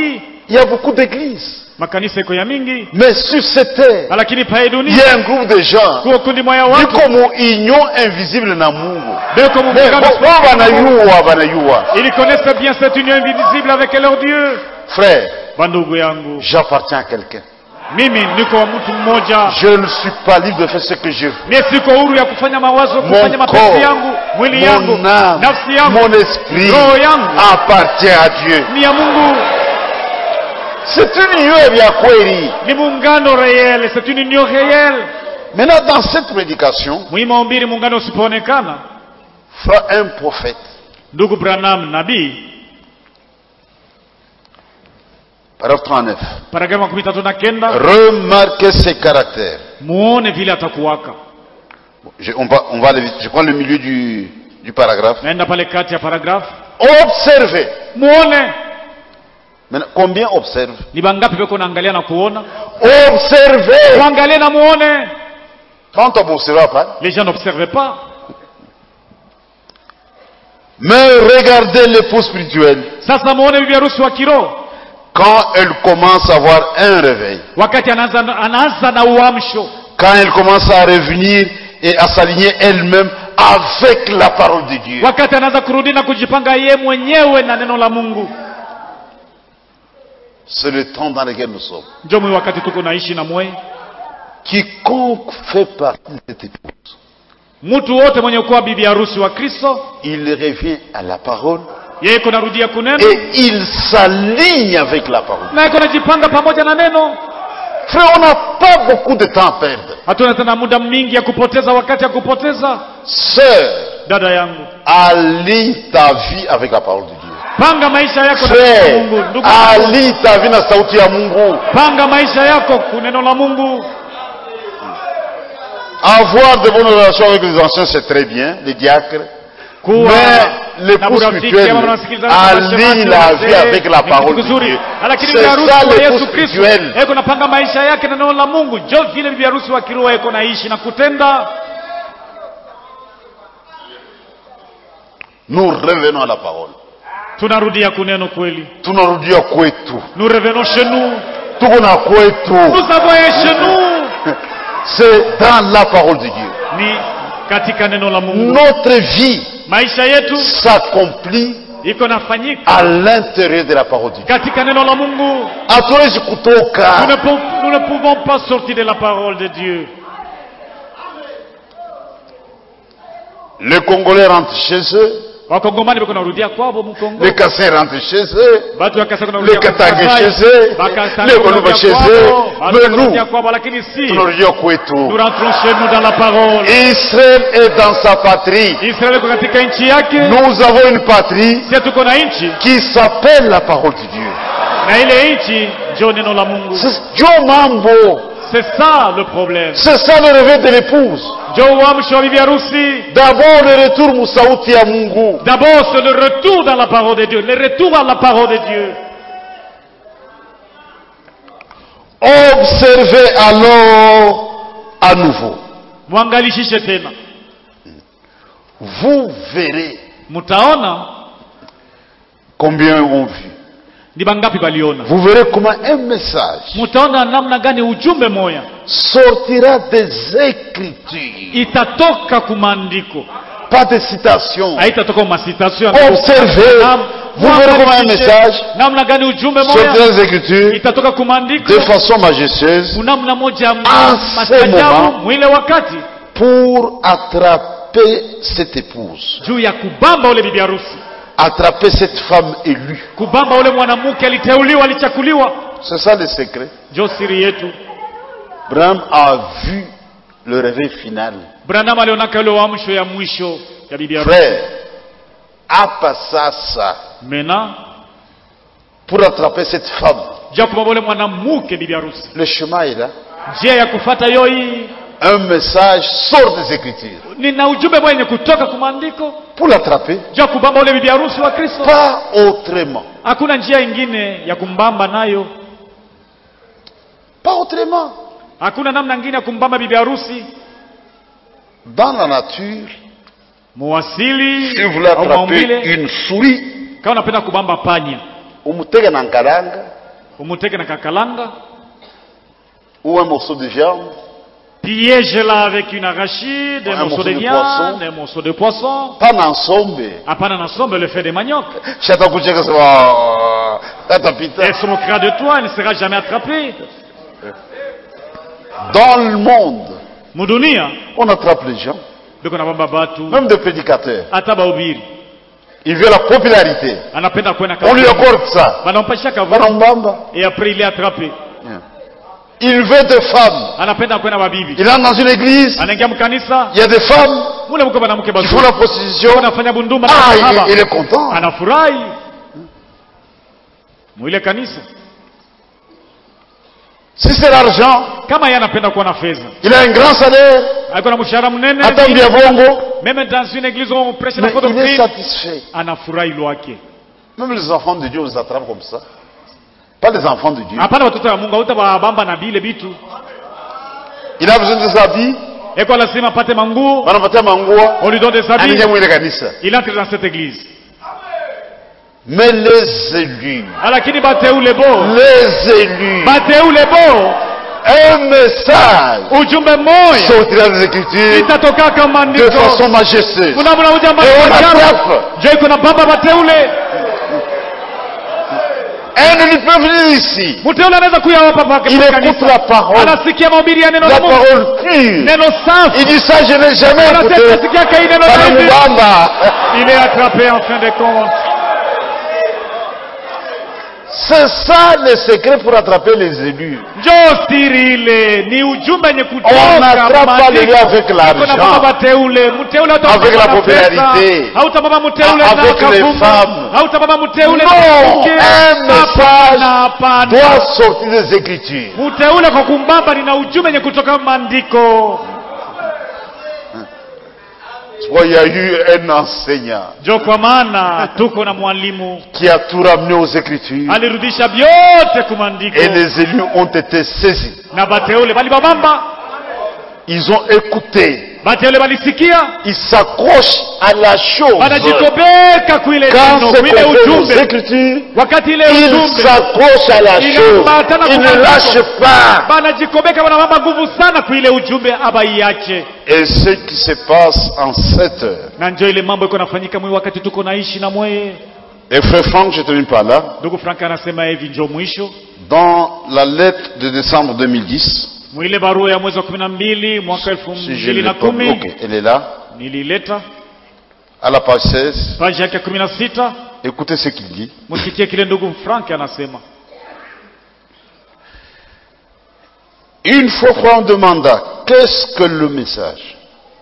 Il y a beaucoup d'églises. makanisa iko ya mingi Mais sur cette terre, lakini pae il y dunia a un groupe de gens kuko kundi moya watu biko mu union invisible na Mungu. beko mu Mais muungano bo bo banayua banayua. ils connaissent bien cette union invisible avec leur Dieu Frère, bandugu yangu j'appartiens à quelqu'un. mimi niko wa mtu mmoja Je ne suis pas libre de faire ce que je veux. mie siko huru ya kufanya mawazo kufanya Mon mapenzi corps, yangu mwili yangu mon âme, nafsi yangu mon esprit roho yangu appartient à Dieu. ni ya Mungu C'est une union ya kweli. ni muungano réel c'est une union réelle Maintenant, dans cette prédication, muhimu wa mbili muungano usipoonekana fera un prophète, ndugu Branham nabii paragraphe 39, paragrafu makumi tatu na kenda remarquez ses caractères. muone vile atakuwaka Je, on va, on va aller vite. Je prends le milieu du, du paragraphe. naenda pale kati ya paragrafu Observez. muone Maintenant, combien observe ni bangapi beko naangalia na kuona Observez. muangalie na muone Quand on observe pas, les gens n'observent pas mais regardez l'épouse spirituelle sasa muone bibi harusi wa kiroho quand elle commence à avoir un réveil, wakati anaanza, anaanza na uamsho quand elle commence à revenir et à s'aligner elle-même avec la parole de Dieu. wakati anaanza kurudi na kujipanga ye mwenyewe na neno la mungu C'est le temps dans lequel nous sommes. njo mwi wakati tuko naishi na mwei Quiconque fait partie de cette épouse, mtu wote mwenye kuwa bibi harusi wa kristo il revient à la parole yeye iko narudia kuneno et il s'aligne avec la parole. na iko najipanga pamoja na neno Frère, on n'a pas beaucoup de temps à perdre. hatuna tena muda mingi ya kupoteza wakati ya kupoteza Sœur, dada yangu aligne ta vie avec la parole de Dieu. panga maisha yako na neno la mungu Frère, ndugu yangu, aligne ta vie na sauti ya Mungu. panga maisha yako kuneno la mungu Avoir de bonnes relations avec les anciens, c'est très bien, les diacres. kuwa Mais na l'épouse urafiki spirituelle ama unasikilizana na aligne mashemasi la wazee, vie avec la ni parole kitu de kizuri. Dieu. lakini C'est bibi harusi ça wa l'épouse yesu kristo spirituelle. eko napanga maisha yake na neno la mungu jo vile bibi harusi wa kiroho eko naishi na kutenda Nous revenons à la parole. tunarudia kuneno kweli Tunarudia kwetu. nous revenons chez nous Tuko na kwetu. nous avons un chez nous C'est dans la parole de Dieu. ni katika neno la mungu Notre vie maisha yetu s'accomplit iko nafanyika à l'intérieur de la parole de Dieu. katika neno la mungu Hatuwezi nous ne, kutoka. pou- nous ne pouvons pas sortir de la parole de dieu Les Congolais rentrent chez eux, wakongomani beko narudia kwabo mukongo les Kassais rentrent chez eux, batu ya Kasai les kunarudia kwa Katange Kasai. chez eux, Bakatanga les Koluba kunarudia chez kwabo, eux. batu Mais nous, kunarudia kwabo lakini si tunarudia nous kwetu. rentrons chez nous dans la parole Israël est dans sa patrie. israeli iko katika nchi yake Nous avons une patrie sie tuko na nchi qui s'appelle la parole de Dieu. na ile nchi njo neno la mungu C'est Dieu mambo. c'est ça le problème C'est ça le réveil de l'épouse. njo uamsho wa bibi harusi D'abord le retour musauti ya Mungu. d'abord c'est le retour dans la parole de dieu le retour à la parole de dieu Observez alors à nouveau. mwangalishishe tena Vous verrez mtaona combien ont vu. ni bangapi baliona Vous verrez comment un message mtaona namna gani ujumbe moya sortira des Écritures. itatoka kumaandiko Pas de citation. haitatoka masitasio Observez. Vous verrez comment un message namna gani ujumbe sortira moya des Écritures itatoka kumaandiko de façon majestueuse namna moja Ah, ce mastajabu moment. mwile wakati pour attraper cette épouse, juu ya kubamba ule bibi harusi attraper cette femme élue. kubamba ule mwanamke aliteuliwa alichakuliwa C'est ça le secret. njo siri yetu Bram a vu le réveil final. branam alionaka ule uamsho ya mwisho ya bibi harusi Frère, apa sasa mena pour attraper cette femme. juu ya kubamba ule mwanamke bibi harusi Le chemin est là. njia ya kufata yo hii Un message sort des Écritures. nina ujumbe mwenye kutoka kumaandiko Pour l'attraper, juu ya kubamba ule bibi harusi wa kristo pas autrement. hakuna njia ingine ya kumbamba nayo Pas autrement. hakuna namna ingine ya kumbamba bibi harusi Dans la nature, muwasili si vous voulez au attraper maumbile une souris, kama unapenda kubamba panya umutega na nkaranga, umuteke na kakalanga ou un morceau de viande, piège-la avec une arachide Un un morceau morceau de de viande poisson. un morceau de poisson pas n'ensombe. hapana na sombe le fait de manioc Chata kucheka sema katapita. elle se moquera de toi elle ne sera jamais attrapée Dans le monde, mudunia on attrape les gens, biko na bamba batu même des prédicateurs. hata bahubiri Il veut la popularité. anapenda kwenda On lui kavu accorde ça. banampasha kavu Banambamba. et après il est attrapé Il veut des femmes. anapenda kwenda babibi Il entre dans une église, anaingia mkanisa il y a des femmes mule mko mwanamke qui font bazuri la prostitution. anafanya bunduma na Ah, kahaba. il, il est content. anafurahi mwile kanisa Si c'est l'argent, kama yeye anapenda kuwa na fedha il a un grand salaire, alikuwa na mshahara mnene attend bien bongo, meme dans une église où on prêche la mais faute il est doctrine satisfait. anafurahi lwake Même les enfants de Dieu, on les attrape comme ça. Pas les enfants de Dieu. hapana watoto wa mungu hautababamba na bile bitu Il a besoin de des habits, eko lazima apate manguo wanapatia manguo, on lui donne des habits anaingia mwile kanisa. il entre dans cette église Mais les élus, lakini bateule bo les élus, bateule bo un message ujumbe mmoja sortira des Écritures itatoka kama de ndiko façon majestueuse. kuna mnakuja Et on attrape. jo iko na baba bateule Un élu peut venir ici. mteule anaweza kuya hapa pake Il kwa écoute kanisa la parole, anasikia mahubiri ya neno la la Mungu parole pure. neno safi Il dit ça, je n'ai jamais anasema écouté. nasikia kai neno Bana la hivi Mubamba. il est attrapé en fin de compte C'est ça le secret pour attraper les élus. njoo siri ile ni ujumbe yenye On kutoka n'attrape pas les maandiko. gars avec Kuna baba l'argent. bateule mteule Avec la popularité. hautababa mteule Ah, na avec les kavuma femmes. hautababa mteule na Non, mke. un message Hapana, hapana. doit sortir des Écritures. mteule kwa kumbamba nina ujumbe yenye kutoka maandiko Tu vois, il y a eu un enseignant njo kwa maana tuko na mwalimu qui a tout ramené aux Écritures alirudisha vyote kumaandiko et les élus ont été saisis. na bateule balibabamba Ils ont écouté. bateule balisikia Ils s'accrochent à la chose. banajikobeka kuile Quand neno c'est kuile conféré aux ujumbe Écritures, wakati ile ils ujumbe s'accrochent à la Il chose. ambatana Ils ne kwa lâchent pas. banajikobeka banabamba nguvu sana kuile ujumbe abaiache Et ce qui se passe en cette heure. na njo ile mambo iko nafanyika mwi wakati tuko naishi na mweye Et frère Franck, je termine par là. ndugu frank anasema hivi njo mwisho Dans la lettre de décembre 2010, mwile barua ya mwezi wa kumi na mbili mwaka elfu si je mbili l'ai na pas, kumi ok, elle est là, nilileta à la page 16. paji yake ya kumi na sita Écoutez ce qu'il dit. msikie kile ndugu frank anasema Une fois qu'on demanda qu'est-ce que le message,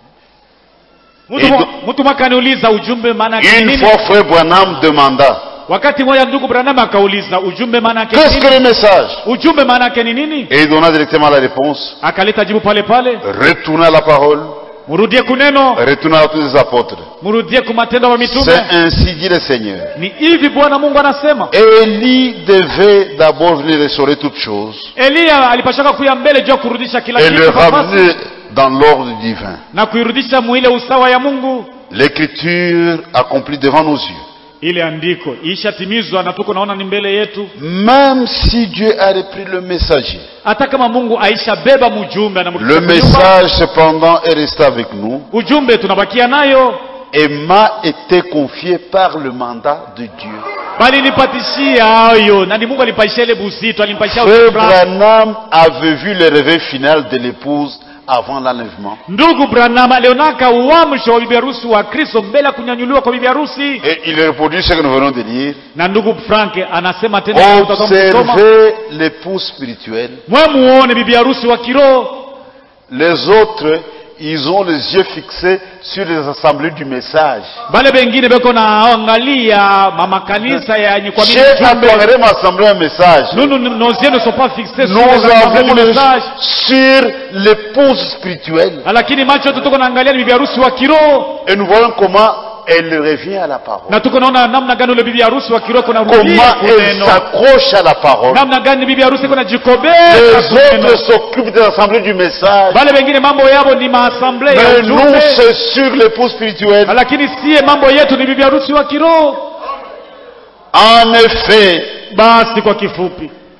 Mtu mwa- mtu mwaka aniuliza ujumbe maana yake une nini fois frère Branham demanda wakati mmoja ndugu branham akauliza ujumbe maana yake qu'est-ce que nini le message, ujumbe maana yake ni nini et il donna directement la réponse, akaleta jibu pale pale retourna à la parole, murudie kuneno retourna à tous les apôtres. murudie kumatendo wa mitume C'est ainsi dit le Seigneur. ni hivi bwana mungu anasema Élie devait d'abord venir restaurer toutes choses eliya alipashaka kuya mbele juu ya kurudisha kila et le kitu kwa nafasi, ramener dans l'ordre divin. na kuirudisha mwile usawa ya mungu L'écriture accomplie devant nos yeux. ile andiko ishatimizwa na tuko naona ni mbele yetu Même si Dieu a repris le messager, hata kama mungu aishabeba mjumbe le anamrudisha kwa nyumba, message cependant est resté avec nous ujumbe tunabakia nayo et m'a été confié par le mandat de Dieu. bali nipatishia hayo na ni mungu alipatishia ile busito alimpatishia Frère ushukrani. Branham avait vu le réveil final de l'épouse avant l'enlèvement. ndugu branham alionaka uamsho wa bibi harusi wa kristo mbele ya kunyanyuliwa kwa bibi harusi Et il reproduit ce que nous venons de lire. na ndugu frank anasema tena utakuwa mkisoma, Observez l'épouse spirituelle. mwe muone bibi harusi wa kiroho Les autres, ils ont les yeux fixés sur les assemblées du message. bale bengine beko naangalia mamakanisa yenye kwa mimi Chez ujumbe Atwangere m'assemblée un message. nous, nous, nos yeux ne sont pas fixés sur Nous les assemblées avons du les message sur l'épouse spirituelle. lakini macho yetu tuko naangalia ni bibi harusi wa kiroho Et nous voyons comment elle revient à la parole. na tuko naona namna gani ule bibi harusi wa kiroho kuna Comment rudia elle kuneno s'accroche à la parole. namna gani bibi harusi kuna Les jikobea autres s'occupent des assemblées du message. bale bengine mambo yabo ni maasamble ya Mais nous, ujumbe c'est sur l'épouse spirituelle. lakini siye mambo yetu ni bibi harusi wa kiroho En effet, basi kwa kifupi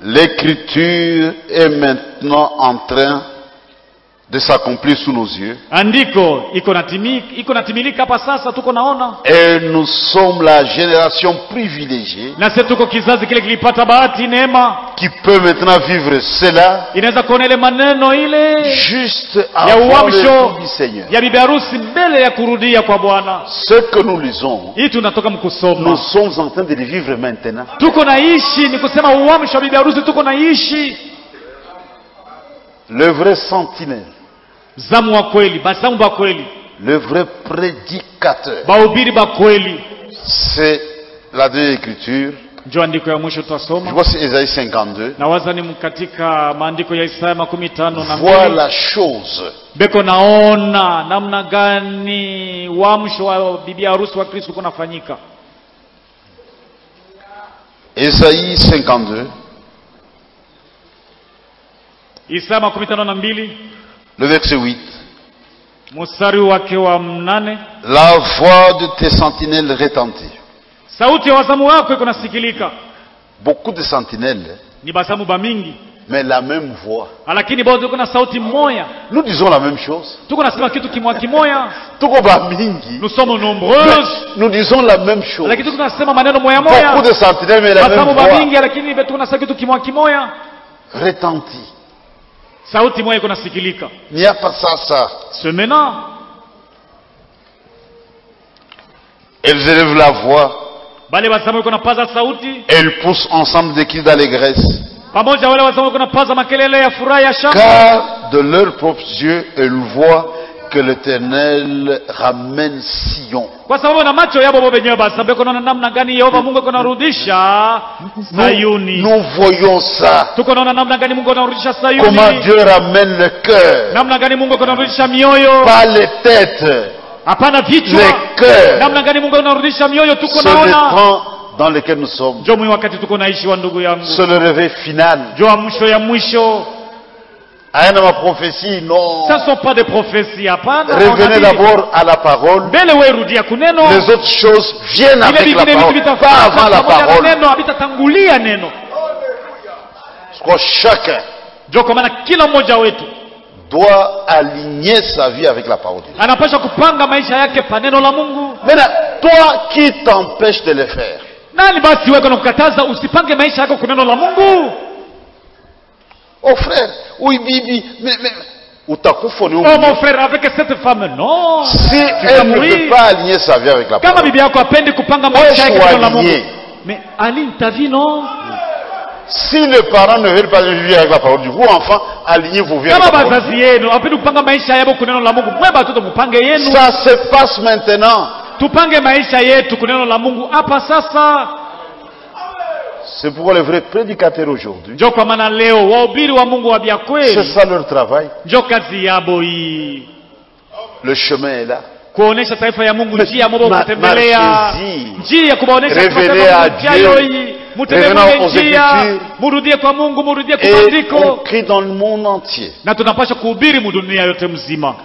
L'écriture est maintenant en train de s'accomplir sous nos yeux. andiko iko natimi- iko natimilika hapa sasa tuko naona Et nous sommes la génération privilégiée na sisi tuko kizazi kile kilipata bahati neema qui peut maintenant vivre cela inaweza kuona ile maneno ile juste ya avant le uamsho retour du Seigneur. ya bibi harusi mbele ya kurudia kwa bwana Ce que nous lisons, hii tunatoka nous mkusoma sommes en train de le vivre maintenant. tuko naishi ni kusema uamsho wa bibi harusi tuko naishi Le vrai sentinelle, zamu wa kweli bazamu ba kweli le vrai prédicateur, bahubiri ba kweli c'est la deuxième écriture. njo andiko ya mwisho Je tutasoma vois c'est Ésaïe 52. na waza ni katika maandiko ya Isaya makumi tano na Vois mbili la chose beko naona namna gani uamsho wa bibi harusi wa Kristo kunafanyika. Ésaïe 52, Isaya makumi tano na mbili le verset 8. mstari wake wa mnane La voix de tes sentinelles retentit. sauti ya wazamu wako iko nasikilika, Beaucoup de sentinelles, ni bazamu ba mingi, mais la même voix. lakini bado tuko na sauti moya, Nous disons la même chose. tuko nasema kitu kimwa kimoya. Tuko ba mingi, Nous sommes mais nombreuses, nous disons la même chose. lakini tuko nasema maneno moya Beaucoup moya, de sentinelles, mais la bazamu même ba voix mingi, lakini tuko nasema kitu kimwa kimoya, retentit. sauti moya iko nasikilika. Il n'y a pas ça, ça. Ce maintenant Elles élèvent la voix, bale bazamu iko napaza sauti elles poussent ensemble des cris d'allégresse. pamoja, wale wazamu iko napaza makelele ya furaha ya shangwe Car de leurs propres yeux, elles voient que l'Éternel ramène Sion. kwa sababu na macho yabo bo benyewe basa beko naona namna gani Yehova Mungu iko narudisha Nous, Sayuni. nous voyons ça. Tuko naona namna gani Mungu anarudisha Comment Sayuni, Dieu ramène le cœur. namna gani Mungu iko narudisha mioyo, Pas les têtes, hapana vichwa, les cœurs. namna gani Mungu anarudisha mioyo. Tuko C'est le naona temps dans lequel nous sommes. njo mwi wakati tuko naishi wa ndugu yangu, C'est le réveil final. njo wa mwisho ya mwisho. Rien de ma prophétie, non. Ça sont pas des prophéties, hapana. Revenez Unabii. d'abord à la parole. mbele wewe rudia kuneno, Les autres choses viennent vile avec la vingine vitu parole, pas avant vitafuata la pamoja na parole. neno, havitatangulia neno. Parce que chacun Njo kwa maana kila mmoja wetu doit aligner sa vie avec la parole de Dieu. anapaswa kupanga maisha yake pa neno la Mungu. Maintenant, toi qui t'empêches de le faire, Nani basi wewe unakukataza usipange maisha yako kwa neno la Mungu? oh frère, oui, bibi, mais, mais, utakufa ni Oh huyu. mon frère, avec cette femme, non. Si elle ne peut pas aligner sa vie avec la Kama parole, bibi yako apendi kupanga maisha yake kwa neno la Mungu. aligné. Mais aligne ta vie, non? si les parents ne veulent pas vivre avec la parole du vous, enfants, alignez vos vies avec Kama la parole. bazazi yenu apendi kupanga maisha yao kwa neno la Mungu, mwe batoto mupange yenu. Ça se passe maintenant. Tupange maisha yetu kwa neno la Mungu hapa sasa. C'est pourquoi les vrais prédicateurs aujourd'hui, Njo kwa maana leo wahubiri wa Mungu wa bya c'est kweli, ça leur travail. njo kazi yabo hii, Le chemin est là. kuonesha taifa ya Mungu Ma- njia mobo ma- kutembelea, marchez-y. njia ya kubaonesha Revenez kwa à sababu njia Dieu. yo hii, mutembee Revenons kwenye aux njia, Écritures. murudie kwa Mungu, murudie kwa Et on maandiko, crie dans le monde entier. na tunapaswa kuhubiri mudunia yote mzima.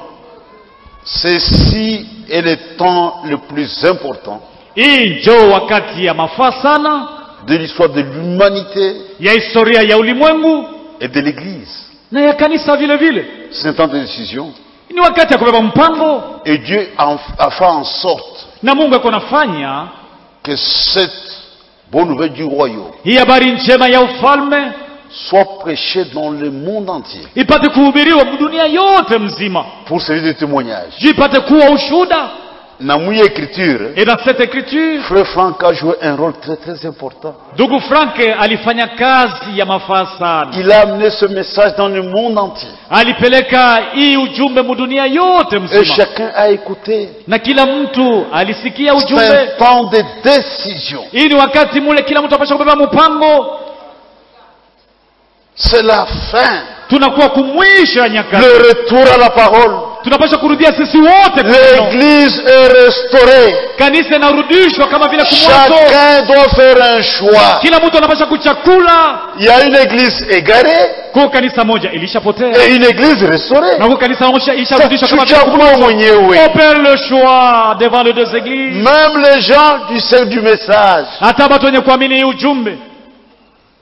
Ceci est le temps le plus important Hii njo wakati ya mafaa sana de l'histoire de l'humanité ya historia ya ulimwengu et de l'Église. na ya kanisa vile vile. C'est un temps de décision. Ni wakati ya kubeba mpango, Et Dieu a, a fait en sorte na Mungu ako nafanya que cette bonne nouvelle du royaume hii habari njema ya ufalme soit prêchée dans le monde entier ipate kuhubiriwa dunia yote mzima, pour servir de témoignage. juu ipate kuwa ushuhuda. Dans mon écriture, Et dans cette écriture, Frère Franck a joué un rôle très très important. ndugu Frank alifanya kazi ya mafaa sana, Il a amené ce message dans le monde entier. alipeleka hii ujumbe mudunia yote Et mzima, chacun a écouté. na kila mtu alisikia C'est ujumbe. un temps de décision. Hii ni wakati mule kila mtu apasha kubeba mpango. C'est la fin. Tunakuwa kumwisho ya nyakati, Le retour à la parole. tunapasha kurudia sisi wote kwa neno. L'église est restaurée. Kanisa inarudishwa kama vile kumwanzo. Chacun doit faire un choix. Kila mtu anapasha kuchakula. Il y a une église égarée Kwa kanisa moja ilishapotea et une église restaurée. na kwa kanisa moja Ça, isharudishwa kama vile tuchagua mwenyewe. Opère le choix devant les deux églises. Même les gens du cercle du message, Hata watu wenye kuamini hii ujumbe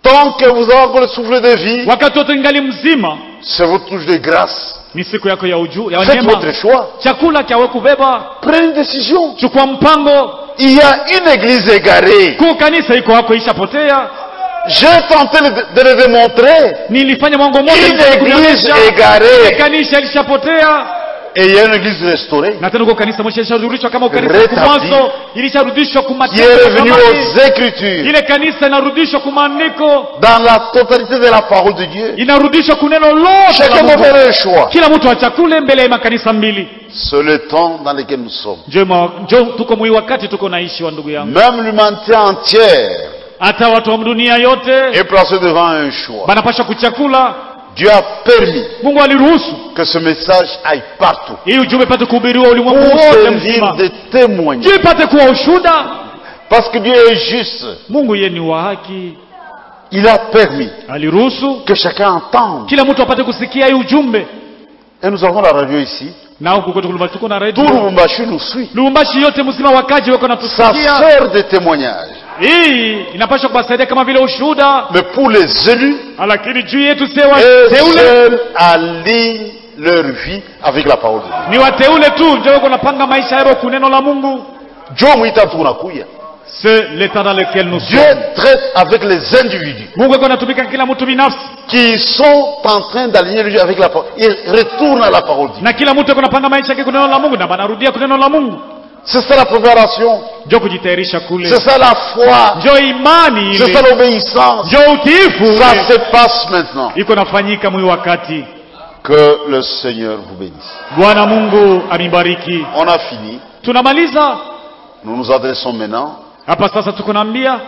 Tant que vous avez encore le souffle de vie, wakati wote ingali mzima c'est votre touche de grâce. ni siku yako ya uju ya Faites votre neema choix. chakula kyawe kubeba Prenez une décision. chukua mpango Il y a une église égarée. kuu kanisa iko hako ishapotea J'ai tenté de de le démontrer. nilifanya mwango moja Une nitaka église kuonyesha. égarée. kanisa lishapotea Et il y a une église restaurée na tena uko kanisa mwisho ilisharudishwa kama kanisa Retabli. kumwanzo ilisharudishwa qui kumatendo est ya revenue zamani. aux Écritures ile kanisa inarudishwa kumaandiko dans la totalité de la parole de Dieu. inarudishwa kuneno lote Chacun la doit Mungu. faire le choix. kila mtu achakule mbele ya makanisa mbili C'est le temps dans lequel nous sommes. njo ma- njo tuko mwi wakati tuko naishi wa ndugu yangu Même l'humanité entière hata watu wa dunia yote est placée devant un choix. banapasha kuchakula Dieu a permis mungu aliruhusu que ce message aille partout hii ujumbe ipate kuhubiriwa ulimwengu pour wote servir mzima de témoignage. juu ipate kuwa ushuda Parce que Dieu est juste. mungu ye ni wa haki Il a permis aliruhusu que chacun entende. kila mtu apate kusikia hii ujumbe Et nous avons la radio ici. na huku kwetu Lubumbashi tuko na Tout redio Lubumbashi nous suit. lubumbashi yote mzima wakaji wako Ça natusikia sert de témoignage. hii inapaswa kuwasaidia kama vile ushuhuda Mais pour les élus, lakini juu yetu sie eux wateule seuls alignent leur vie avec la parole de Dieu. ni wateule tu ndio wako napanga maisha yao kuneno la mungu Dieu mwita tunakuya. c'est l'état dans lequel nous Dieu sommes traite avec les individus mungu iko anatumika kila mtu binafsi qui sont en train d'aligner leur vie avec la parole. Ils retournent à la parole de Dieu. na kila mtu iko napanga maisha yake kuneno la mungu na banarudia kuneno la mungu C'est ça la préparation. njo kujitayarisha kule C'est ça la foi. njo imani C'est ile ça l'obéissance. njo utiifu Ça ule. se passe maintenant. iko nafanyika mwi wakati Que le Seigneur vous bénisse. bwana mungu amibariki On a fini. tunamaliza Nous nous adressons maintenant hapa sasa tuko naambia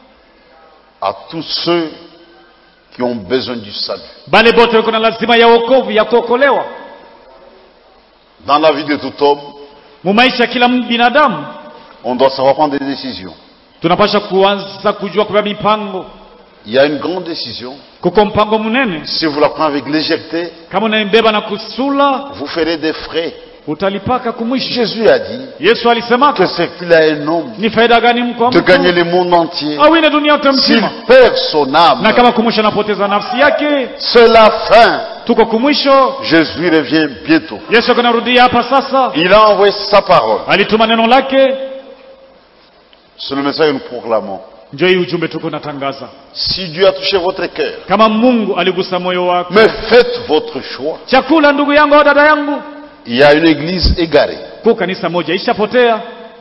à tous ceux qui ont besoin du salut. bale bote wiko na lazima ya wokovu ya kuokolewa Dans la vie de tout homme, mu maisha ya kila binadamu on doit savoir prendre des décisions. tunapasha kuanza kujua kubeba mipango Il y a une grande décision. kuko mpango mnene Si vous la prenez avec légèreté, kama unaibeba na kusula vous ferez des frais. utalipaka kumwisho Jésus a dit yesu alisema que c'est qu'il a un homme ni faida gani mko de gagner le monde entier. awine dunia yote S'il mzima perd son âme, na kama kumwisho anapoteza nafsi yake c'est la fin. tuko kumwisho Jésus revient bientôt. yesu akanarudia hapa sasa Il a envoyé sa parole. alituma neno lake C'est le message que nous proclamons. njo hii ujumbe tuko natangaza Si Dieu a touché votre cœur, kama mungu aligusa moyo wako mais faites votre choix. chakula ndugu yangu au dada yangu Il y a une église égarée. kuu kanisa moja ishapotea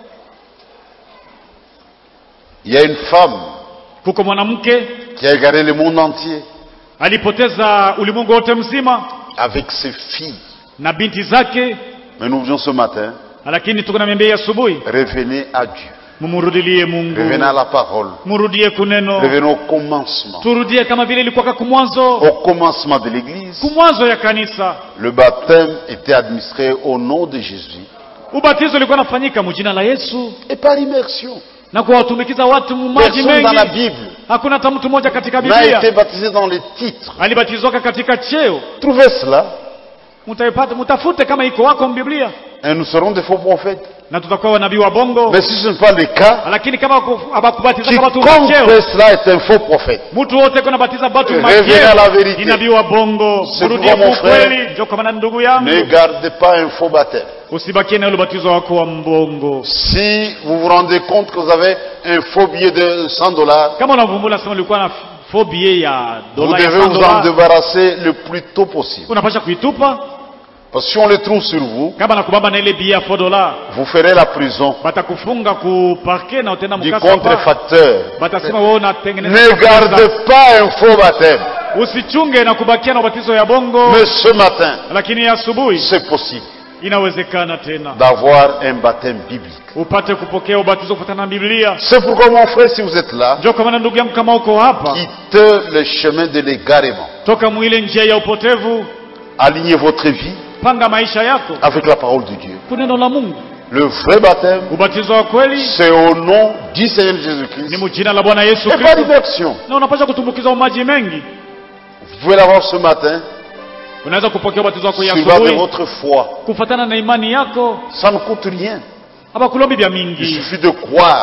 Il y a une femme kuko mwanamke qui a égaré le monde entier alipoteza ulimwengu wote mzima avec ses filles. na binti zake Mais nous venons ce matin, lakini tuko na miambia asubuhi revenez à Dieu. mumurudilie mungu Revenez à la parole. murudie kuneno Revenez au commencement. turudie kama vile ilikuwaka kumwanzo Au commencement de l'église, kumwanzo ya kanisa le baptême était administré au nom de Jésus ubatizo ulikuwa nafanyika mujina la yesu et par immersion. na kuwatumikiza watu mumaji Personne dans la mengi Bible hakuna hata mtu mmoja katika n'a été biblia baptisé dans les titres. alibatizwaka katika cheo Trouvez cela mutaipata mutafute kama iko wako mbiblia et nous serons des faux prophètes. na tutakuwa wanabii wa bongo Mais si ce n'est pas le cas, lakini kama haku- habakubatizaka watu quiconque macheo fait cela est un faux prophète. mtu wote kuna batiza batu Revenez à la vérité. ni nabii wa bongo C'est murudie pourquoi, mon kukweli njo kama na ndugu yangu Ne gardez pas un faux baptême. usibakie na ule ubatizo wako wa mbongo Si vous vous rendez compte que vous avez un faux billet de 100 dollars, kama unavumbula sema ulikuwa na fobie ya vous dola ya devez 100 vous en dola débarrasser le plus tôt possible. unapasha kuitupa Parce que si on les trouve sur vous, kama nakubamba na ile bia ya 4 dola vous ferez la prison batakufunga ku parke na utenda du mkasa pa. contrefacteur. batasema wewe unatengeneza Ne pesa. gardez pas un faux baptême. usichunge na kubakia na ubatizo ya bongo Mais ce matin, lakini asubuhi c'est possible inawezekana tena d'avoir un baptême biblique. upate kupokea ubatizo kufuatana na biblia C'est pourquoi mon frère, si vous êtes là, njo kama na ndugu yangu kama uko hapa quittez le chemin de l'égarement. toka mwile njia ya upotevu Alignez votre vie panga maisha yako avec la parole de Dieu. kuneno la mungu Le vrai baptême, ubatizo wa kweli c'est au nom du Seigneur ni Jésus-Christ. mujina la bwana yesu Et pas kristo d'immersion. na unapasha kutumbukiza maji mengi Vous pouvez l'avoir ce matin unaweza kupokea ubatizo wako ya sur base de asubuhi votre foi. kufuatana na imani yako Ça ne coûte rien. hapa kulombi vya Il mingi suffit de croire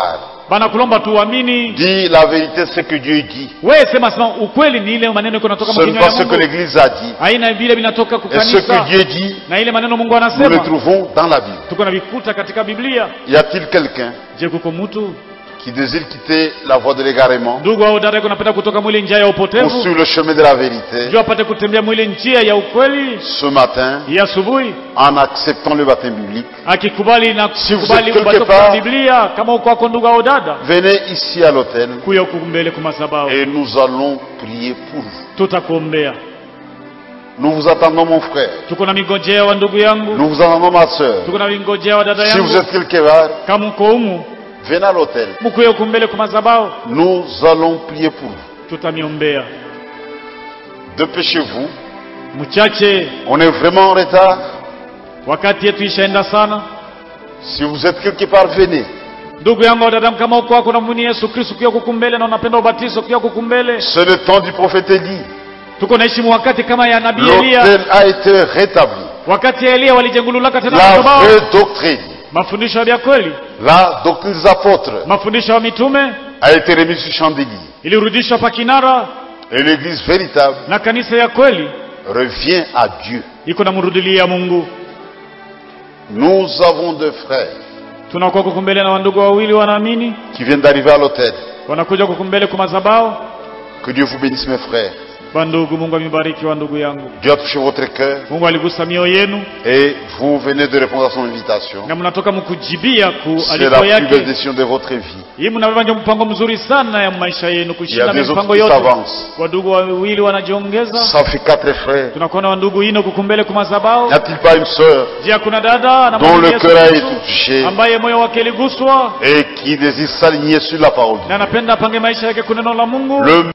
banakulomba tuamini Dis la vérité, ce que Dieu dit. wewe sema sema ukweli ni ile maneno iko natoka Ce n'est mkinywa pas ya ce que Mungu l'Église a dit. haina vile vinatoka Et ce que kukanisa Dieu dit, na ile maneno Mungu nous le anasema trouvons dans la Bible. tuko na vikuta katika Biblia Y a-t-il quelqu'un je kuko mtu qui désire quitter la voie de l'égarement ndugu au dada kunapenda kutoka mwili njia ya ou upotevu sur le chemin de la vérité ndio apate kutembea mwili njia ya ukweli ce matin ya asubuhi en acceptant le baptême biblique akikubali na Si vous kukubali êtes quelque ubatizo part- kwa Biblia kama uko wako ndugu au dada Venez ici à l'hôtel kuya huku mbele kwa madhabahu et nous allons prier pour vous. tutakuombea Nous vous attendons mon frère. tuko na mingojea wa ndugu yangu Nous vous attendons ma soeur. tuko na mingojea wa dada Si vous yangu êtes quelque part, kama uko humu venez à l'hôtel. mkuye huku mbele kwa madhabahu Nous allons prier pour vous. tutamiombea Dépêchez-vous. mchache On est vraiment en retard. wakati yetu ishaenda sana Si vous êtes quelque part, venez. ndugu yangu wa dada kama uko wako namwini yesu kristu kuya kukumbele na unapenda ubatizo kuya kukumbele C'est le temps du prophète Élie. tuko naishi mu wakati kama ya nabii eliya L'hôtel a été rétabli. wakati ya eliya walijengululaka tena La madhabahu vraie doctrine, mafundisho ya kweli la doctrine des apôtres mafundisho ya mitume a été remise sur chandelier. ilirudishwa pa kinara Et l'église véritable na kanisa ya kweli revient à Dieu. iko na mrudilia mungu Nous avons deux frères tunakuwa kukumbele na wandugu wawili wanaamini qui viennent d'arriver à l'hôtel. wanakuja kukumbele kwa madhabahu Que Dieu vous bénisse, mes frères. bandugu mungu amibariki wa ndugu yangu Dieu a touché votre cœur mungu aligusa mioyo yenu et vous venez de répondre à son invitation. na mnatoka mkujibia ku C'est la aliko plus belle yake décision de votre vie. hii mnabeba ndio mpango mzuri sana ya maisha yenu Il y a kushinda des autres mipango qui yote s'avancent. wadugu wawili wanajiongeza Ça fait quatre frères. tunakuwa na wandugu ine kukumbele kwa madhabahu N'y a-t-il pas une sœur je kuna dada na dont le Yesu cœur a Kristo, été touché ambaye moyo wake iliguswa et qui désire s'aligner sur la parole de na anapenda apange maisha yake kuneno la mungu Dieu Le